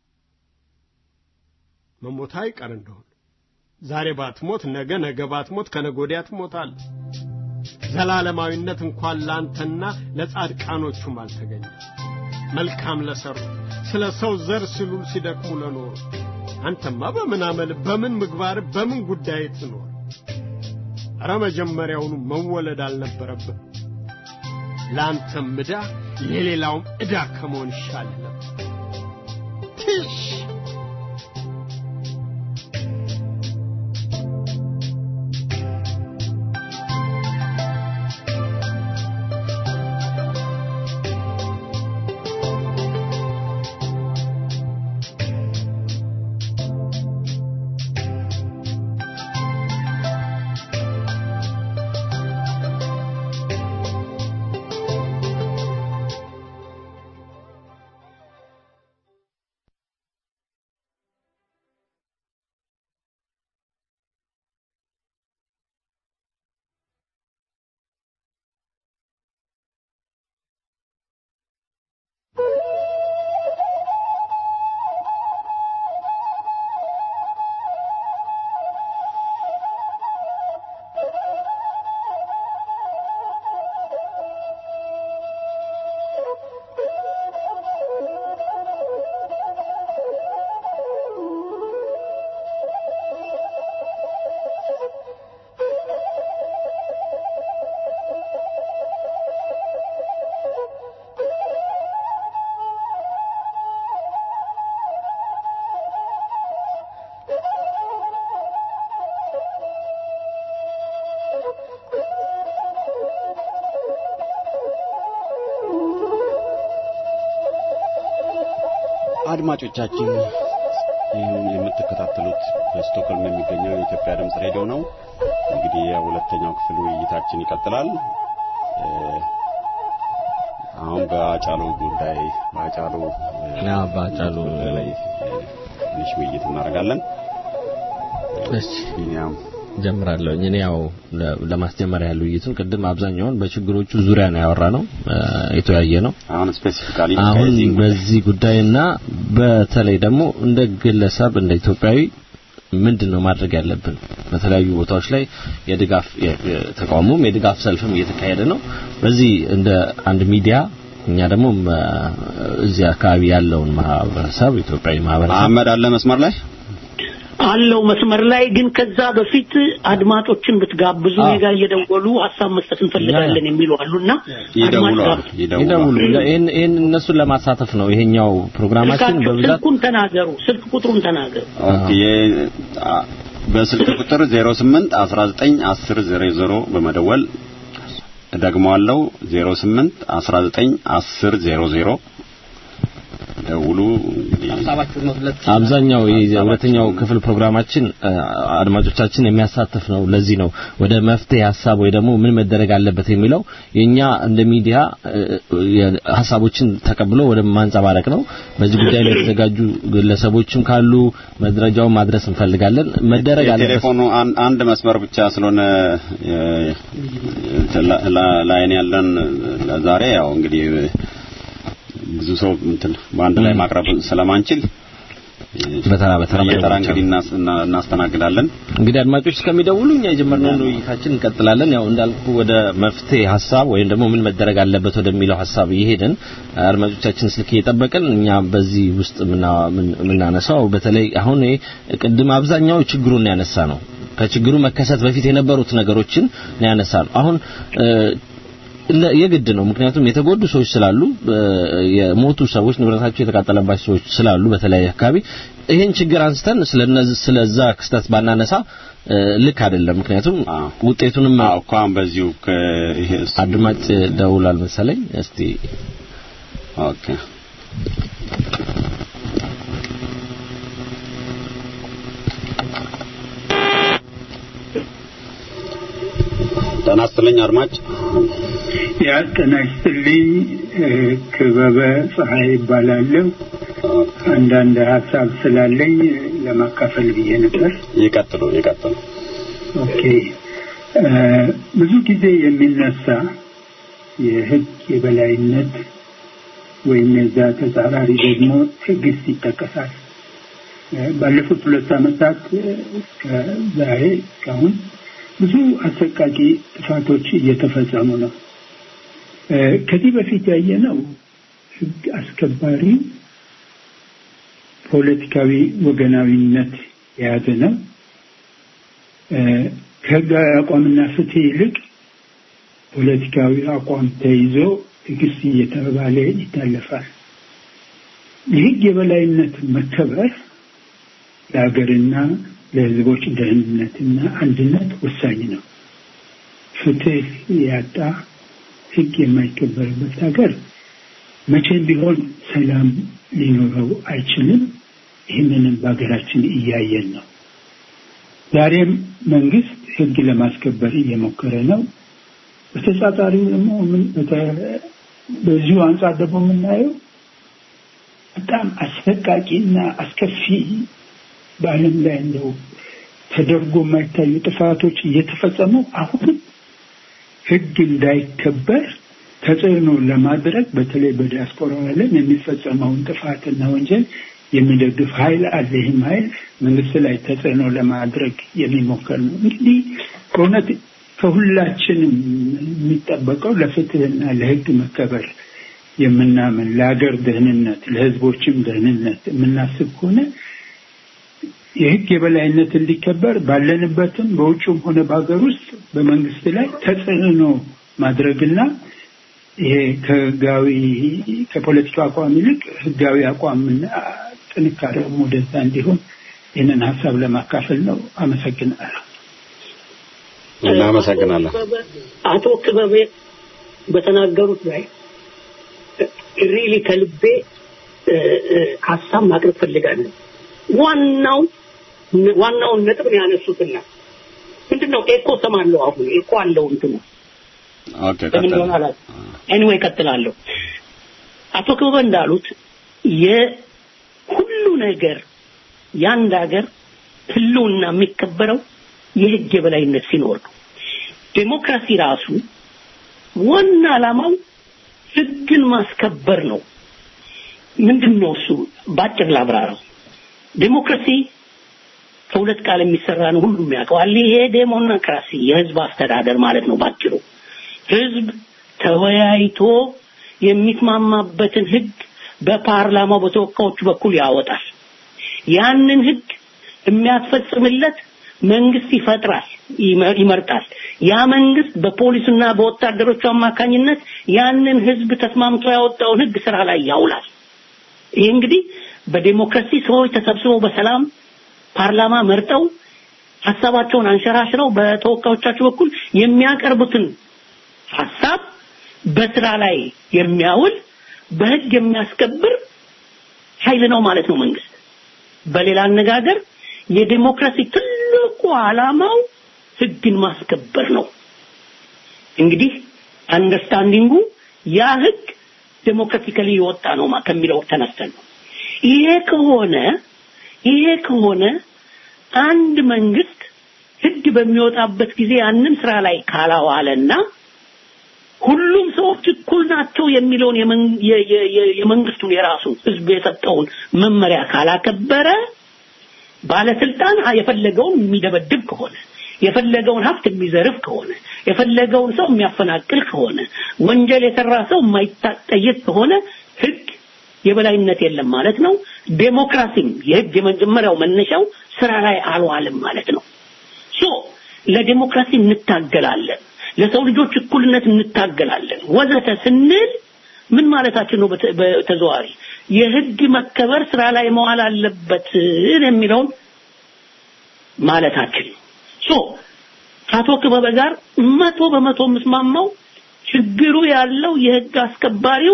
መሞት አይቀር እንደሆን ዛሬ ባትሞት ነገ፣ ነገ ባትሞት ከነገ ወዲያ ትሞታለህ። ዘላለማዊነት እንኳን ላንተና ለጻድቃኖቹም አልተገኘ። መልካም ለሰሩ ስለ ሰው ዘር ሲሉ ሲደክሙ ለኖሩ አንተማ በምን አመል፣ በምን ምግባር፣ በምን ጉዳይ ትኖር? ኧረ መጀመሪያውኑ መወለድ አልነበረብህ። ለአንተም ዕዳ የሌላውም ዕዳ ከመሆን ይሻል ነበር። ትሽ አድማጮቻችን ይህን የምትከታተሉት በስቶክሆልም የሚገኘው የኢትዮጵያ ድምፅ ሬዲዮ ነው። እንግዲህ የሁለተኛው ክፍል ውይይታችን ይቀጥላል። እ፣ አሁን በአጫሉ ጉዳይ በአጫሉ እ፣ ያ ባጫሉ ጉዳይ ላይ እ፣ ትንሽ ውይይት እናደርጋለን። እሺ ቢኒያም ጀምራለሁ። እኔ ያው ለ- ለማስጀመር ያህል ውይይቱን ቅድም አብዛኛውን በችግሮቹ ዙሪያ ነው ያወራ ነው የተወያየ ነው። አሁን ስፔሲፊካሊ አሁን በዚህ ጉዳይና በተለይ ደግሞ እንደ ግለሰብ እንደ ኢትዮጵያዊ ምንድን ነው ማድረግ ያለብን? በተለያዩ ቦታዎች ላይ የድጋፍ የ- የ- ተቃውሞም የድጋፍ ሰልፍም እየተካሄደ ነው። በዚህ እንደ አንድ ሚዲያ እኛ ደግሞ መ- እዚህ አካባቢ ያለውን ማህበረሰብ ኢትዮጵያዊ ማህበረሰብ አህመድ አለ መስመር ላይ አለው መስመር ላይ ግን ከዛ በፊት አድማጮችን ብትጋብዙ አዎ። እኔ ጋር እየደወሉ ሀሳብ መስጠት እንፈልጋለን የሚሉ አሉና አድማጭ ይደውሉ ጋብዙ። ይደውሉ ይደውሉ። ይህን ይህን እነሱን ለማሳተፍ ነው ይሄኛው ፕሮግራማችን ስልካችሁ- በብዛት ስልኩን ተናገሩ፣ ስልክ ቁጥሩን ተናገሩ። ኦኬ የ- አ- በስልክ ቁጥር 08 19 10 00 በመደወል ደግመዋለሁ 08 19 10 00 ደውሉ እንግዲህ ሀሳባችሁን መግለጽ አብዛኛው የሁለተኛው ክፍል ፕሮግራማችን አ- አድማጮቻችን የሚያሳትፍ ነው። ለዚህ ነው ወደ መፍትሄ ሀሳብ ወይ ደግሞ ምን መደረግ አለበት የሚለው የኛ እንደ ሚዲያ እ- የ- ሀሳቦችን ተቀብሎ ወደ ማንጸባረቅ ነው። በዚህ ጉዳይ ላይ የተዘጋጁ ግለሰቦችም ካሉ መድረጃውን ማድረስ እንፈልጋለን። መደረግ አለበት። የቴሌፎኑ አን- አንድ መስመር ብቻ ስለሆነ የ- ላ- ላ- ላይን ያለን ዛሬ ያው እንግዲህ ብዙ ሰው እንትን በአንድ ላይ ማቅረብ ስለማንችል በተራ በተራ በየተራ መደወል እንግዲህ እናስ- እና- እናስተናግዳለን። እንግዲህ አድማጮች እስከሚደውሉ እኛ የጀመርነውን ውይይታችን እንቀጥላለን። ያው እንዳልኩ ወደ መፍትሄ ሀሳብ ወይም ደግሞ ምን መደረግ አለበት ወደሚለው ሀሳብ እየሄድን አድማጮቻችን ስልክ እየጠበቅን እኛ በዚህ ውስጥ የምና- ምን- የምናነሳው በተለይ አሁን ይሄ ቅድም አብዛኛው ችግሩን ያነሳ ነው። ከችግሩ መከሰት በፊት የነበሩት ነገሮችን ነው ያነሳ ነው። አሁን እ፣ ለ- የግድ ነው። ምክንያቱም የተጎዱ ሰዎች ስላሉ እ፣ የሞቱ ሰዎች ንብረታቸው የተቃጠለባቸው ሰዎች ስላሉ በተለያየ አካባቢ ይህን ችግር አንስተን ስለነዚህ ስለዛ ክስተት ባናነሳ እ፣ ልክ አይደለም። ምክንያቱም አዎ። ውጤቱንም አዎ እኮ አሁን በዚሁ ከ- ይሄ እሱ- አድማጭ ደውሏል መሰለኝ። እስቲ ኦኬ ጤና ይስጥልኝ አድማጭ። ያ ጤና ይስጥልኝ እ፣ ክበበ ፀሐይ ይባላለሁ። አንዳንድ ሀሳብ ስላለኝ ለማካፈል ብዬ ነበር። ይቀጥሉ ይቀጥሉ። ኦኬ እ፣ ብዙ ጊዜ የሚነሳ የህግ የበላይነት ወይም የዛ ተጻራሪ ደግሞ ትዕግስት ይጠቀሳል። እ፣ ባለፉት ሁለት ዓመታት እ፣ እስከ ዛሬ እስካሁን ብዙ አሰቃቂ ጥፋቶች እየተፈጸሙ ነው። እ፣ ከዚህ በፊት ያየነው ህግ አስከባሪ ፖለቲካዊ ወገናዊነት የያዘ ነው። እ፣ ከህጋዊ አቋምና ፍትህ ይልቅ ፖለቲካዊ አቋም ተይዞ ትዕግስት እየተባለ ይታለፋል። የህግ የበላይነት መከበር ለሀገርና ለህዝቦች ደህንነትና አንድነት ወሳኝ ነው። ፍትህ ያጣ ህግ የማይከበርበት ሀገር መቼም ቢሆን ሰላም ሊኖረው አይችልም። ይህንንም በሀገራችን እያየን ነው። ዛሬም መንግስት ህግ ለማስከበር እየሞከረ ነው። በተጻጻሪው ደግሞ ምን- በተ- በዚሁ አንጻር ደግሞ የምናየው በጣም አሰቃቂና አስከፊ በዓለም ላይ እንደው ተደርጎ የማይታዩ ጥፋቶች እየተፈጸሙ አሁንም ህግ እንዳይከበር ተጽዕኖ ለማድረግ በተለይ በዲያስፖራ ዓለም የሚፈጸመውን ጥፋትና ወንጀል የሚደግፍ ኃይል አለ። ይህም ኃይል መንግስት ላይ ተጽዕኖ ለማድረግ የሚሞከር ነው። እንግዲህ በእውነት ከሁላችንም የሚጠበቀው ለፍትህና ለህግ መከበር የምናምን ለሀገር ደህንነት ለህዝቦችም ደህንነት የምናስብ ከሆነ የህግ የበላይነት እንዲከበር ባለንበትም በውጭም ሆነ በሀገር ውስጥ በመንግስት ላይ ተጽዕኖ ማድረግና ይሄ ከህጋዊ ከፖለቲካ አቋም ይልቅ ህጋዊ አቋምና ጥንካሬውም ወደዛ እንዲሆን ይህንን ሀሳብ ለማካፈል ነው። አመሰግናለሁ። እናመሰግናለን። አቶ ክበቤ በተናገሩት ላይ ሪሊ ከልቤ እ፣ እ፣ ሀሳብ ማቅረብ ፈልጋለሁ። ዋናው ዋናውን ነጥብ ነው ያነሱትና ምንድነው ኤኮ ሰማለሁ። አሁን ኤኮ አለው እንትኑ ኦኬ ለምን ቀጥሉ። እንደሆነ አላውቅም። ኤኒዌይ ቀጥላለሁ። አቶ ክበበ እንዳሉት የሁሉ ነገር የአንድ ሀገር ህልውና የሚከበረው የህግ የበላይነት ሲኖር ነው። ዴሞክራሲ ራሱ ዋና ዓላማው ህግን ማስከበር ነው። ምንድን ነው እሱ? ባጭር ላብራራው። ዴሞክራሲ ከሁለት ቃል የሚሰራ ነው፣ ሁሉም ያውቀዋል። ይሄ ዴሞክራሲ የህዝብ አስተዳደር ማለት ነው ባጭሩ። ህዝብ ተወያይቶ የሚስማማበትን ህግ በፓርላማው በተወካዮቹ በኩል ያወጣል። ያንን ህግ የሚያስፈጽምለት መንግስት ይፈጥራል፣ ይመ- ይመርጣል። ያ መንግስት በፖሊስና በወታደሮቹ አማካኝነት ያንን ህዝብ ተስማምቶ ያወጣውን ህግ ስራ ላይ ያውላል። ይህ እንግዲህ በዴሞክራሲ ሰዎች ተሰብስበው በሰላም ፓርላማ መርጠው ሀሳባቸውን አንሸራሽረው በተወካዮቻቸው በኩል የሚያቀርቡትን ሀሳብ በስራ ላይ የሚያውል በህግ የሚያስከብር ኃይል ነው ማለት ነው መንግስት። በሌላ አነጋገር የዴሞክራሲ ትልቁ ዓላማው ህግን ማስከበር ነው። እንግዲህ አንደርስታንዲንጉ ያ ህግ ዴሞክራቲካሊ የወጣ ነው ማ- ከሚለው ተነስተን ነው። ይሄ ከሆነ ይሄ ከሆነ አንድ መንግስት ህግ በሚወጣበት ጊዜ ያንን ስራ ላይ ካላዋለና ሁሉም ሰዎች እኩል ናቸው የሚለውን የመን- የ- የ- የ- የመንግስቱን የራሱን ህዝብ የሰጠውን መመሪያ ካላከበረ ባለስልጣን የፈለገውን የሚደበድብ ከሆነ የፈለገውን ሀብት የሚዘርፍ ከሆነ የፈለገውን ሰው የሚያፈናቅል ከሆነ ወንጀል የሰራ ሰው የማይጠየቅ ከሆነ ህግ የበላይነት የለም ማለት ነው። ዴሞክራሲም የህግ የመጀመሪያው መነሻው ስራ ላይ አልዋልም ማለት ነው። ሶ ለዴሞክራሲ እንታገላለን፣ ለሰው ልጆች እኩልነት እንታገላለን ወዘተ ስንል ምን ማለታችን ነው? በተ- በተዘዋዋሪ የህግ መከበር ስራ ላይ መዋል አለበት የሚለውን ማለታችን ነው። ሶ ከአቶ ክበበ ጋር መቶ በመቶ የምስማማው ችግሩ ያለው የህግ አስከባሪው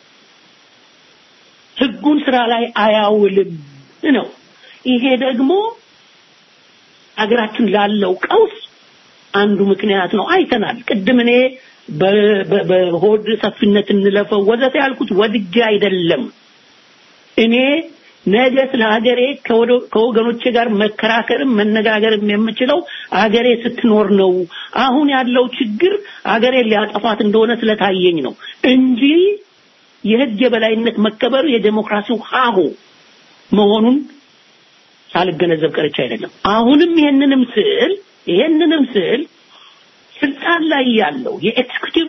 ህጉን ስራ ላይ አያውልም ነው። ይሄ ደግሞ አገራችን ላለው ቀውስ አንዱ ምክንያት ነው። አይተናል። ቅድም እኔ በ- በ- በሆድ ሰፊነት እንለፈው ወዘተ ያልኩት ወድጄ አይደለም። እኔ ነገ ስለ ሀገሬ ከወደ- ከወገኖቼ ጋር መከራከርም መነጋገርም የምችለው አገሬ ስትኖር ነው። አሁን ያለው ችግር አገሬ ሊያጠፋት እንደሆነ ስለታየኝ ነው እንጂ የህግ የበላይነት መከበር የዴሞክራሲው ሀሁ መሆኑን ሳልገነዘብ ቀርቼ አይደለም። አሁንም ይሄንንም ስል ይሄንንም ስል ስልጣን ላይ ያለው የኤክስኪዩቲቭ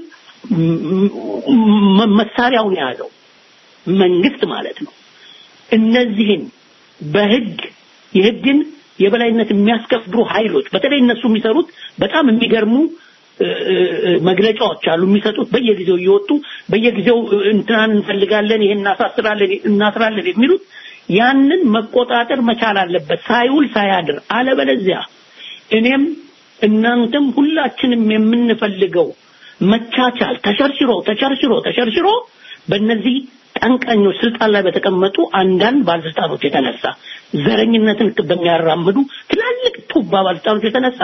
መሳሪያውን የያዘው መንግስት ማለት ነው። እነዚህን በህግ የህግን የበላይነት የሚያስከብሩ ኃይሎች በተለይ እነሱ የሚሰሩት በጣም የሚገርሙ እ፣ እ፣ መግለጫዎች አሉ የሚሰጡት በየጊዜው እየወጡ በየጊዜው እ፣ እንትናን እንፈልጋለን ይሄን እናሳስራለን እናስራለን የሚሉት ያንን መቆጣጠር መቻል አለበት ሳይውል ሳያድር አለበለዚያ እኔም እናንተም ሁላችንም የምንፈልገው መቻቻል ተሸርሽሮ ተሸርሽሮ ተሸርሽሮ በእነዚህ ጠንቀኞች ስልጣን ላይ በተቀመጡ አንዳንድ ባለስልጣኖች የተነሳ ዘረኝነትን በሚያራምዱ ትላልቅ ቱባ ባለስልጣኖች የተነሳ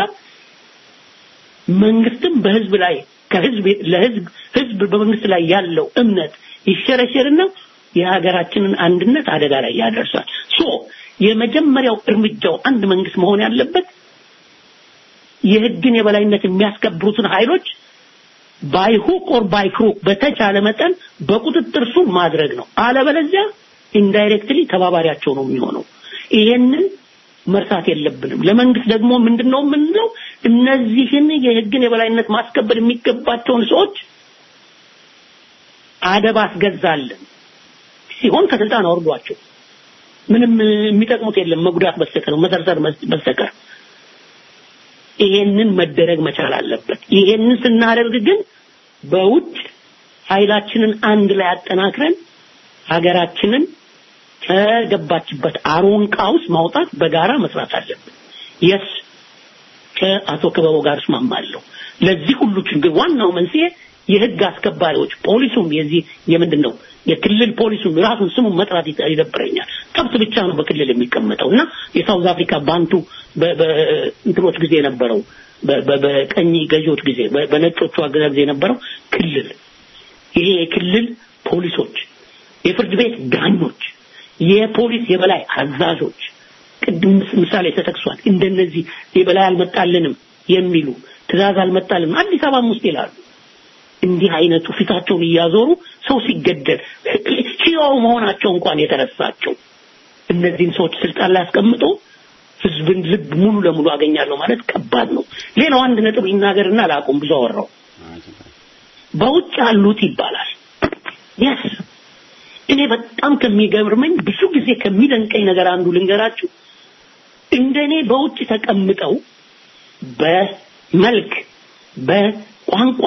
መንግስትም በህዝብ ላይ ከህዝብ ለህዝብ ህዝብ በመንግስት ላይ ያለው እምነት ይሸረሸርና የሀገራችንን አንድነት አደጋ ላይ ያደርሳል። ሶ የመጀመሪያው እርምጃው አንድ መንግስት መሆን ያለበት የህግን የበላይነት የሚያስከብሩትን ኃይሎች ባይ ሁክ ኦር ባይ ክሩክ በተቻለ መጠን በቁጥጥር ስር ማድረግ ነው። አለበለዚያ ኢንዳይሬክትሊ ተባባሪያቸው ነው የሚሆነው። ይሄንን መርሳት የለብንም። ለመንግስት ደግሞ ምንድነው የምንለው? እነዚህን የህግን የበላይነት ማስከበር የሚገባቸውን ሰዎች አደብ አስገዛለን ሲሆን ከስልጣን አውርዷቸው። ምንም የሚጠቅሙት የለም መጉዳት በስተቀር መሰርሰር በስተቀር ይሄንን መደረግ መቻል አለበት። ይሄንን ስናደርግ ግን በውጭ ኃይላችንን አንድ ላይ አጠናክረን ሀገራችንን ከገባችበት አሮንቃ ውስጥ ማውጣት በጋራ መስራት አለብን። የስ ከአቶ ክበቦ ጋር እስማማለሁ። ለዚህ ሁሉ ችግር ዋናው መንስኤ የህግ አስከባሪዎች ፖሊሱም የዚህ የምንድን ነው የክልል ፖሊሱም ራሱን ስሙን መጥራት ይጠ- ይደብረኛል። ከብት ብቻ ነው በክልል የሚቀመጠው እና የሳውዝ አፍሪካ ባንቱ በ- በእንትኖች ጊዜ የነበረው በ- በ- በቀኝ ገዢዎች ጊዜ በ- በነጮቹ አገዛዝ ጊዜ የነበረው ክልል ይሄ የክልል ፖሊሶች፣ የፍርድ ቤት ዳኞች፣ የፖሊስ የበላይ አዛዦች ቅድም ምስ- ምሳሌ ተጠቅሷል። እንደነዚህ የበላይ አልመጣልንም የሚሉ ትእዛዝ አልመጣልንም አዲስ አበባም ውስጥ ይላሉ። እንዲህ አይነቱ ፊታቸውን እያዞሩ ሰው ሲገደል ሕያው መሆናቸው እንኳን የተረሳቸው እነዚህን ሰዎች ስልጣን ላይ አስቀምጦ ህዝብን ልብ ሙሉ ለሙሉ አገኛለሁ ማለት ከባድ ነው። ሌላው አንድ ነጥብ ይናገርና ላቁም፣ ብዙ አወራው። በውጭ ያሉት ይባላል። የስ እኔ በጣም ከሚገርመኝ ብዙ ጊዜ ከሚደንቀኝ ነገር አንዱ ልንገራችሁ። እንደኔ በውጭ ተቀምጠው በመልክ፣ በቋንቋ፣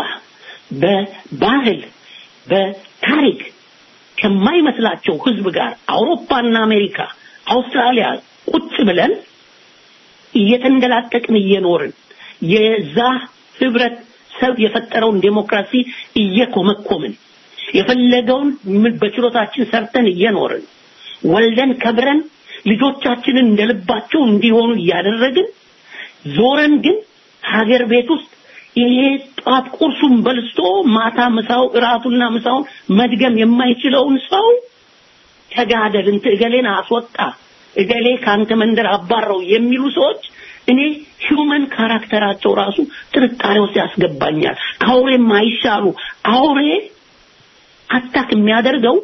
በባህል፣ በታሪክ ከማይመስላቸው ህዝብ ጋር አውሮፓና አሜሪካ፣ አውስትራሊያ ቁጭ ብለን እየተንደላቀቅን እየኖርን የዛ ህብረተሰብ የፈጠረውን ዴሞክራሲ እየኮመኮምን የፈለገውን ምን በችሎታችን ሰርተን እየኖርን ወልደን ከብረን ልጆቻችንን እንደልባቸው እንዲሆኑ እያደረግን ዞረን ግን ሀገር ቤት ውስጥ ይሄ ጧት ቁርሱን በልቶ ማታ ምሳው እራቱና ምሳውን መድገም የማይችለውን ሰው ተጋደል እንት እገሌን አስወጣ እገሌ ካንተ መንደር አባረው የሚሉ ሰዎች እኔ ሂውመን ካራክተራቸው ራሱ ጥርጣሬ ውስጥ ያስገባኛል። ከአውሬ ማይሻሉ አውሬ አታክ የሚያደርገው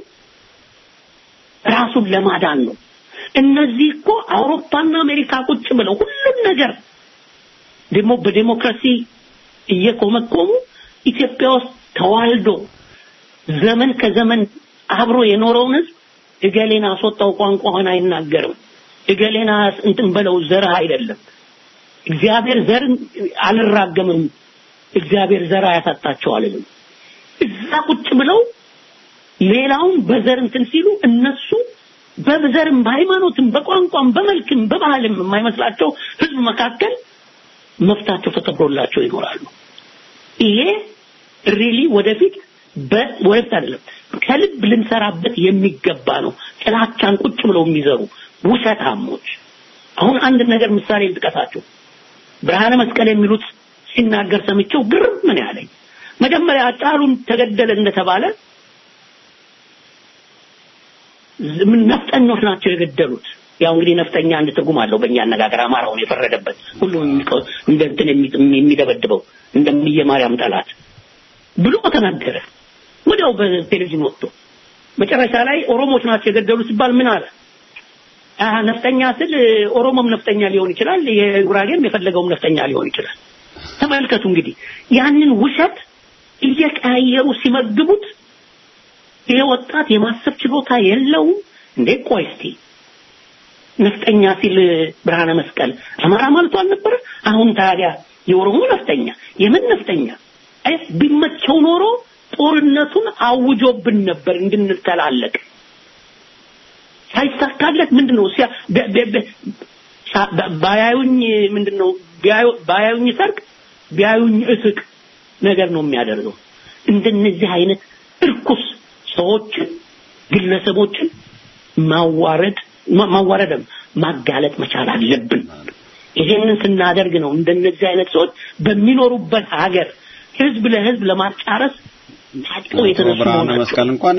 ራሱን ለማዳን ነው። እነዚህ እኮ አውሮፓና አሜሪካ ቁጭ ብለው ሁሉም ነገር ደግሞ በዴሞክራሲ እየኮመኮሙ ኢትዮጵያ ውስጥ ተዋልዶ ዘመን ከዘመን አብሮ የኖረውን ህዝብ እገሌን አስወጣው ቋንቋህን አይናገርም፣ እገሌን እንትን በለው ዘርህ አይደለም። እግዚአብሔር ዘር አልራገምም፣ እግዚአብሔር ዘር አያሳጣቸው አልልም። እዛ ቁጭ ብለው ሌላውን በዘር እንትን ሲሉ እነሱ በዘርም በሃይማኖትም በቋንቋም በመልክም በባህልም የማይመስላቸው ህዝብ መካከል መፍታቸው ተከብሮላቸው ይኖራሉ። ይሄ ሪሊ ወደፊት ወደፊት አይደለም ከልብ ልንሰራበት የሚገባ ነው። ጥላቻን ቁጭ ብለው የሚዘሩ ውሸታሞች። አሁን አንድ ነገር ምሳሌ ልጥቀሳቸው። ብርሃነ መስቀል የሚሉት ሲናገር ሰምቼው ግርም ምን ያለኝ መጀመሪያ ጫሉን ተገደለ እንደተባለ ምን ነፍጠኞች ናቸው የገደሉት። ያው እንግዲህ ነፍጠኛ አንድ ትርጉም አለው በእኛ አነጋገር አማራውን የፈረደበት ሁሉ እንደ እንትን የሚደበድበው እንደምየ ማርያም ጠላት ብሎ ተናገረ። ወዲያው በቴሌቪዥን ወጥቶ መጨረሻ ላይ ኦሮሞች ናቸው የገደሉ ሲባል ምን አለ? አህ ነፍጠኛ ስል ኦሮሞም ነፍጠኛ ሊሆን ይችላል፣ የጉራጌም የፈለገውም ነፍጠኛ ሊሆን ይችላል። ተመልከቱ እንግዲህ ያንን ውሸት እየቀያየሩ ሲመግቡት ይሄ ወጣት የማሰብ ችሎታ የለውም እንዴ? ቆይ እስቲ ነፍጠኛ ሲል ብርሃነ መስቀል አማራ ማለቱ አልነበረ? አሁን ታዲያ የኦሮሞ ነፍጠኛ የምን ነፍጠኛ አይ ቢመቸው ኖሮ ጦርነቱን አውጆብን ነበር እንድንተላለቅ። ሳይሳካለት ምንድነው ሲያ ባያዩኝ ምንድነው ባያዩኝ ሰርቅ ቢያዩኝ እስቅ ነገር ነው የሚያደርገው። እንደነዚህ አይነት እርኩስ ሰዎችን ግለሰቦችን ማዋረድ ማዋረድም ማጋለጥ መቻል አለብን። ይሄንን ስናደርግ ነው እንደነዚህ አይነት ሰዎች በሚኖሩበት ሀገር ህዝብ ለህዝብ ለማጫረስ ታጥቀው የተነሱ ብርሃነ መሆናቸው መስቀል እንኳን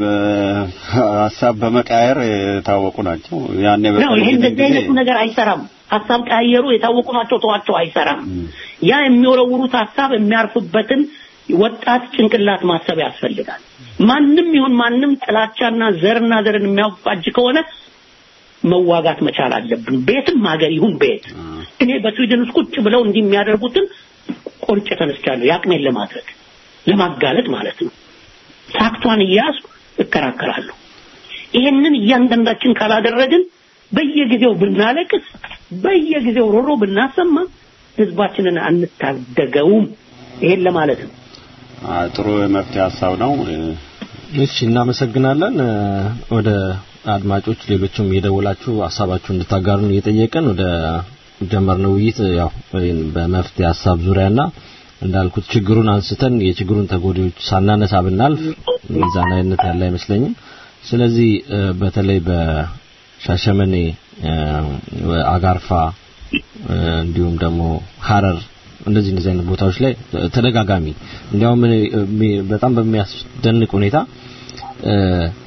ሀሳብ በመቃየር የታወቁ ናቸው። ያኔ ነው። ይሄ በቀደም እንደዚህ ጊዜ አይነቱ ነገር አይሰራም። ሀሳብ ቀያየሩ የታወቁ ናቸው፣ ተዋቸው፣ አይሰራም። ያ የሚወረውሩት ሀሳብ የሚያርፍበትን ወጣት ጭንቅላት ማሰብ ያስፈልጋል። ማንም ይሁን ማንም ጥላቻና ዘርና ዘርን የሚያፋጅ ከሆነ መዋጋት መቻል አለብን። ቤትም ሀገር ይሁን ቤት እኔ በስዊድን ውስጥ ቁጭ ብለው እንዲህ የሚያደርጉትን ቆርጬ ተነስቻለሁ፣ ያቅሜን ለማድረግ ለማጋለጥ ማለት ነው። ፋክቷን እያያዝኩ እከራከራለሁ። ይሄንን እያንዳንዳችን ካላደረግን በየጊዜው ብናለቅስ፣ በየጊዜው ሮሮ ብናሰማ ህዝባችንን አንታደገውም። ይሄን ለማለት ነው። አ፣ ጥሩ የመፍትሄ ሀሳብ ነው። እሺ እናመሰግናለን። እ፣ ወደ አድማጮች ሌሎችም የደወላችሁ ሀሳባችሁ እንድታጋሩን እየጠየቅን ወደ ጀመርነው ውይይት ያው በመፍትሄ ሀሳብ ዙሪያና እንዳልኩት ችግሩን አንስተን የችግሩን ተጎጂዎች ሳናነሳ ብናልፍ ሚዛናዊነት ያለ አይመስለኝም። ስለዚህ እ፣ በተለይ በሻሸመኔ እ፣ አጋርፋ እ፣ እንዲሁም ደግሞ ሀረር እንደዚህ እንደዚህ አይነት ቦታዎች ላይ ተደጋጋሚ እንዲያውም እኔ እሚ- በጣም በሚያስደንቅ ሁኔታ እ፣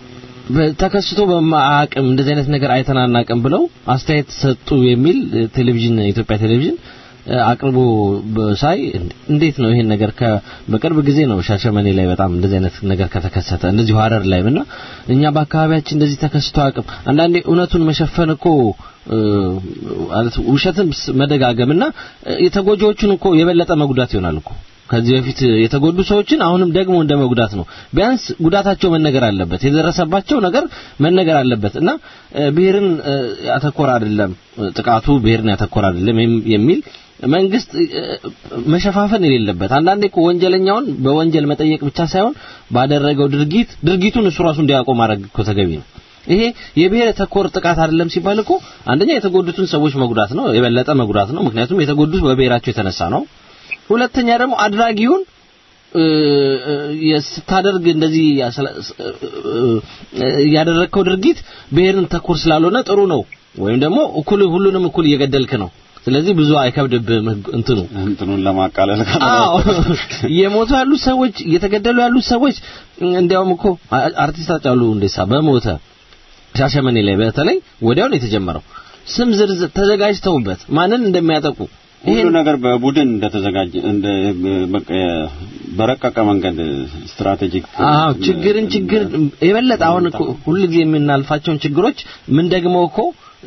ተከስቶ በማያውቅም እንደዚህ አይነት ነገር አይተን አናውቅም ብለው አስተያየት ሰጡ የሚል እ፣ ቴሌቪዥን የኢትዮጵያ ቴሌቪዥን እ፣ አቅርቦ በሳይ እንዴት ነው ይሄን ነገር ከ በቅርብ ጊዜ ነው ሻሸመኔ ላይ በጣም እንደዚህ አይነት ነገር ከተከሰተ እንደዚሁ ሀረር ላይ እና እኛ በአካባቢያችን እንደዚህ ተከስቶ አቅም አንዳንዴ እውነቱን መሸፈን እኮ እ፣ ማለት ውሸትን ስ- መደጋገምና እ፣ የተጎጂዎቹን እኮ የበለጠ መጉዳት ይሆናል እኮ ከዚህ በፊት የተጎዱ ሰዎችን አሁንም ደግሞ እንደ መጉዳት ነው። ቢያንስ ጉዳታቸው መነገር አለበት፣ የደረሰባቸው ነገር መነገር አለበት እና እ፣ ብሔርን እ፣ ያተኮረ አይደለም እ፣ ጥቃቱ ብሔርን ያተኮረ አይደለም የም- የሚል መንግስት እ፣ መሸፋፈን የሌለበት አንዳንዴ እኮ ወንጀለኛውን በወንጀል መጠየቅ ብቻ ሳይሆን ባደረገው ድርጊት ድርጊቱን እሱ ራሱ እንዲያውቀው ማድረግ እኮ ተገቢ ነው። ይሄ የብሔር ተኮር ጥቃት አይደለም ሲባል እኮ አንደኛ የተጎዱትን ሰዎች መጉዳት ነው፣ የበለጠ መጉዳት ነው። ምክንያቱም የተጎዱት በብሔራቸው የተነሳ ነው። ሁለተኛ ደግሞ አድራጊውን እ፣ እ፣ ስታደርግ እንደዚህ ያስለ- እ፣ እ፣ ያደረግከው ድርጊት ብሔርን ተኮር ስላልሆነ ጥሩ ነው ወይም ደግሞ እኩል ሁሉንም እኩል እየገደልክ ነው። ስለዚህ ብዙ አይከብድብህም ህግ- እንትኑ እንትኑን ለማቃለል አዎ የሞቱ ያሉት ሰዎች እየተገደሉ ያሉት ሰዎች እንዲያውም እኮ አ- አርቲስት ሃጫሉ ሁንዴሳ በሞተ ሻሸመኔ ላይ በተለይ ወዲያው ነው የተጀመረው። ስም ዝርዝር ተዘጋጅተውበት ማንን እንደሚያጠቁ ሁሉ ነገር በቡድን እንደተዘጋጀ እንደ በቃ በረቀቀ መንገድ ስትራቴጂክ አዎ ችግርን ችግር የበለጠ አሁን እኮ ሁሉ ጊዜ የምናልፋቸውን ችግሮች ምን ደግሞ እኮ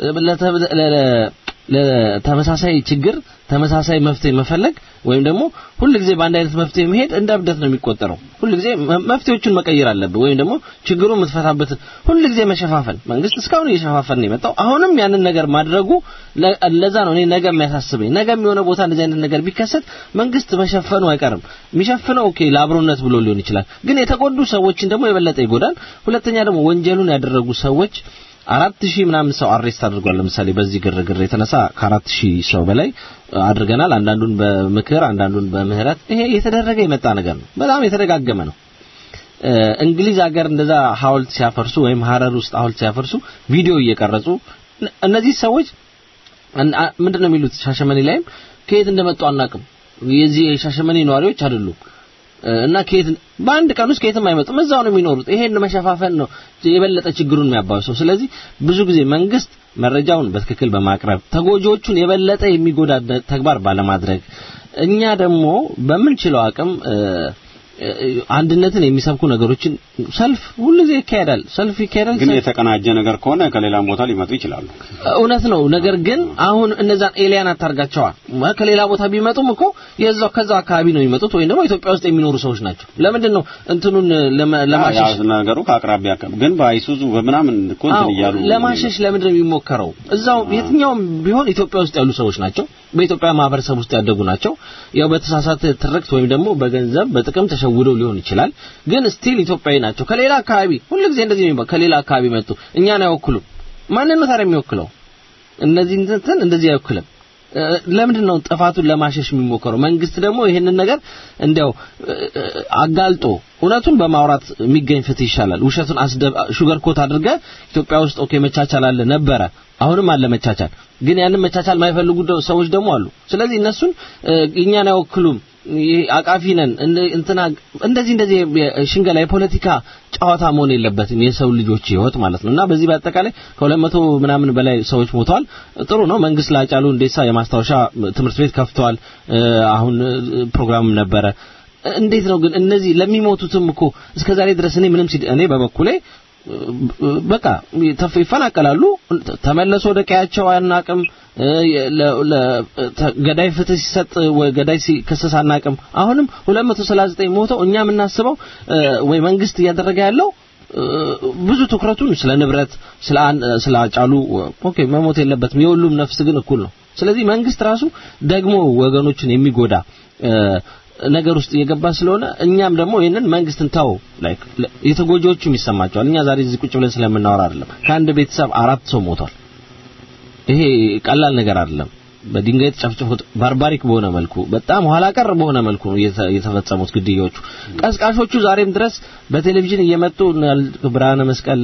ለተመሳሳይ ችግር ተመሳሳይ መፍትሄ መፈለግ ወይም ደግሞ ሁሉ ጊዜ በአንድ አይነት መፍትሄ መሄድ እንደ እብደት ነው የሚቆጠረው። ሁሉ ጊዜ መፍትሄዎቹን መቀየር አለብህ ወይም ደግሞ ችግሩን የምትፈታበት ሁሉ ጊዜ መሸፋፈን። መንግስት እስካሁን እየሸፋፈን ነው የመጣው። አሁንም ያንን ነገር ማድረጉ ለዛ ነው እኔ ነገ የሚያሳስበኝ። ነገ የሆነ ቦታ እንደዚህ አይነት ነገር ቢከሰት መንግስት መሸፈኑ አይቀርም። የሚሸፍነው ኦኬ ለአብሮነት ብሎ ሊሆን ይችላል፣ ግን የተጎዱ ሰዎችን ደግሞ የበለጠ ይጎዳል። ሁለተኛ ደግሞ ወንጀሉን ያደረጉ ሰዎች አራት ሺህ ምናምን ሰው አሬስት አድርጓል። ለምሳሌ በዚህ ግርግር የተነሳ ከአራት ሺህ ሰው በላይ አድርገናል። አንዳንዱን በምክር አንዳንዱን በምህረት። ይሄ የተደረገ የመጣ ነገር ነው። በጣም የተደጋገመ ነው። እንግሊዝ ሀገር እንደዛ ሐውልት ሲያፈርሱ ወይም ሀረር ውስጥ ሐውልት ሲያፈርሱ ቪዲዮ እየቀረጹ እነዚህ ሰዎች ምንድን ነው የሚሉት? ሻሸመኔ ላይም ከየት እንደመጡ አናቅም። የዚህ የሻሸመኔ ነዋሪዎች አይደሉም እና ከየት በአንድ ቀን ውስጥ ከየትም አይመጡም። እዛው ነው የሚኖሩት። ይሄን መሸፋፈን ነው የበለጠ ችግሩን የሚያባብሰው። ስለዚህ ብዙ ጊዜ መንግስት መረጃውን በትክክል በማቅረብ ተጎጂዎቹን የበለጠ የሚጎዳ ተግባር ባለማድረግ እኛ ደግሞ በምንችለው አቅም አንድነትን የሚሰብኩ ነገሮችን ሰልፍ ሁሉ ጊዜ ይካሄዳል። ሰልፍ ይካሄዳል። ግን የተቀናጀ ነገር ከሆነ ከሌላም ቦታ ሊመጡ ይችላሉ። እውነት ነው። ነገር ግን አሁን እነዛን ኤሊያን አታርጋቸዋል። ከሌላ ቦታ ቢመጡም እኮ የዛው ከዛው አካባቢ ነው የሚመጡት ወይም ደግሞ ኢትዮጵያ ውስጥ የሚኖሩ ሰዎች ናቸው። ለምንድን ነው እንትኑን ለማሸሽ ነገሩ ከአቅራቢያ ግን በአይሱዙ በምናምን እኮ እንትን እያሉ ለማሸሽ ለምንድን ነው የሚሞከረው? እዛው የትኛውም ቢሆን ኢትዮጵያ ውስጥ ያሉ ሰዎች ናቸው። በኢትዮጵያ ማህበረሰብ ውስጥ ያደጉ ናቸው። ያው በተሳሳተ ትርክት ወይም ደግሞ በገንዘብ በጥቅም ተሸውደው ሊሆን ይችላል። ግን ስቲል ኢትዮጵያዊ ናቸው። ከሌላ አካባቢ ሁልጊዜ እንደዚህ ነው። ከሌላ አካባቢ መጡ እኛን አይወክሉም። ማንን ነው ታዲያ የሚወክለው? እነዚህ እንትን እንደዚህ አይወክልም። ለምንድን ነው ጥፋቱን ለማሸሽ የሚሞከረው? መንግስት ደግሞ ይህንን ነገር እንዲያው አጋልጦ እውነቱን በማውራት የሚገኝ ፍትህ ይሻላል። ውሸቱን ሹገር ኮት አድርገ ኢትዮጵያ ውስጥ ኦኬ መቻቻል አለ ነበረ፣ አሁንም አለ መቻቻል። ግን ያንን መቻቻል የማይፈልጉ ሰዎች ደግሞ አሉ። ስለዚህ እነሱን እኛን አይወክሉም አቃፊ ነን እንትና እንደዚህ እንደዚህ ሽንገላ የፖለቲካ ጨዋታ መሆን የለበትም የሰው ልጆች ህይወት ማለት ነው እና በዚህ በአጠቃላይ ከሁለት መቶ ምናምን በላይ ሰዎች ሞተዋል ጥሩ ነው መንግስት ላጫሉ እንዴሳ የማስታወሻ ትምህርት ቤት ከፍተዋል አሁን ፕሮግራም ነበረ እንዴት ነው ግን እነዚህ ለሚሞቱትም እኮ እስከ ዛሬ ድረስ እኔ ምንም እኔ በበኩሌ በቃ ይፈናቀላሉ ተመለሱ ወደ ቀያቸው አናቅም ገዳይ ፍትህ ሲሰጥ ገዳይ ሲከሰስ አናቅም አሁንም 239 ሞተው እኛ የምናስበው ወይ መንግስት እያደረገ ያለው ብዙ ትኩረቱን ስለ ንብረት ስለ ስለ አጫሉ ኦኬ መሞት የለበትም የሁሉም ነፍስ ግን እኩል ነው ስለዚህ መንግስት ራሱ ደግሞ ወገኖችን የሚጎዳ ነገር ውስጥ እየገባ ስለሆነ እኛም ደግሞ ይህንን መንግስትን ተው ላይክ የተጎጂዎቹም ይሰማቸዋል እኛ ዛሬ እዚህ ቁጭ ብለን ስለምናወራ አይደለም ከአንድ ቤተሰብ አራት ሰው ሞቷል ይሄ ቀላል ነገር አይደለም በድንጋይ ተጨፍጭፎት ባርባሪክ በሆነ መልኩ በጣም ኋላ ቀር በሆነ መልኩ ነው የተፈጸሙት ግድያዎቹ ቀስቃሾቹ ዛሬም ድረስ በቴሌቪዥን እየመጡ ብርሃነ መስቀል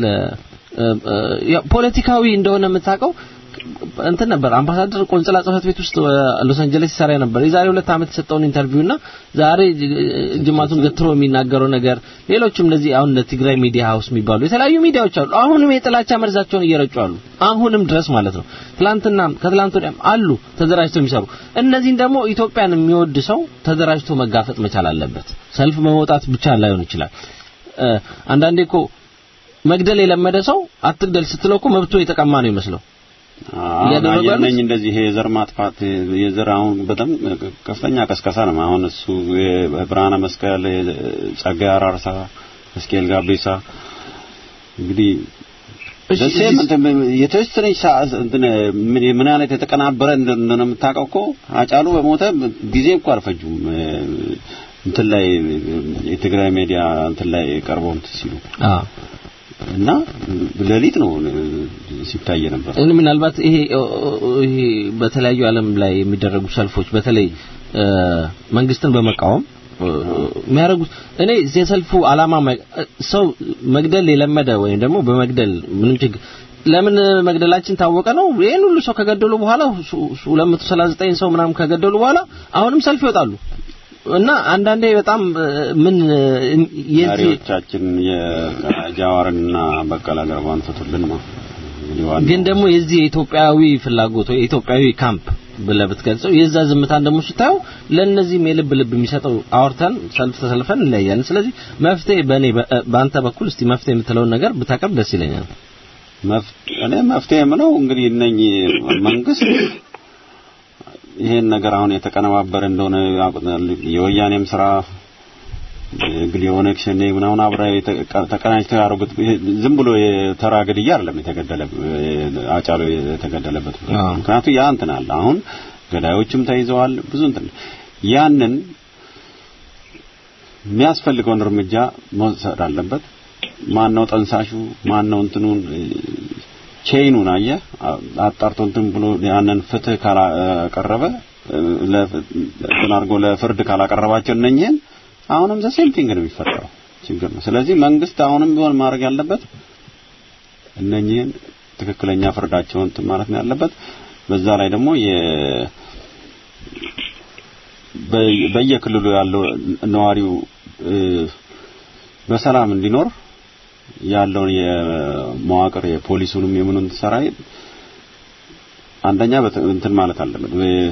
ፖለቲካዊ እንደሆነ የምታውቀው እንትን ነበር አምባሳደር ቆንጽላ ጽህፈት ቤት ውስጥ ሎስ አንጀለስ ይሰራ ነበር የዛሬ ሁለት ዓመት የሰጠውን ኢንተርቪውና ዛሬ ጅማቱን ገትሮ የሚናገረው ነገር ሌሎችም እንደዚህ አሁን ትግራይ ሚዲያ ሀውስ የሚባሉ የተለያዩ ሚዲያዎች አሉ አሁንም የጥላቻ መርዛቸውን እየረጩ አሉ አሁንም ድረስ ማለት ነው ትላንትና ከትላንት ወዲያም አሉ ተደራጅተው የሚሰሩ እነዚህን ደግሞ ኢትዮጵያን የሚወድ ሰው ተደራጅቶ መጋፈጥ መቻል አለበት ሰልፍ በመውጣት ብቻ ላይሆን ይችላል አንዳንዴ እኮ መግደል የለመደ ሰው አትግደል ስትለው እኮ መብቶ የተቀማ ነው ይመስለው ያደረጋለኝ እንደዚህ የዘር ማጥፋት የዘር አሁን በጣም ከፍተኛ ቀስቀሳ ነው። አሁን እሱ የብርሃነ መስቀል ጸጋዬ አራርሳ፣ እስኬል ጋቤሳ እንግዲህ ደሴም የተወሰነች ሰዓት ምን አይነት የተቀናበረ እንደሆነ የምታውቀው እኮ አጫሉ በሞተ ጊዜ እኮ አልፈጁም። እንትን ላይ የትግራይ ሚዲያ እንትን ላይ ቀርበው እንትን ሲሉ እና ሌሊት ነው ሲታይ ነበር። እኔ ምናልባት ይሄ ይሄ በተለያዩ ዓለም ላይ የሚደረጉ ሰልፎች በተለይ መንግስትን በመቃወም የሚያደርጉት እኔ የሰልፉ አላማ ሰው መግደል የለመደ ወይም ደግሞ በመግደል ምንም ችግር ለምን መግደላችን ታወቀ ነው። ይሄን ሁሉ ሰው ከገደሉ በኋላ 239 ሰው ምናምን ከገደሉ በኋላ አሁንም ሰልፍ ይወጣሉ። እና አንዳንዴ በጣም ምን መሪዎቻችን የጃዋርንና በቀለ ገርባን ፍቱልን ነው እንግዲህ ዋናው ግን ደግሞ የዚህ የኢትዮጵያዊ ፍላጎት ወይ የኢትዮጵያዊ ካምፕ ብለህ ብትገልጸው የዛ ዝምታን ደግሞ ስታየው ለእነዚህም የልብ ልብ የሚሰጠው አውርተን ሰልፍ ተሰልፈን እንለያያለን። ስለዚህ መፍትሄ በእኔ በ- በአንተ በኩል እስቲ መፍትሄ የምትለውን ነገር ብታቀርብ ደስ ይለኛል። መፍ- እኔ መፍትሄ የምለው እንግዲህ እነኚህ መንግስት ይሄን ነገር አሁን የተቀነባበረ እንደሆነ ያውቁታል። የወያኔም ስራ የግል የኦነግ ሸኔ ምናምን አብራ የተቀ- ተቀናጅተው ያደረጉት ይሄ ዝም ብሎ የተራ ግድያ አይደለም የተገደለ አጫሎ የተገደለበት አዎ። ምክንያቱም ያ እንትን አለ አሁን ገዳዮችም ተይዘዋል ብዙ እንትን ያንን የሚያስፈልገውን እርምጃ መውሰድ አለበት ማን ነው ጠንሳሹ ማን ነው እንትኑን ቼይኑን አየ አጣርቶ እንትን ብሎ ያንን ፍትህ ካላቀረበ እንትን አድርጎ ለፍርድ ካላቀረባቸው እነኝህን አሁንም ዘ ሴም ቲንግ ነው የሚፈጠረው ችግር ነው ስለዚህ መንግስት አሁንም ቢሆን ማድረግ ያለበት እነኝህን ትክክለኛ ፍርዳቸውን እንትን ማለት ነው ያለበት በዛ ላይ ደግሞ የ በ- በየክልሉ ያለው ነዋሪው እ፣ በሰላም እንዲኖር ያለውን የመዋቅር የፖሊሱንም የምኑን ሰራዊት አንደኛ በተ- እንትን ማለት አለበት በ-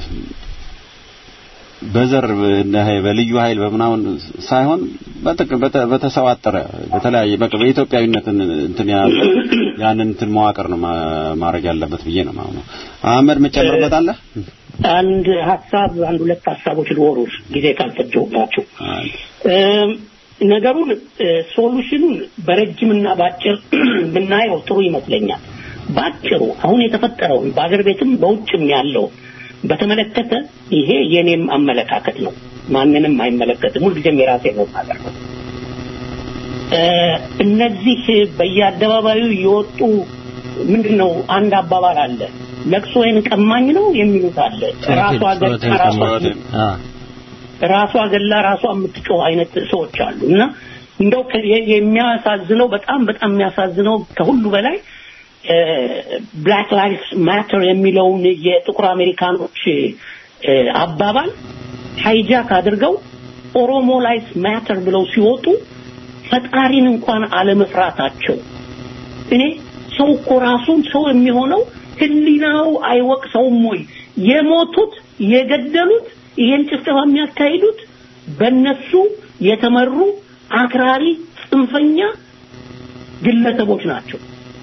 በዘር በ- በልዩ ኃይል በምናምን ሳይሆን በጥቅ- በተ- በተሰዋጠረ በተለያየ በቃ በኢትዮጵያዊነትን እንትን ያለ ያንን እንትን መዋቅር ነው ማ- ማድረግ ያለበት ብዬ ነው ማለት ነው። አህመድ መጨመርበት አለ አንድ ሀሳብ አንድ ሁለት ሀሳቦች ልወሩ ጊዜ ካልፈጀሁባቸው እም፣ ነገሩን እ፣ ሶሉሽኑን በረጅምና በአጭር ብናየው ጥሩ ይመስለኛል። በአጭሩ አሁን የተፈጠረውን በአገር ቤትም በውጭም ያለው በተመለከተ ይሄ የኔም አመለካከት ነው። ማንንም አይመለከትም። ሁልጊዜም የራሴ ነው የማደርገው። እ፣ እነዚህ በየአደባባዩ የወጡ ምንድን ነው አንድ አባባል አለ ለቅሶዬን ቀማኝ ነው የሚሉት አለ ራሷ ገ- ራሷ አ ራሷ ገላ ራሷ የምትጮህ አይነት ሰዎች አሉ እና እንደው ከ- የ- የሚያሳዝነው በጣም በጣም የሚያሳዝነው ከሁሉ በላይ ብላክ ላይቭስ ማተር የሚለውን የጥቁር አሜሪካኖች እ፣ አባባል ሃይጃክ አድርገው ኦሮሞ ላይቭስ ማተር ብለው ሲወጡ ፈጣሪን እንኳን አለመፍራታቸው እኔ ሰው እኮ ራሱን ሰው የሚሆነው ህሊናው አይወቅሰውም ወይ? የሞቱት የገደሉት ይሄን ጭፍጨፋ የሚያካሂዱት በነሱ የተመሩ አክራሪ ጽንፈኛ ግለሰቦች ናቸው።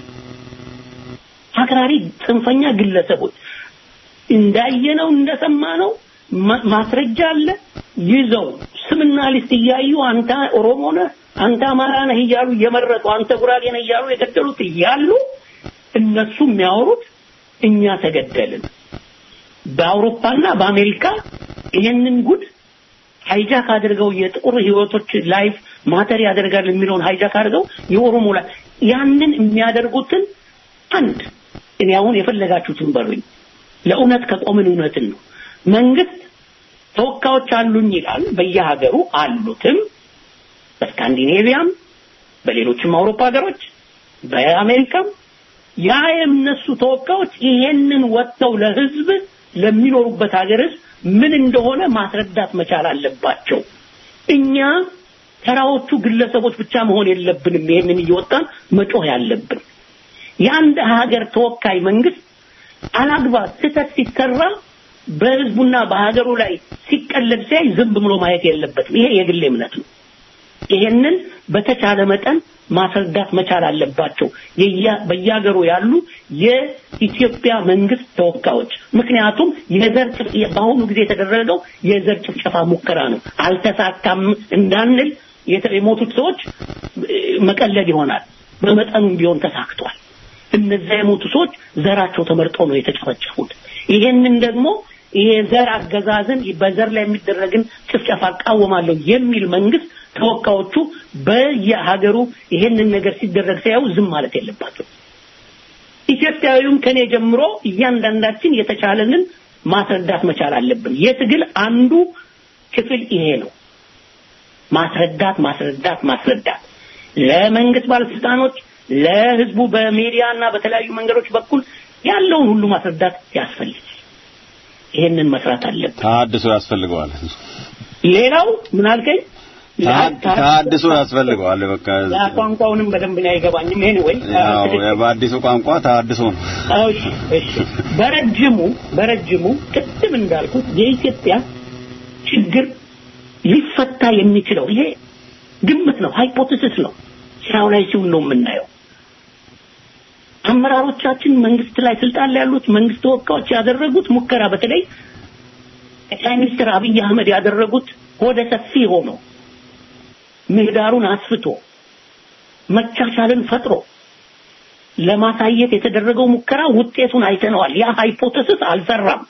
አክራሪ ጽንፈኛ ግለሰቦች እንዳየነው እንደሰማነው ማ- ማስረጃ አለ ይዘው ስምና ሊስት እያዩ አንተ ኦሮሞ ነህ አንተ አማራ ነህ እያሉ እየመረጡ አንተ ጉራጌ ነህ እያሉ የገደሉት እያሉ እነሱ የሚያወሩት እኛ ተገደልን። በአውሮፓና በአሜሪካ ይህንን ጉድ ሃይጃክ አድርገው የጥቁር ህይወቶች ላይፍ ማተር ያደርጋል የሚለውን ሃይጃክ አድርገው የኦሮሞ ላይ ያንን የሚያደርጉትን አንድ እኔ አሁን የፈለጋችሁትን በሉኝ ለእውነት ከቆምን እውነትን ነው መንግስት ተወካዮች አሉኝ ይላል በየሀገሩ አሉትም በስካንዲኔቪያም በሌሎችም አውሮፓ ሀገሮች በአሜሪካም ያ የእነሱ ተወካዮች ይሄንን ወጥተው ለህዝብ ለሚኖሩበት ሀገር ህዝብ ምን እንደሆነ ማስረዳት መቻል አለባቸው። እኛ ተራዎቹ ግለሰቦች ብቻ መሆን የለብንም። ይሄንን እየወጣን መጮህ ያለብን የአንድ ሀገር ተወካይ መንግስት አላግባብ ስህተት ሲሰራ በህዝቡና በሀገሩ ላይ ሲቀለድ ሲያይ ዝም ብሎ ማየት የለበትም። ይሄ የግሌ እምነት ነው። ይሄንን በተቻለ መጠን ማስረዳት መቻል አለባቸው የያ- በየሀገሩ ያሉ የኢትዮጵያ መንግስት ተወካዮች። ምክንያቱም የዘር ጭፍ- በአሁኑ ጊዜ የተደረገው የዘር ጭፍጨፋ ሙከራ ነው። አልተሳካም እንዳንል የተ- የሞቱት ሰዎች እ፣ መቀለድ ይሆናል። በመጠኑም ቢሆን ተሳክቷል። እነዚያ የሞቱ ሰዎች ዘራቸው ተመርጦ ነው የተጨፈጨፉት። ይሄንን ደግሞ ይሄ ዘር አገዛዝን በዘር ላይ የሚደረግን ጭፍጨፋ እቃወማለሁ የሚል መንግስት ተወካዮቹ በየሀገሩ ይሄንን ነገር ሲደረግ ሲያዩ ዝም ማለት የለባቸው። ኢትዮጵያዊውም ከኔ ጀምሮ እያንዳንዳችን የተቻለንን ማስረዳት መቻል አለብን። የትግል አንዱ ክፍል ይሄ ነው። ማስረዳት ማስረዳት ማስረዳት ለመንግስት ባለስልጣኖች፣ ለህዝቡ በሚዲያ እና በተለያዩ መንገዶች በኩል ያለውን ሁሉ ማስረዳት ያስፈልጋል። ይሄንን መስራት አለብን። ታድሶ ያስፈልገዋል። ሌላው ምን አልከኝ? ተሐድሶ ያስፈልገዋል። በቃ ያ ቋንቋውንም በደንብ ነው አይገባኝም። ኤኒዌይ ያው በአዲሱ ቋንቋ ተሐድሶ ነው። እሺ እሺ። በረጅሙ በረጅሙ ቅድም እንዳልኩት የኢትዮጵያ ችግር ሊፈታ የሚችለው ይሄ ግምት ነው፣ ሃይፖቴሲስ ነው። ስራው ላይ ሲውል ነው የምናየው። አመራሮቻችን መንግስት ላይ ስልጣን ላይ ያሉት መንግስት ተወካዮች ያደረጉት ሙከራ በተለይ ጠቅላይ ሚኒስትር አብይ አህመድ ያደረጉት ወደ ሰፊ ሆኖ ምህዳሩን አስፍቶ መቻቻልን ፈጥሮ ለማሳየት የተደረገው ሙከራ ውጤቱን አይተነዋል። ያ ሃይፖቴሲስ አልሰራም።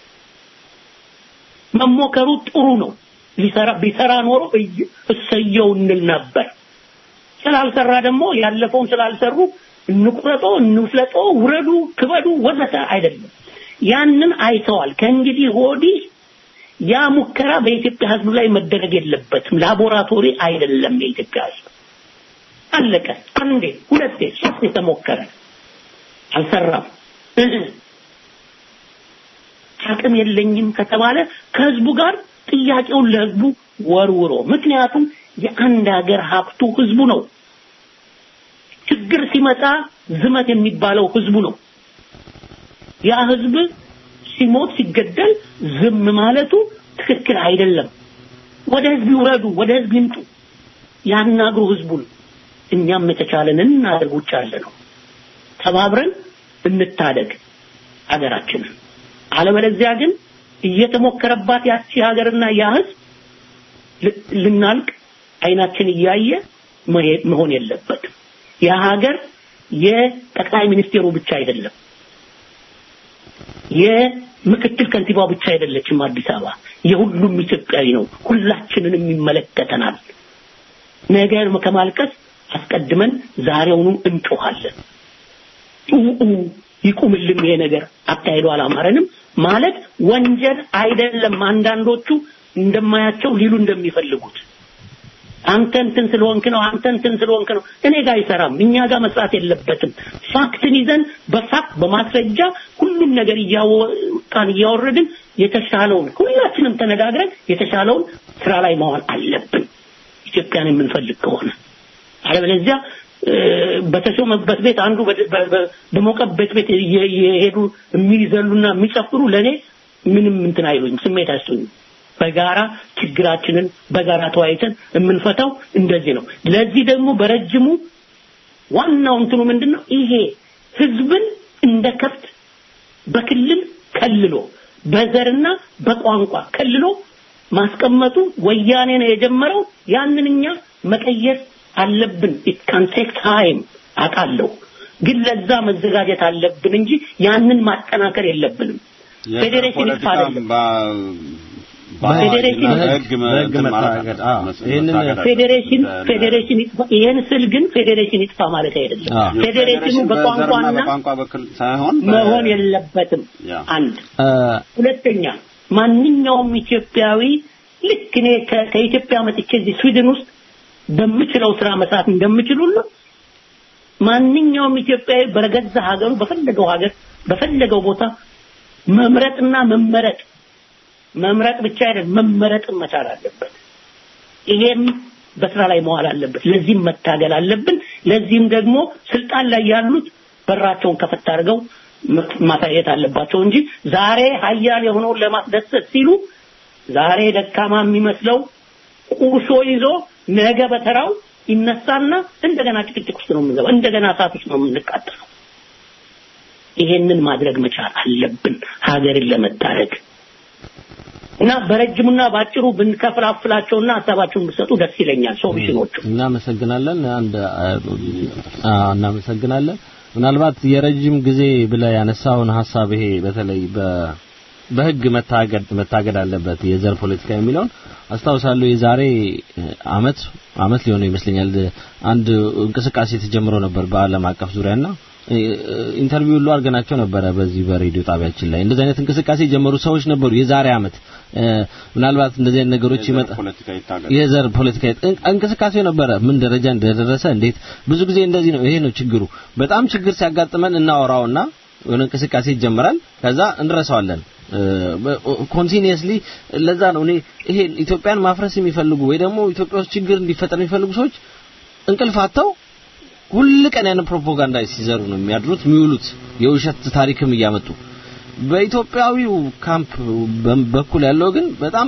መሞከሩ ጥሩ ነው። ሊሰራ ቢሰራ ኖሮ እሰየው እንል ነበር። ስላልሰራ ደግሞ ያለፈውን ስላልሰሩ እንቁረጦ፣ እንፍለጦ፣ ውረዱ፣ ክበዱ ወዘተ አይደለም። ያንን አይተዋል። ከእንግዲህ ወዲህ ያ ሙከራ በኢትዮጵያ ሕዝብ ላይ መደረግ የለበትም። ላቦራቶሪ አይደለም የኢትዮጵያ ሕዝብ። አለቀ። አንዴ፣ ሁለቴ፣ ሶስት የተሞከረ አልሰራም። አቅም የለኝም ከተባለ ከህዝቡ ጋር ጥያቄውን ለህዝቡ ወርውሮ ምክንያቱም የአንድ ሀገር ሀብቱ ህዝቡ ነው። ችግር ሲመጣ ዝመት የሚባለው ህዝቡ ነው። ያ ህዝብ ሲሞት ሲገደል ዝም ማለቱ ትክክል አይደለም። ወደ ህዝብ ይውረዱ፣ ወደ ህዝብ ይምጡ፣ ያናግሩ ህዝቡን። እኛም የተቻለንን እናደርግ። ውጭ ያለ ነው ተባብረን እንታደግ ሀገራችንን። አለበለዚያ ግን እየተሞከረባት ያቺ ሀገርና ያ ህዝብ ልናልቅ አይናችን እያየ መሆን የለበትም። ያ ሀገር የጠቅላይ ሚኒስቴሩ ብቻ አይደለም፣ የምክትል ከንቲባው ብቻ አይደለችም። አዲስ አበባ የሁሉም ኢትዮጵያዊ ነው። ሁላችንንም ይመለከተናል። ነገር ከማልቀስ አስቀድመን ዛሬውኑ እንጮኻለን። ይቁምልን ይሄ ነገር አካሄዱ አላማረንም ማለት ወንጀል አይደለም። አንዳንዶቹ እንደማያቸው ሊሉ እንደሚፈልጉት አንተ እንትን ስለሆንክ ነው፣ አንተ እንትን ስለሆንክ ነው። እኔ ጋር አይሰራም። እኛ ጋር መስራት የለበትም። ፋክትን ይዘን በፋክት በማስረጃ ሁሉም ነገር እያወጣን እያወረድን የተሻለውን ሁላችንም ተነጋግረን የተሻለውን ስራ ላይ መዋል አለብን ኢትዮጵያን የምንፈልግ ከሆነ አለበለዚያ በተሾመበት ቤት አንዱ በሞቀበት ቤት የሄዱ የሚዘሉና የሚጨፍሩ ለኔ ምንም እንትን አይሉኝ፣ ስሜት አይሰጡኝም። በጋራ ችግራችንን በጋራ ተወያይተን የምንፈታው እንደዚህ ነው። ለዚህ ደግሞ በረጅሙ ዋናው እንትኑ ምንድነው? ይሄ ህዝብን እንደ ከብት በክልል ከልሎ በዘርና በቋንቋ ከልሎ ማስቀመጡ ወያኔ ነው የጀመረው። ያንን እኛ መቀየር አለብን። ኢት ካን ቴክ ታይም አውቃለሁ፣ ግን ለዛ መዘጋጀት አለብን እንጂ ያንን ማጠናከር የለብንም። ፌዴሬሽን ይጥፋ አይደለም ፌዴሬሽን ፌዴሬሽን ፌዴሬሽን ይጥፋ። ይሄን ስል ግን ፌዴሬሽን ይጥፋ ማለት አይደለም። ፌዴሬሽኑ በቋንቋና በቋንቋ በኩል ሳይሆን መሆን የለበትም። አንድ ሁለተኛ ማንኛውም ኢትዮጵያዊ ልክ እኔ ከኢትዮጵያ መጥቼ እዚህ ስዊድን ውስጥ በምችለው ስራ መስራት እንደምችል ሁሉ ማንኛውም ኢትዮጵያዊ በገዛ ሀገሩ በፈለገው ሀገር በፈለገው ቦታ መምረጥና መመረጥ መምረጥ ብቻ አይደለም መመረጥም መቻል አለበት። ይሄም በስራ ላይ መዋል አለበት። ለዚህም መታገል አለብን። ለዚህም ደግሞ ስልጣን ላይ ያሉት በራቸውን ከፈት አድርገው ማሳየት አለባቸው እንጂ ዛሬ ሀያል የሆነውን ለማስደሰት ሲሉ ዛሬ ደካማ የሚመስለው ቁርሾ ይዞ ነገ በተራው ይነሳና እንደገና ጭቅጭቅ ውስጥ ነው የምንገባው። እንደገና እሳት ውስጥ ነው የምንቃጠለው። ይሄንን ማድረግ መቻል አለብን ሀገርን ለመታደግ እና በረጅሙና ባጭሩ ብንከፍላፍላቸውና ሀሳባቸውን ብሰጡ ደስ ይለኛል። ሶሉሽኖቹ እናመሰግናለን። አንድ እናመሰግናለን። ምናልባት የረጅም ጊዜ ብለ ያነሳውን ሀሳብ ይሄ በተለይ በ በህግ መታገድ መታገድ አለበት የዘር ፖለቲካ የሚለውን አስታውሳለሁ። የዛሬ አመት አመት ሊሆነው ይመስለኛል አንድ እንቅስቃሴ ተጀምሮ ነበር በአለም አቀፍ ዙሪያና ኢንተርቪው ሁሉ አድርገናቸው ነበረ በዚህ በሬዲዮ ጣቢያችን ላይ እንደዚህ አይነት እንቅስቃሴ የጀመሩ ሰዎች ነበሩ። የዛሬ አመት ምናልባት እንደዚህ አይነት ነገሮች ይመጣ የዘር ፖለቲካ እንቅስቃሴው ነበረ። ምን ደረጃ እንደደረሰ እንዴት ብዙ ጊዜ እንደዚህ ነው። ይሄ ነው ችግሩ። በጣም ችግር ሲያጋጥመን እናወራውና የሆነ እንቅስቃሴ ይጀምራል፣ ከዛ እንረሳዋለን። ኮንቲኒየስሊ ለዛ ነው እኔ ይሄ ኢትዮጵያን ማፍረስ የሚፈልጉ ወይ ደግሞ ኢትዮጵያ ውስጥ ችግር እንዲፈጠር የሚፈልጉ ሰዎች እንቅልፍ አጥተው ሁል ቀን ያን ፕሮፓጋንዳ ሲዘሩ ነው የሚያድሩት የሚውሉት የውሸት ታሪክም እያመጡ በኢትዮጵያዊው ካምፕ በኩል ያለው ግን በጣም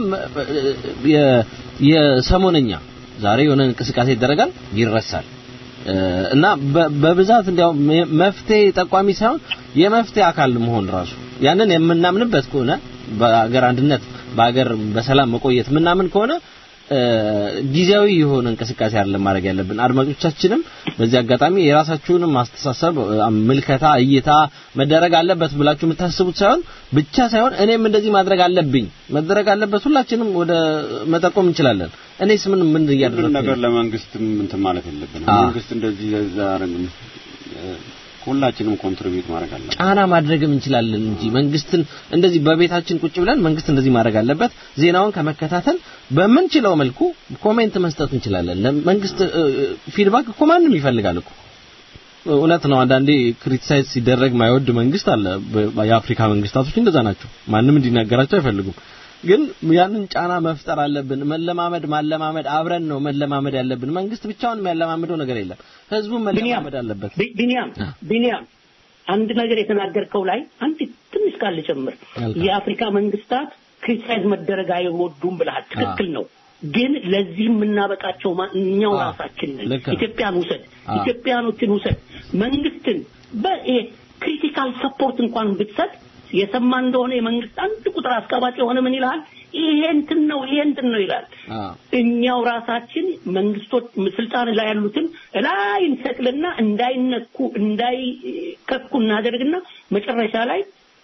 የሰሞነኛ ዛሬ የሆነ እንቅስቃሴ ይደረጋል ይረሳል እና በብዛት እንዲያው መፍትሄ ጠቋሚ ሳይሆን የመፍትሄ አካል መሆን ራሱ ያንን የምናምንበት ከሆነ በአገር አንድነት በአገር በሰላም መቆየት ምናምን ከሆነ ጊዜያዊ የሆነ እንቅስቃሴ አይደለም ማድረግ ያለብን። አድማጮቻችንም በዚህ አጋጣሚ የራሳችሁንም ማስተሳሰብ፣ ምልከታ፣ እይታ መደረግ አለበት ብላችሁ የምታስቡት ሳይሆን ብቻ ሳይሆን እኔም እንደዚህ ማድረግ አለብኝ መደረግ አለበት ሁላችንም ወደ መጠቆም እንችላለን። እኔስ ምን ምን እያደረግኩ ነገር ለመንግስት እንትን ማለት የለብንም። መንግስት እንደዚህ ዛሬም ሁላችንም ኮንትሪቢዩት ማድረግ አለብን። ጫና ማድረግም እንችላለን እንጂ መንግስትን እንደዚህ በቤታችን ቁጭ ብለን መንግስት እንደዚህ ማድረግ አለበት ዜናውን ከመከታተል በምንችለው መልኩ ኮሜንት መስጠት እንችላለን። ለመንግስት ፊድባክ እኮ ማንም ይፈልጋል እኮ እውነት ነው። አንዳንዴ ክሪቲሳይዝ ሲደረግ ማይወድ መንግስት አለ። የአፍሪካ መንግስታቶች እንደዛ ናቸው። ማንም እንዲናገራቸው አይፈልጉም። ግን ያንን ጫና መፍጠር አለብን። መለማመድ ማለማመድ አብረን ነው መለማመድ ያለብን። መንግስት ብቻውን የሚያለማምደው ነገር የለም። ህዝቡን መለማመድ አለበት። ቢኒያም ቢኒያም አንድ ነገር የተናገርከው ላይ አንድ ትንሽ ቃል ልጨምር። የአፍሪካ መንግስታት ክሪቲሳይዝ መደረግ አይወዱም ብለሃል። ትክክል ነው። ግን ለዚህ የምናበቃቸው እኛው ራሳችን ነን። ኢትዮጵያን ውሰድ፣ ኢትዮጵያኖችን ውሰድ። መንግስትን በክሪቲካል ሰፖርት እንኳን ብትሰጥ የሰማ እንደሆነ የመንግስት አንድ ቁጥር አስቀባጭ የሆነ ምን ይላል? ይሄ እንትን ነው ይሄ እንትን ነው ይላል። እኛው ራሳችን መንግስቶች ስልጣን ላይ ያሉትን ላይ እንሰቅልና እንዳይነኩ እንዳይከኩ እናደርግና መጨረሻ ላይ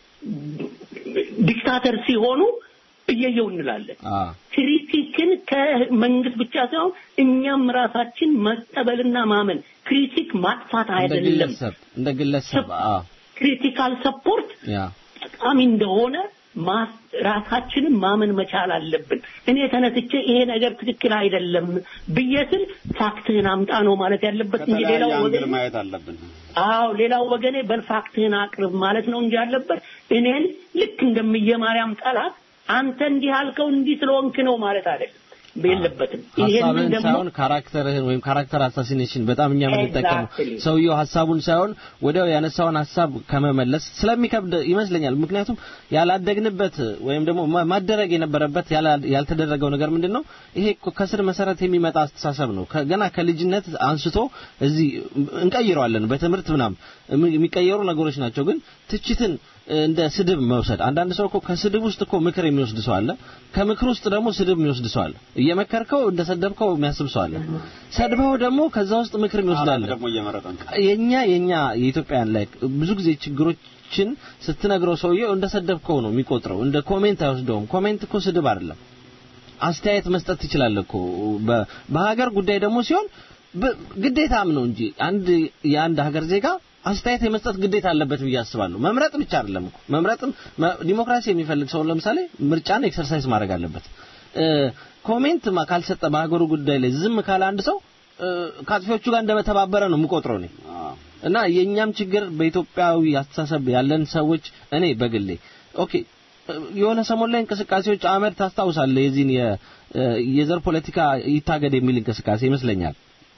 ዲክታተር ሲሆኑ እየየው እንላለን። ክሪቲክን ከመንግስት ብቻ ሳይሆን እኛም ራሳችን መቀበልና ማመን ክሪቲክ ማጥፋት አይደለም። እንደ ግለሰብ ክሪቲካል ሰፖርት ጠቃሚ እንደሆነ ራሳችንን ማመን መቻል አለብን። እኔ ተነስቼ ይሄ ነገር ትክክል አይደለም ብዬ ስል ፋክትህን አምጣ ነው ማለት ያለበት እንጂ ሌላው ወገን ማየት አለብን። አዎ ሌላው ወገኔ በልፋክትህን አቅርብ ማለት ነው እንጂ ያለበት እኔን ልክ እንደምየ ማርያም ጠላት አንተ እንዲህ አልከው እንዲህ ስለሆንክ ነው ማለት አይደለም የለበትም። ሀሳብህን ሳይሆን ካራክተርህን ወይም ካራክተር አሳሲኔሽን በጣም እኛ የምንጠቀመው ሰውየው ሀሳቡን ሳይሆን ወዲያው ያነሳውን ሀሳብ ከመመለስ ስለሚከብድ ይመስለኛል። ምክንያቱም ያላደግንበት ወይም ደግሞ ማደረግ የነበረበት ያልተደረገው ነገር ምንድን ነው? ይሄ ከስር መሰረት የሚመጣ አስተሳሰብ ነው። ገና ከልጅነት አንስቶ እዚህ እንቀይረዋለን። በትምህርት ምናምን የሚቀየሩ ነገሮች ናቸው። ግን ትችትን እንደ ስድብ መውሰድ አንዳንድ ሰው እኮ ከስድብ ውስጥ እኮ ምክር የሚወስድ ሰው አለ። ከምክር ውስጥ ደግሞ ስድብ የሚወስድ ሰው አለ። እየመከርከው እንደሰደብከው የሚያስብ ሰው አለ። ሰድበው ደግሞ ከዛ ውስጥ ምክር የሚወስድ አለ። የኛ የኛ የኢትዮጵያን ላይ ብዙ ጊዜ ችግሮችን ስትነግረው ሰውየው እንደሰደብከው ነው የሚቆጥረው። እንደ ኮሜንት አይወስደውም። ኮሜንት እኮ ስድብ አይደለም። አስተያየት መስጠት ትችላለህ እኮ በሀገር ጉዳይ ደግሞ ሲሆን ግዴታም ነው እንጂ አንድ የአንድ ሀገር ዜጋ አስተያየት የመስጠት ግዴታ አለበት ብዬ አስባለሁ። መምረጥ ብቻ አይደለም እኮ መምረጥም ዲሞክራሲ የሚፈልግ ሰው ለምሳሌ ምርጫን ኤክሰርሳይዝ ማድረግ አለበት። ኮሜንት ካልሰጠ በሀገሩ ጉዳይ ላይ ዝም ካለ አንድ ሰው ከአጥፊዎቹ ጋር እንደተባበረ ነው የምቆጥረው እኔ እና የእኛም ችግር በኢትዮጵያዊ አስተሳሰብ ያለን ሰዎች እኔ በግሌ ኦኬ የሆነ ሰሞን ላይ እንቅስቃሴዎች አመድ ታስታውሳለህ? የዚህን የዘር ፖለቲካ ይታገድ የሚል እንቅስቃሴ ይመስለኛል።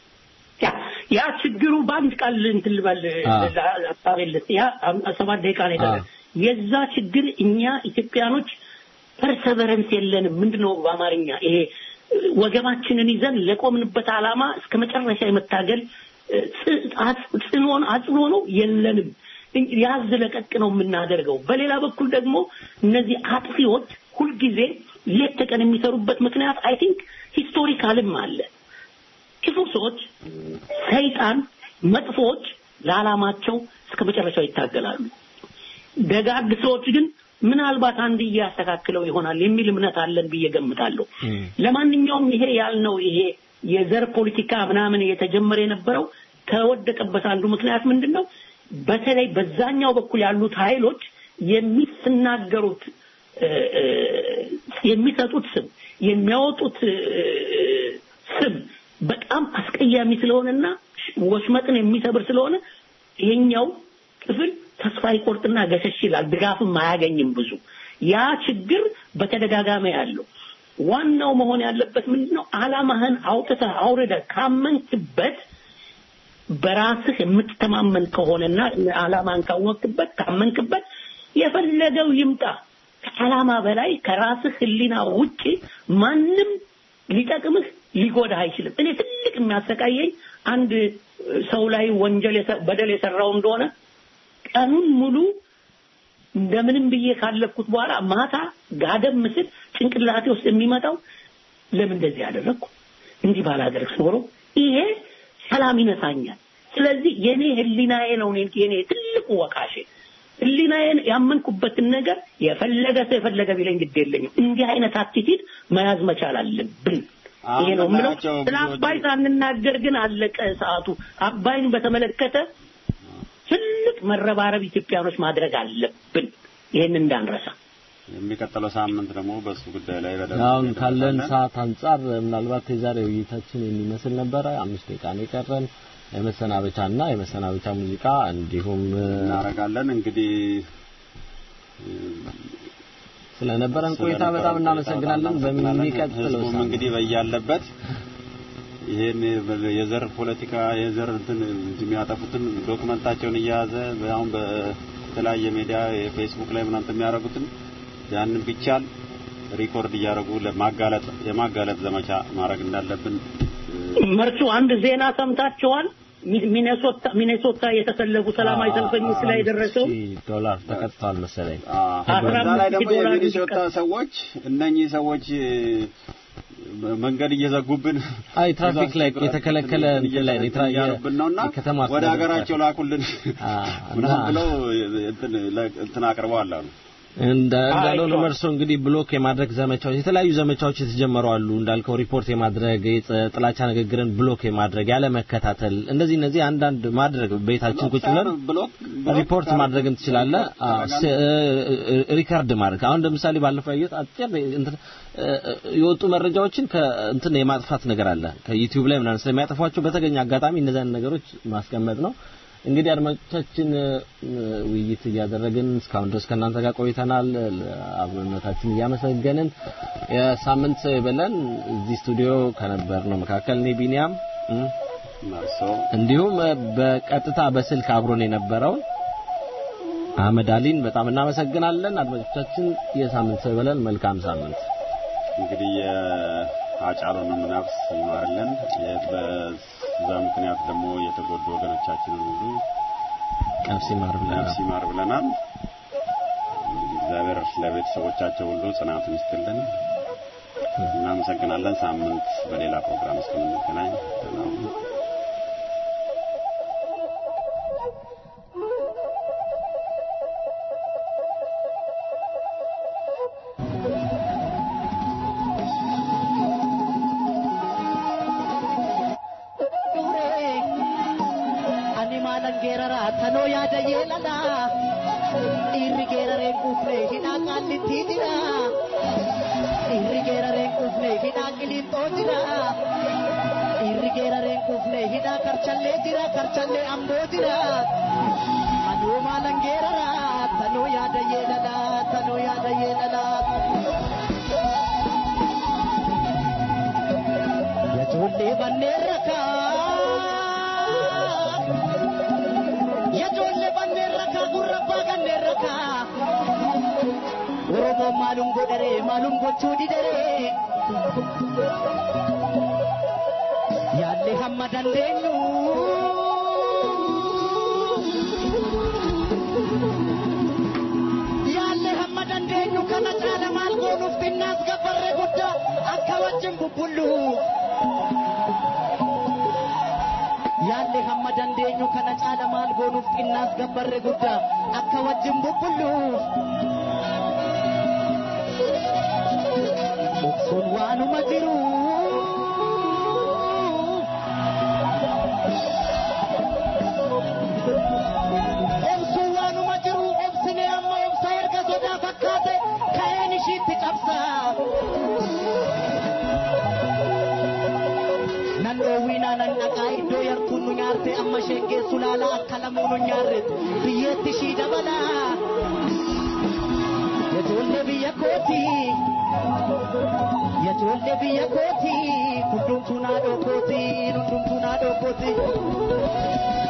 ያ ችግሩ በአንድ ቃል እንትን ልበል ሀሳቤልስ ያ ሰባት ደቂቃ ነው የቀረ የዛ ችግር እኛ ኢትዮጵያኖች ፐርሰቨረንስ የለንም ምንድነው በአማርኛ ይሄ ወገባችንን ይዘን ለቆምንበት አላማ እስከ መጨረሻ የመታገል ጽኖን አጽኖ ነው የለንም ያዝ ለቀቅ ነው የምናደርገው በሌላ በኩል ደግሞ እነዚህ አጥፊዎች ሁልጊዜ ሌት ተቀን የሚሰሩበት ምክንያት አይ ቲንክ ሂስቶሪካልም አለ ክፉ ሰዎች ሰይጣን መጥፎዎች ለዓላማቸው እስከ መጨረሻው ይታገላሉ ደጋግ ሰዎች ግን ምናልባት አንድ እያስተካክለው ይሆናል የሚል እምነት አለን ብዬ ገምታለሁ ለማንኛውም ይሄ ያልነው ይሄ የዘር ፖለቲካ ምናምን የተጀመረ የነበረው ከወደቀበት አንዱ ምክንያት ምንድን ነው በተለይ በዛኛው በኩል ያሉት ኃይሎች የሚስናገሩት የሚሰጡት ስም የሚያወጡት ስም በጣም አስቀያሚ ስለሆነና ወሽመጥን የሚሰብር ስለሆነ ይሄኛው ክፍል ተስፋ ይቆርጥና ገሸሽ ይላል ድጋፍም አያገኝም ብዙ ያ ችግር በተደጋጋሚ ያለው ዋናው መሆን ያለበት ምንድነው? አላማህን አውጥተህ አውርደህ ካመንክበት በራስህ የምትተማመን ከሆነና አላማን ካወቅበት ካመንክበት የፈለገው ይምጣ። ከዓላማ በላይ ከራስህ ህሊና ውጪ ማንም ሊጠቅምህ ሊጎዳህ አይችልም። እኔ ትልቅ የሚያሰቃየኝ አንድ ሰው ላይ ወንጀል በደል የሰራው እንደሆነ ቀኑን ሙሉ እንደምንም ብዬ ካለፍኩት በኋላ ማታ ጋደም ምስል ጭንቅላቴ ውስጥ የሚመጣው ለምን እንደዚህ ያደረግኩ እንዲህ ባላደርግ ኖሮ ይሄ ሰላም ይነሳኛል። ስለዚህ የኔ ህሊናዬ ነው የኔ ትልቁ ወቃሼ። ህሊናዬን ያመንኩበትን ነገር የፈለገ ሰው የፈለገ ቢለኝ ግድ የለኝም። እንዲህ አይነት አቲቲድ መያዝ መቻል አለብን። ይሄ ነው የምለው። ስለ አባይ ሳንናገር ግን አለቀ ሰዓቱ። አባይን በተመለከተ ትልቅ መረባረብ ኢትዮጵያኖች ማድረግ አለብን። ይሄን እንዳንረሳ። የሚቀጥለው ሳምንት ደግሞ በሱ ጉዳይ ላይ በደንብ አሁን ካለን ሰዓት አንጻር ምናልባት የዛሬ ውይይታችን የሚመስል ነበረ። አምስት ደቂቃ ነው የቀረን። የመሰናበቻና የመሰናበቻ ሙዚቃ እንዲሁም እናደርጋለን። እንግዲህ ስለነበረን ቆይታ በጣም እናመሰግናለን። በሚቀጥለው ህዝቡም እንግዲህ በያለበት ይሄን የዘር ፖለቲካ የዘር እንትን የሚያጠፉትን ዶክመንታቸውን እየያዘ አሁን በተለያየ ሚዲያ የፌስቡክ ላይ ምናምን የሚያደርጉትን ያንን ቢቻል ሪኮርድ እያደረጉ ለማጋለጥ የማጋለጥ ዘመቻ ማድረግ እንዳለብን መርሱ አንድ ዜና ሰምታችኋል? ሚኔሶታ ሚኔሶታ የተሰለፉ ሰላማዊ ሰልፈኞች ላይ የደረሰው ዶላር ተቀጥቷል መሰለኝ። በዛ ላይ ደግሞ የሚኒሶታ ሰዎች እነኚህ ሰዎች መንገድ እየዘጉብን አይ ትራፊክ ላይ የተከለከለ እንትን ላይ እያሉብን ነውና ከተማ ወደ ሀገራቸው ላኩልን ምናምን ብለው እንትን እንትን አቅርበዋል አሉ። እንዳለው ነው መርሶ እንግዲህ ብሎክ የማድረግ ዘመቻዎች የተለያዩ ዘመቻዎች የተጀመሩ አሉ እንዳልከው ሪፖርት የማድረግ ጥላቻ ንግግርን ብሎክ የማድረግ ያለ መከታተል እንደዚህ እነዚህ አንዳንድ ማድረግ ቤታችን ቁጭ ብለን ሪፖርት ማድረግም ትችላለህ ሪከርድ ማድረግ አሁን ለምሳሌ ባለፈው ያየሁት አጭር የወጡ መረጃዎችን ከእንትን የማጥፋት ነገር አለ ከዩቲዩብ ላይ ምናምን ስለሚያጠፏቸው በተገኘ አጋጣሚ እነዚያን ነገሮች ማስቀመጥ ነው እንግዲህ አድማጮቻችን ውይይት እያደረግን እስካሁን ድረስ ከእናንተ ጋር ቆይተናል። አብሮነታችን እያመሰገንን የሳምንት ሰው ይበለን። እዚህ ስቱዲዮ ከነበር ነው መካከል እኔ ቢኒያም እንዲሁም በቀጥታ በስልክ አብሮን የነበረው አህመድ አሊን በጣም እናመሰግናለን። አድማጮቻችን የሳምንት ሰው ይበለን። መልካም ሳምንት። እንግዲህ የአጫሉንም ነፍስ ይማርልን። በዛ ምክንያት ደግሞ የተጎዱ ወገኖቻችንን ሁሉ ነፍስ ይማር ብለናል። ነፍስ ይማር ብለናል። እንግዲህ እግዚአብሔር ለቤተሰቦቻቸው ሁሉ ጽናቱን ይስጥልን። እናመሰግናለን። ሳምንት በሌላ ፕሮግራም እስከምንገናኝ ሰላም tanoo yaada yeelala dhiirri geerareen quufne hidhaa qaallitti jira dhiirri geerareen quufne hidhaa qiliinxoo jira dhiirri geerareen quufne hidhaa karchallee jira karchallee amboo jira anoo maalan geerara tanoo yaada yeelala tanoo yaada yeelala yajoollee banneen rakaa yajoollee banneen rakaa gurrabbaa kanneen rakaa oromoon maalum godharee maalum gochuu didaree yaallee hamma dandeenyu yaallee hamma dandeenyu kana caala maal goonuuf xinnaas gabbarre guddaa akka wajjin bubbulluuf yaalle hamma dandeenyu kana caala maal goonuuf xinnaas gabbarre guddaa akka wajjin bubbulluuf obsuun waanuma jiru obsuun waanuma jiru obsine amma obsa erga sodaa fakkaate ka'een ishiitti cabsaa nan dhoowwiinaa nan dhaqaa iddoo yartuun nu nyaarte amma isheen geessu laalaa akka lamuu nu nyaarre biyyeetti ishii dabalaa ijoollee biyya biyya kooti hundumtuu naadoo kooti hundumtuu naadoo kooti.